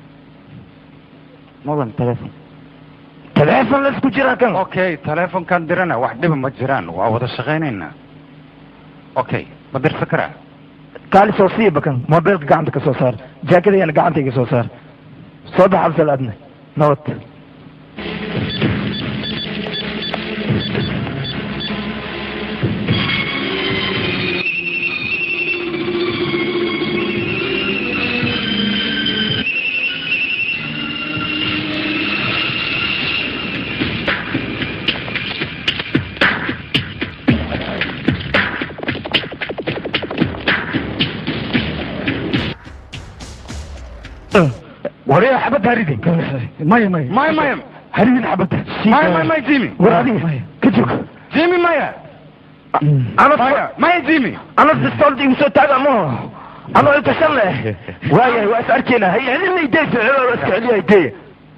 mudan telefon teleefon la isku jiraa kan okay teleefonkan dirana wax dhiba ma jiraan waa wada shaqaynaynaa okay ma dirsan karaa kaali soo siiba kan mobilka gacanta ka soo saar jaakadayana gacantayga soo saar soo bax absal adna nabad waryaa xabadda haridin maya maya maya maya haridin xabadda maya maya maya jimmy war adiga ka joog jimmy maya maya maya jimmy ana pistoolda igu soo taaga mo anoo intashan leh waayahay waa is arkeynaa hay celina ideysa celoo iska celiya ideya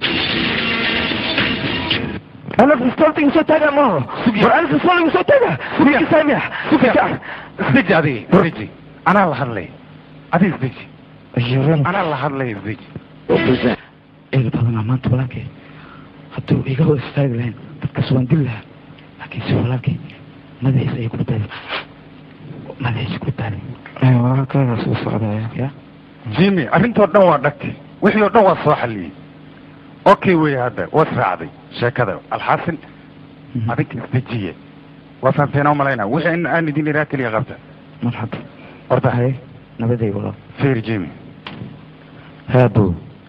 ana pistoolda igu soo taaga mo war ana pistoolda igu soo taaga sugi saamiya sugi isdeji adiga isdeji anaa la hadlay adiga isdeji anaa la hadlay isdeji eega badanaa maanta walaalkay hadduu iga hor istaagi lahayn dadkaas waan dili lahaa laakiin si walaalkay madaxiisa ayay ku badbaadi madaxiisa ku badbaadi walaalkaaga soo socdaya ya jimmy arrintoo dhan waa dhagtay wixii oo dhan waa soo xalliyey okay wey hadda waad raacday sheekada alxaasin adinka isdejiye waa fahamteenaa umalaynaa wixii in aan idin iraa keliya qabta marxaba horta haye nabaday walaal feer jimmy haabo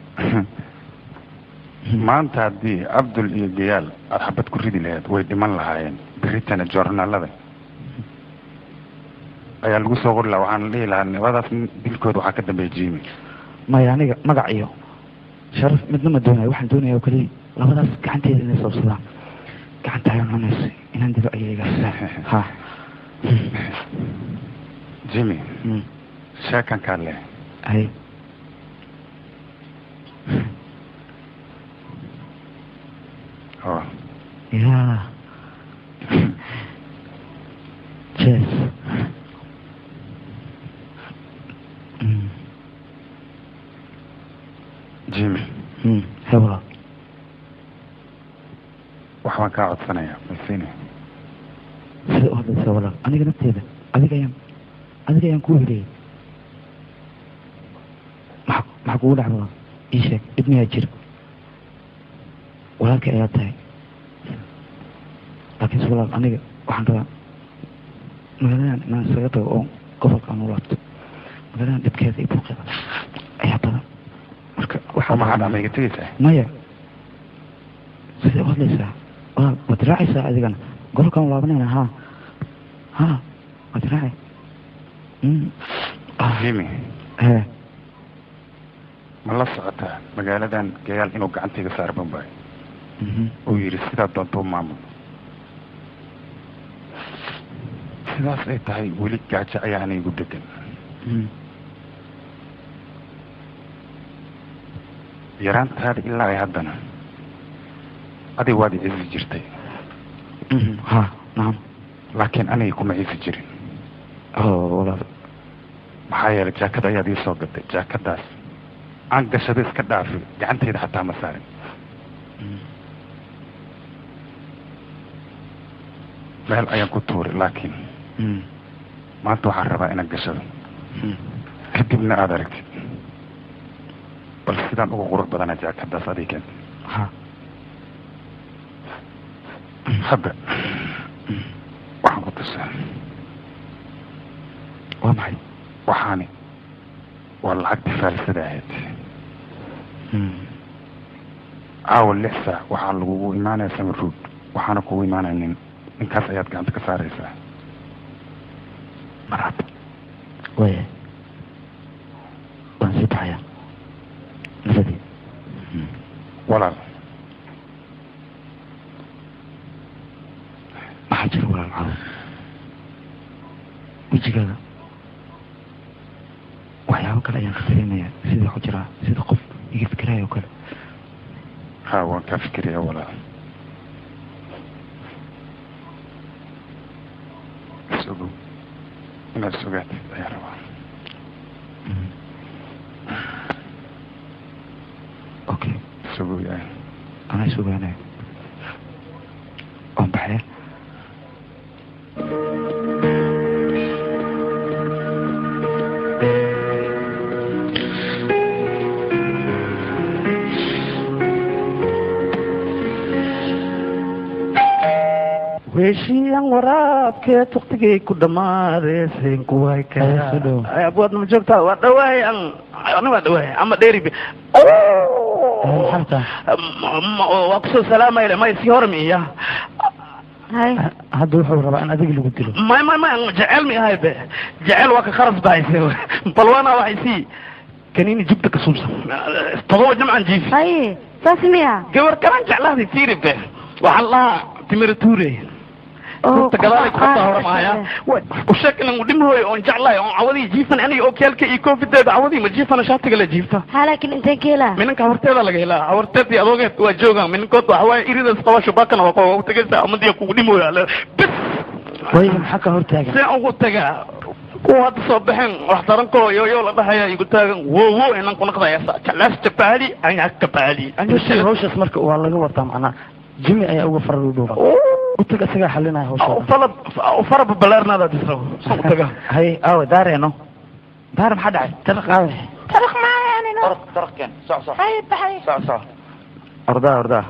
maanta haddii abdul iyo gayaal aada xabad ku ridi lahayd way dhiman lahaayeen beritana joornaalada ayaa lagu soo qori lahaa waxaan dhihi lahaa nabadaas dilkooda waxaa ka dambeeya jimmy maya aniga magac iyo sharaf midna ma doonayo waxaan doonaya oo keliya labadaas gacanteeda inay sabsadaan gacanta ayaa cunaysa inaan diba ayaga ha jimmy sheekan kaa leh hay oh ya Cheers. Mm. jimmy Mm. Hebla. wax baan kaa codsanayaa masini sida u hadlaysaa walaal aniga nafteeda adiga ayaan adiga ayaan kuu heliyay maxa maxaa kugu dhac walaal ii sheeg dhib miyaa jira walaalkay ayaa tahay laakiinse walaal aniga waxaan rabaa magaaladan inaan isaga tago oo gobolka aan u laabto magaaladan dhibkeeda iyo buuqeeda ayaa badan marka waxaa maxaa dhama iga tegaysaa maya sidee u hadlaysaa walaal waad raacaysaa adigana gobolkaan laabanayna ha ha waad raacay Mm. jimmy hee ma la socotaa magaaladan gayaal inuu gacantayga saar bambay Mhm. uu yidhi sidaa doonta u maamul sidaas ay tahay weli gaajo ayaa ana igu degan Mm. yaraantaada ilaa ay haddana adig waad i cisi jirtay Mhm. ha nacam laakiin aniga kuma cisi jirin oo walaal maxaa yeelay jaakad ayaad ii soo gatay jaakadaas aan gashado iska dhaafi gacantayda xataa ma saarin meel ayaan ku tuuray laakiin Mm. maanta waxaan rabaa inaan gashado Mm. kadibna aada aragtid bal sidaan uga qurux badana jaakadaas adigan ha hadda waxaan ku tusaa waa maxay waxaani waa lacagtii faalsada ahayd Mm. caawa lix saac waxaa lagugu imaanaya summer road waxaana kugu imaanaya nin ninkaas ayaad gacanta ka saaraysaa marhaba waaya waan sii baxayaa nabadii walaal damcado wejigaaga waxyaabo kale ayaan ka dareemayaa sida ku jiraa sida qof iga fikiraayo kale ha waan kaa fikiraya walaal isogow inaad isogaatid ayaa rabaa okay isogow yahay anaa isogaanaya waan baxaya weeshiyan waraabkee tuktigay ku dhammaaday seenkuway abwaad ma joogtaa waa dhawaay an ani waa dhawaay ama dheeri waa kusoo salaamayle may si hore miya hadda wuxuu rabaa in adiga lagu dilo may may may jecel mi ahay be jecel waa ka kharas bahayse balwana waxay sii kanini jubta ka suubsan todoba jamcan jiifi haye saas miya gabar kalan jeclaaday fiiri be waxaan lahaa timira tuure runta gadaalay kubadda hore maaya usheeg inan udhimahooy oon jeclahay oon cawadii jiifan aniga oo keelka iyo koofideeda cawadii ma jiifana shaatiga la jiifta ha laakiin inteen ka helaa minanka horteeda laga helaa horteed iyo adoogeed waa joogaan minankood waxa waaye iridas qaba shubaakana waa waa utagaysa amadiya kugu dhimooya ale bes way maxaa ka hortaagan see ugu tagaa kuwa hadda soo baxeen wax darankoo yooyo la dhahaya igu taagan wo wo inan ku naqdayasa jalaas jabaali anya kabaali hawshaas marka waa laga wataa macnaa jimi ayaa uga farar u dhowra utaga isagaa xalinaya hawsha falad fara babalaarnaada disra soo utaga hay aawe daareeno daar maxaa dhacay taraq aawe taraq maayanino taraqkeen soc soc hay baxay soc soc ordaa ordaa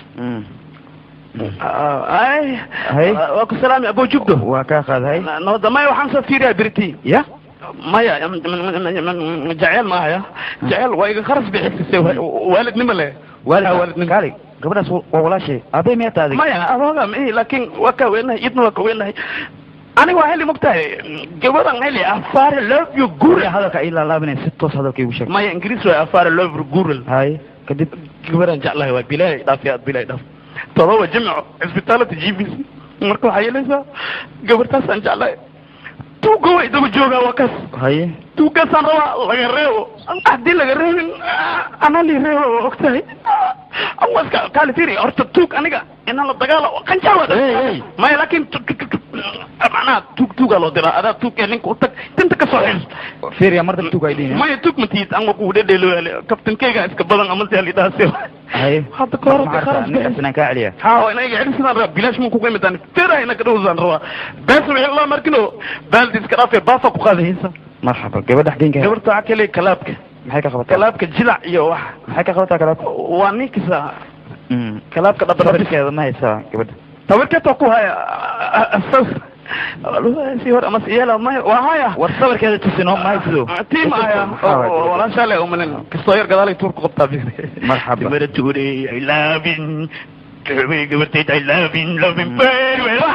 ay waa ku salaami abo jubdo waa kaa qaaday nabada maya waxaan soo fiiriyaa biriti ya maya jeceel maahaya jeceel waa iga kharas bixisise waalidnimo le waalid kaali gabadhaas waa walaashay aabay miyaa taadi maya adooga mi laakiin waa kaa weenahay idna waa ka weenahay aniga waa heli mogtahay gabadan heli afaare love you gura hadalka ay laalaabinay si toos hadalka igu sheeg maya ingiriis waa afaare love you gural hay kadib gabadan jeclahay waa bilaahi dhaaf yaa bilaahi dhaaf todoba jimco cisbitaalada g b c marka waxaa yeelaysaa gabartaasaan jeclahay tuuga way daba joogaa waa kaas haye tuugaasaan rabaa laga reebo haddii laga reebin ana li reebo waa ogtahay waska kaali firi horta tuug aniga inaan la dagaalo qanjaawa maya laakin macnaha tuug tuugaa loo diraa adaa tuug ee ninka utag tinta kasoo xil fiiriya mar dab tuug ay dhihin maya tuug matiid an waa kugu dhedheeloyaale kabtankeyga iska badan ama si halidhaasi haye hadda ka hor kharas ninkaas inaan kaa celiya ha ina iga celin sidaan rabaa bilaash mun kuga imidaan fera ina kadhowsaan rabaa bees wixii loo markino baaldi iska dhaafee baafa ku qaadaysa marxaba gabadha xageynka gabarta waxaa kale kalaabka maxay ka qabataa kalaabka jilac iyo wax maxay ka qabataa kalaabka waa ninkisa kalaabka dhabarkeeda ma haysaa gabadha tabarkeeta ku haya asas si hor ama siyela may waa haya war sabarkeeda tusino mahaysido tiim aya walaashaale umanin kastoo yar gadaalay tuur ku qabtaa marxaba timara tuure i lovin gabarteed i lovin lovin very well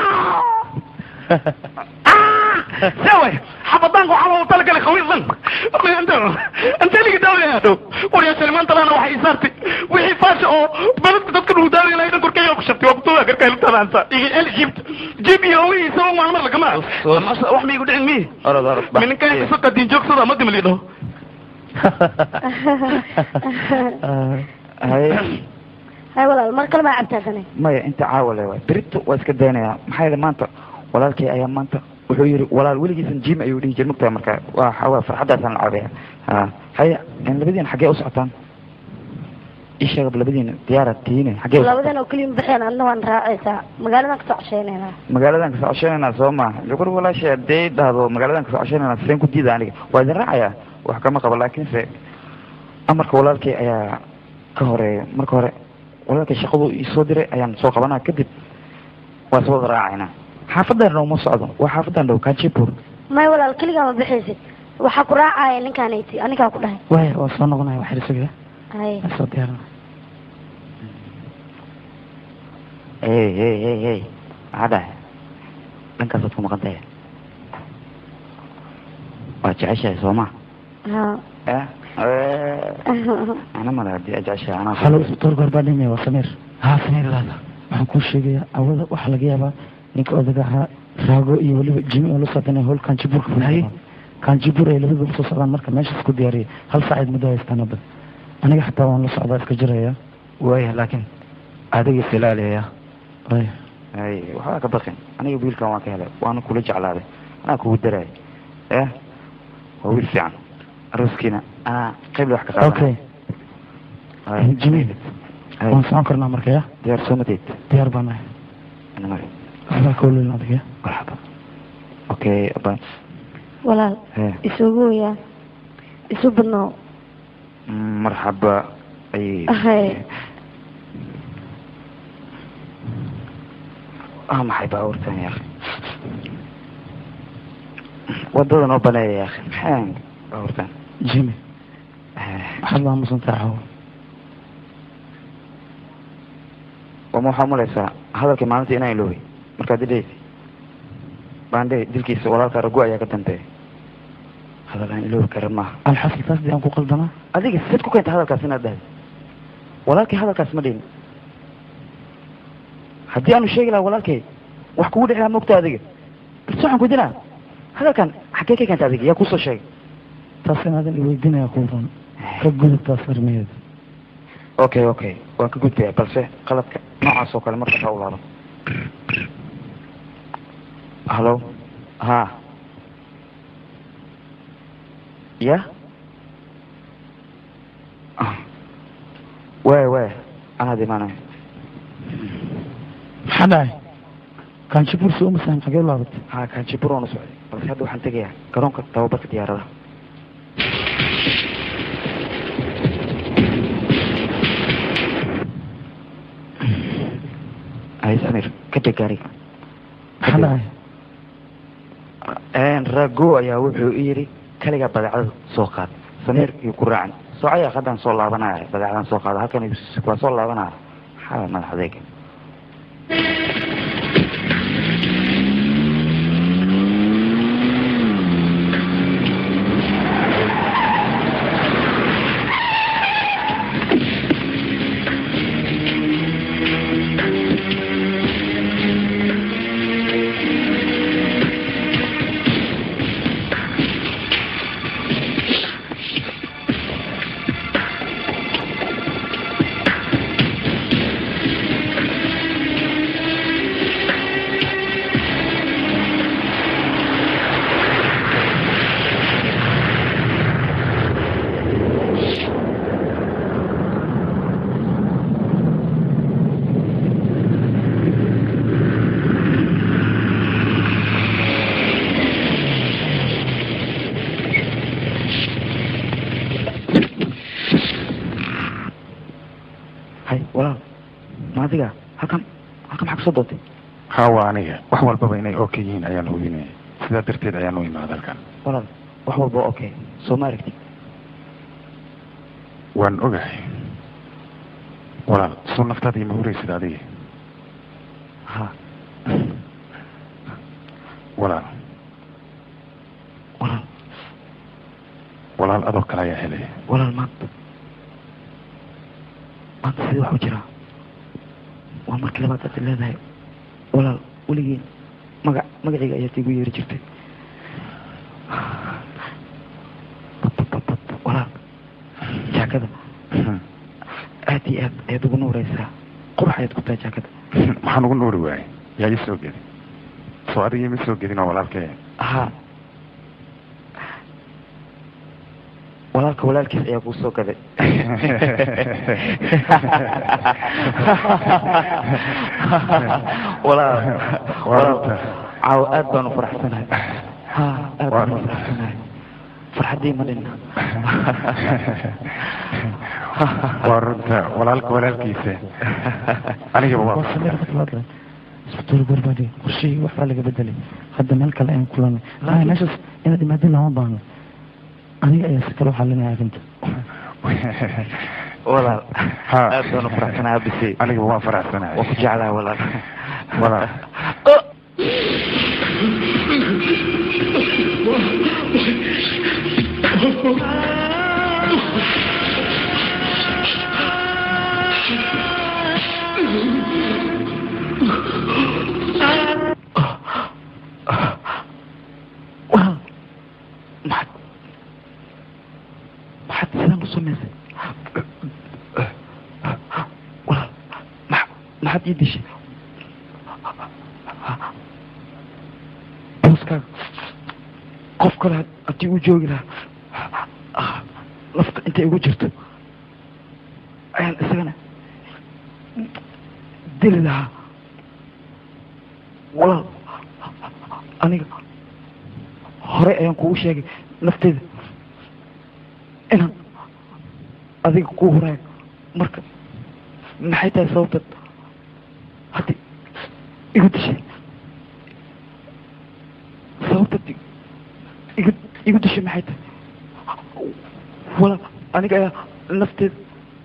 سوي حفظان وحفظ طلق لك خوي ظن انت انت اللي داوي يا دو وريا سلمان طلعنا وحي صارتي وحي فاش او بلد تذكر هو داوي لا يذكر كي يوكشفتي وقتها غير كي طلع انت اللي جبت جيب يوي سوى مع المره كمان وحمي يقول علمي ارد ارد من كان يسقط دين جوك صدا ما دم له هاي hay walaal mar kale baa cabtaasanay maya inta caawale waay berito waa iska daynayaa maxaa yeele maanta walaalkay ayaa maanta wuxuu yidhi walaal weligiisan jim ayuu dhihi jir mugtahay marka waa xawaa farxaddaasaan la caabaya ha haya labadiina xaggee u socotaan ii sheegaba labadiina diyaara tiine xaggee u labadan oo keliya baxeen adna waan raacaysaa magaaladan kasoo cosheynayna magaaladan kasoo cosheynayna soo ma jukur walaashay haddee dhahdo magaaladan kasoo cosheynayna seen ku diida aniga waa idin raacaya wax kama qabo laakiinse amarka walaalkay ayaa ka horeeya marka hore walaalkay shaqadu isoo diray ayaan soo qabanaa kadib waa is wada raacaynaa xaafadan uma socdo waa xaafadan dhow kajipur may walaal keligaa ma bixaysid waxaa ku raacaya ninkaanayti anigaa ku dhahay waaya waa soo noqonaya waxir isaga hay soo diyaarna hey hey hey hey maxaa dhahay dhankaasaad ku maqan tahay waa jeceshahay soo ma ha ana male haddii aad jeceshahay anaa halo isbitaal goor baa dhimaya waa samiir haa samiir laada waxaan kuu sheegayaa awada waxaa laga yaabaa ninka odaga ahaa raago iyo weliba jimi oo la socdana howl kanjiburka fulay kanjibur ay labadaba usoo socdaan marka meeshaas ku diyaariyay hal saacayd muddo haystaan hadda aniga xataa waan la socdaa iska jiraya waaya laakiin adiga silaalaya ay ay waxbaa ka baqin aniga wiilkan waan ka helay waana kula jeclaaday anaa kugu daraay eh waa wiil fiican arooskiina anaa qayb wax ka qaadan okay jimi waan socon karnaa marka ya diyaar soo mateed diyaar baan nahay Namari. waxbaa ka ololin adiga marxaba okay aba walaal Hee. isuguya isu badnoo marxaba ay hay ah maxay baabuurtan ya akhi wadada noo baneeya ya akhi maxay baabuurtan jimi waxaad baa musantaa caawo wama waxaa malaysaa hadalkii maalinta inaan iloobi markaad idhaysi baandhe dilkiisa walaalka ragu ayaa ka dambeeya hadal aan iloobi karin maaha alxasil taas dee aan ku qaldanaa adiga sid ku keenta hadalkaas inaad dhahday walaalkii hadalkaas ma dhihin haddii aanu sheegi lahaa walaalkay wax kugu dhici lahaa mogta adiga balse waxaan ku dinaa hadalkan xaggee ka keenta adiga yaa kusoo sheegay taas inaadan iweydiinaya ku ran ka gudub taas arrimaheeda okay okay waan ka gudbaya balse qaladka noocaas oo kale marka ha ulaado hallo ha ya waay waay anaad imaanaya maxaa dhacay kanjibur soo masaan xagee u laabatay ha kanjibur waan u socday balse hadda waxaan tegayaa garoonka tababarka diyaaradaha hay samir ka deg gaariga maxaa dhacay rago ayaa wuxuu i yidhi kaligaa badeecada soo qaad samiir iyo ku raacan soocaya haddaan soo laabanaya badeecadan soo qaada halkan waa soo laabanaya maxaa madax adeega hay walaal ma adiga halkan halkan maxaa kasoo doontay haa waa aniga wax walbaba inay okay yihiin ayaan hubinaya sidaa darteed ayaan u imaada halkan walaal wax walba okay soo ma aragtid waan ogahay walaal soo naftaada ima huraysid adiga ha walaal walaal walaal adoo kale ayaa helay walaal maanta maanta sidii wax u jiraa waa markii labaad aad leedahay walaal weligii magac magacayga ayaad igu yeeri jirtay walaal jaakada aad iyo aad ayaad ugu nuuraysaa qurux ayaad ku tahay jaakada maxaan ugu nuuri waayay yaa ii soo gedi soo adiga ima soo gedin oo walaalkee ha walaalka walaalkiis ayaa kuu soo gaday walaal walaal caawo aad baan u faraxsanahay ha aad baan u faraxsanahay farxaddii ma dhinna waa runta walaalka walaalkiisa anigaba waa isbitaal garbadi qorshihii waxbaa laga bedelay hadda meel kale ayaan kulanay laakiin meeshaas inaad imaadin lama baahno aniga ayaa si kale u xalinaya arrinta walaal aad baan u faraxsanahay abisi anigaba waan faraxsanahay waa ku jeclahay walaal walaal waad ii dishay booskaaga qof kale haddii uu joogi lahaa lafta intay igu jirto ayaan isagana dili lahaa walaal aniga horey ayaan kugu sheegay nafteeda inaan adiga kuu horaayo marka maxay tahay sababtad haddii igu dishay sababtad igu igu dishay maxay tahay walaal aniga ayaa nafteeda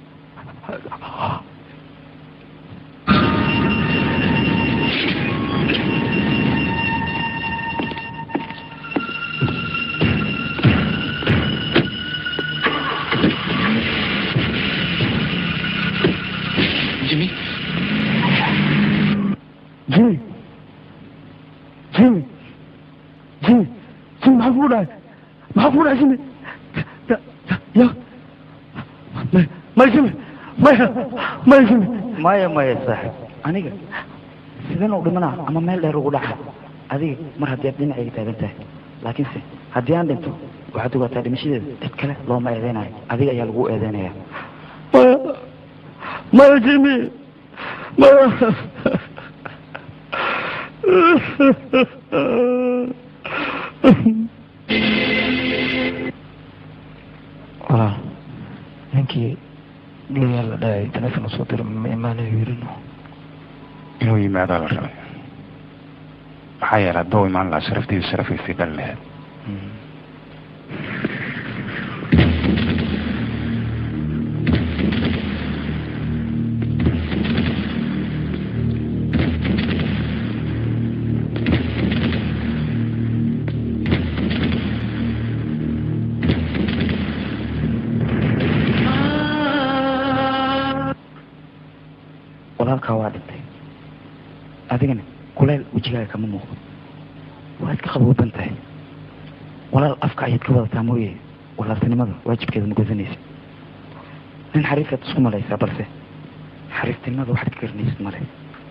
Jimmy. Jimmy. Jimmy. Jimmy. Jimmy maxaa kugu dhacay maxaa kugu dhacay Jimmy ya ya may may Jimmy maya maya Jimmy maya maya saaxib aniga sideen u dhimanaa ama meel dheer ugu dhaca adiga mar haddii aad dhinacayga taagan tahay laakiinse haddii aan dhinto waxaad ogaataa dhimashadeeda cid kale looma eedeynayo adiga ayaa lagu eedeynaya maya maya Jimmy maya walaal ninkii layaal la dhahayay taleefon usoo diray ma imaanayo yirino inuu yimaadaa la rabay maxaa yeelay hadduu imaan lahaa sharaftiidu sharafiisii dhali lahayd walaalkaa waa dhintay adigana kuleyl wejigaaga kama muuqdo waa iska qabooban tahay walaal afka ayaad ka wadataa mooye walaaltinimada waajibkeeda ma gudanaysa nin xariifaad isku malaysaa balse xariiftinimada waxaad ka garanaysid male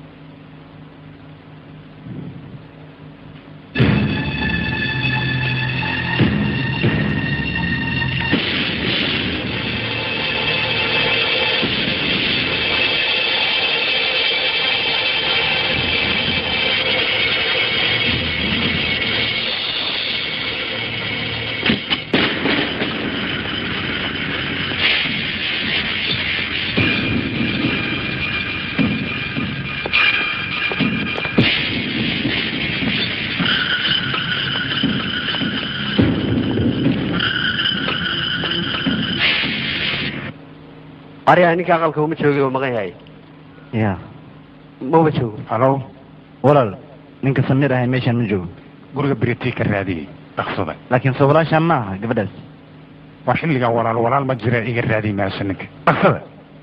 aryaa ninka aqalka uma joogay oo maqan yahay ya maba joogo halo walaal ninka samir ahay meeshaan ma joogo guriga beritii ka raadiyey dhaqsada laakiin soo walaashaan ma aha gabadhaas waa xilligaa walaal walaal ma jira iga raadiy meesha ninka dhaqsada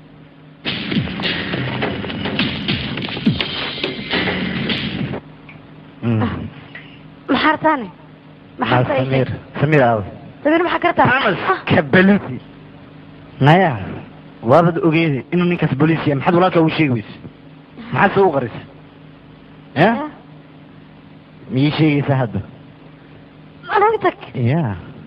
maxaa rabtaane maxaa rabtaa ii sheeg. samir aaw samir maxaa ka rabtaa kabalusi naya waabad ogeede inuu ninkaas booliis yahay maxaad walaalkaa u sheegi weyse maxaad se u qarisa ya miyii sheegaysaa hadda anaga tag ya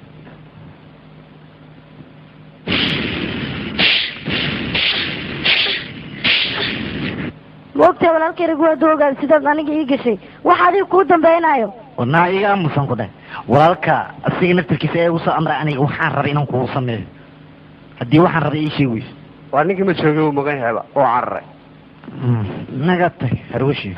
ma ogtahay walaalkayga waa doogaad sidaad aniga ii gashay waxa adiga kuu dambaynayo warnaa iga aamusan ku dheh walaalka asiga naftirkiisa ee usoo amray aniga waxaan rabay inaan kuu sameeyo haddii waxaan rabay ii sheegi weyse waa ninkii ma joogay uu maqan yahayba oo cararay naga tag harwashi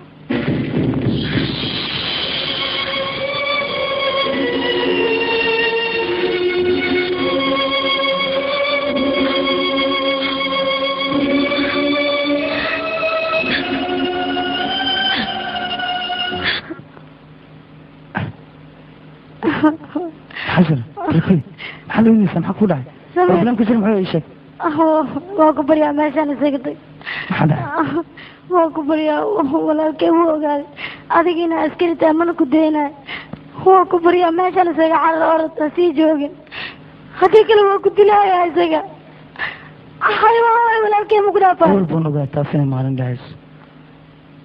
xasan rafay maxaa la weynaysaa maxaa ku dhacay Samir. problem ku jira muxuu ii sheeg waa ku baryaa meeshaan isaga tag maxaa dhacay waa ku baryaa walaalkay wuu ogaaday adiga inaa askari tahay mana ku daynayo waa ku baryaa meeshaan isaga carar orata sii joogin haddii kale waa ku dilaya isaga hay waay walaalkay ma ku dhaafaa awal baan ogaa taas inay maalin dhacayso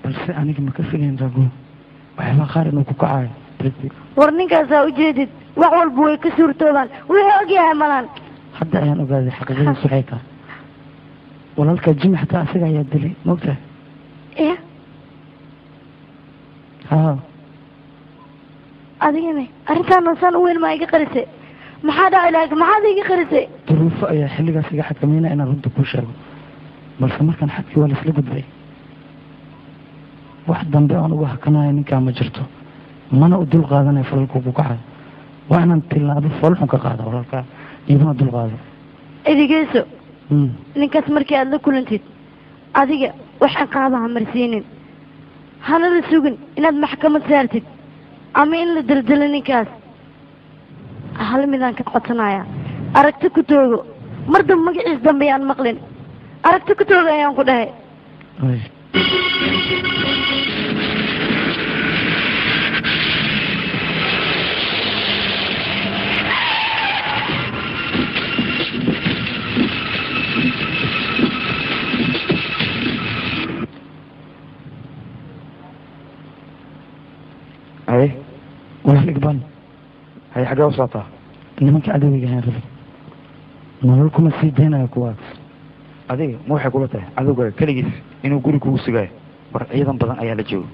balse aniga ma ka filayn rago waxyaabaa qaar inuu ku kacayo darteed war ninkaasaa ujeedid wax walba way ka suurtoobaan wuxuu ogyahay malan hadda ayaan ogaaday xaqiiqadiisu waxay tahay walaalka jimi xataa asaga ayaa dilay maogtahay ya haa adigana arrintaan noosaan u weyn maa iga qarisay maxaa dhacay laakiin maxaad iga qarisay duruufo ayaa xilligaas iga xakameynaya inaan runta kuu sheego balse markaan xadkii waa laisla gudbay wax dambe aan uga hakanayo ninkaa ma jirto mana u dul qaadanayo falalku ku kacayo waa inaan tilaabo foolxun ka qaado walaalkaa iyaduna dul qaado idigeyso Mm. ninkaas markii aada la kulantid adiga wax ciqaaba ha marsiinin hana la sugin inaad maxkamad saartid ama in la daldalo ninkaas hal midaan ka codsanaya aragti ku toogo mar damba magaciis dambe yaan maqlin aragti ku toogo ayaan ku dhahay Ay. haye walaal igbaan haye xaggee u socotaa nimanka cadowgiga ayaan rabay nolol kuma sii daynayo kuwaas adiga ma waxay kula tahay cadowga keligiis inuu guri kugu sugaayo war ciidan badan ayaa la jooga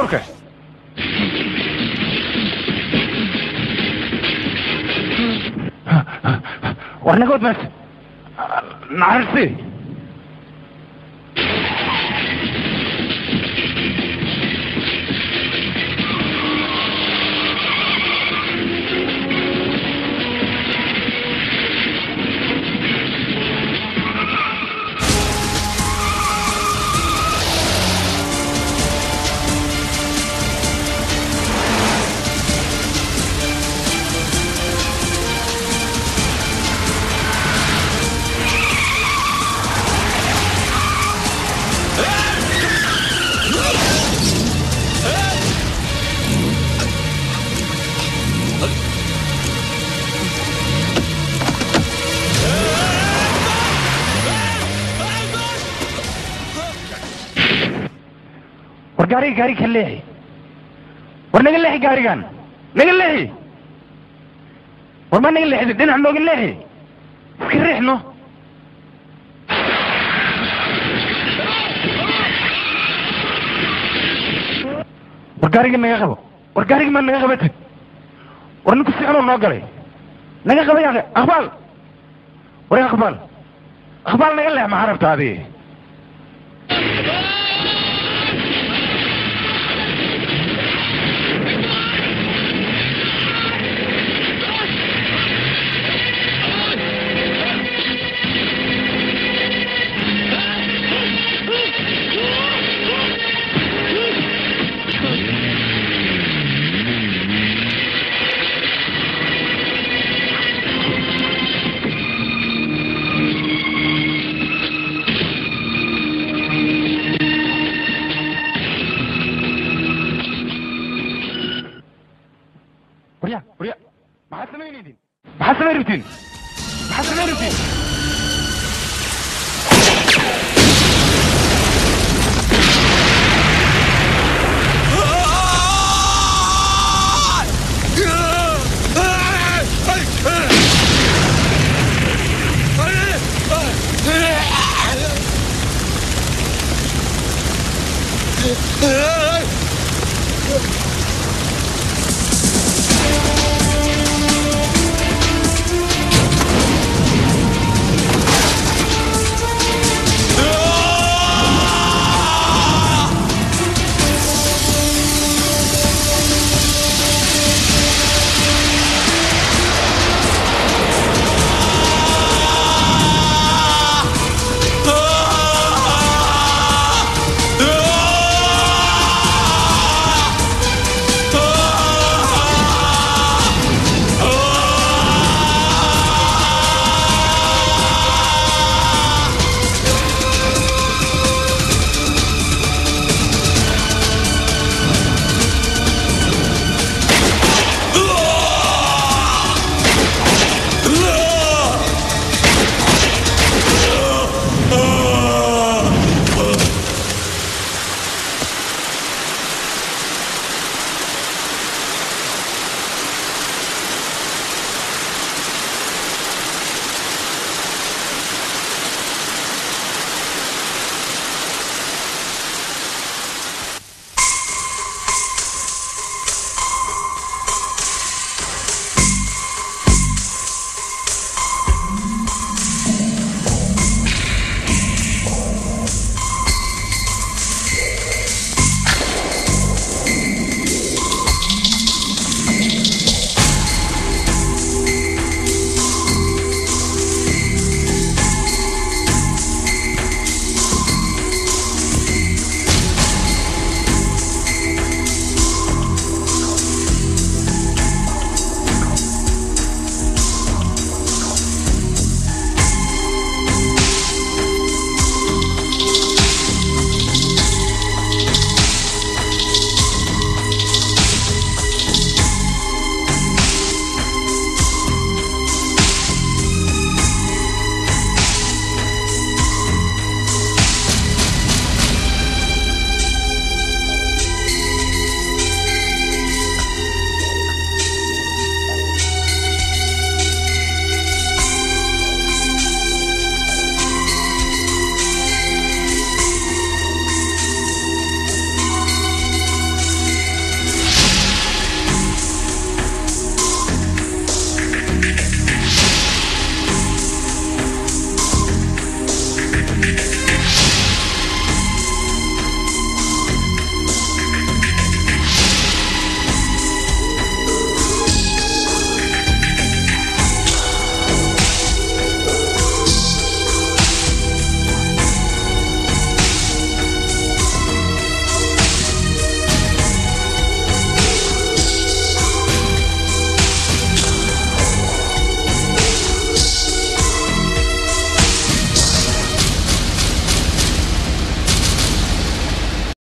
baabuurka war naga wad meesha nacarsi war gaariga gaariga ka leexi war naga leexi gaarigan naga leexi war ma naga leexdi dhinac nooga leexi iska riixno war gaariga naga qabo war gaariga ma naga qaba tag war ninku si xunuu noo galay naga qaba yaa aqbaal war yaa aqbaal aqbaal naga leex maxaa rabta adi warya warya maxaad samaynaydiin maxaad samayn rabtiin maxaad samayn rabtiin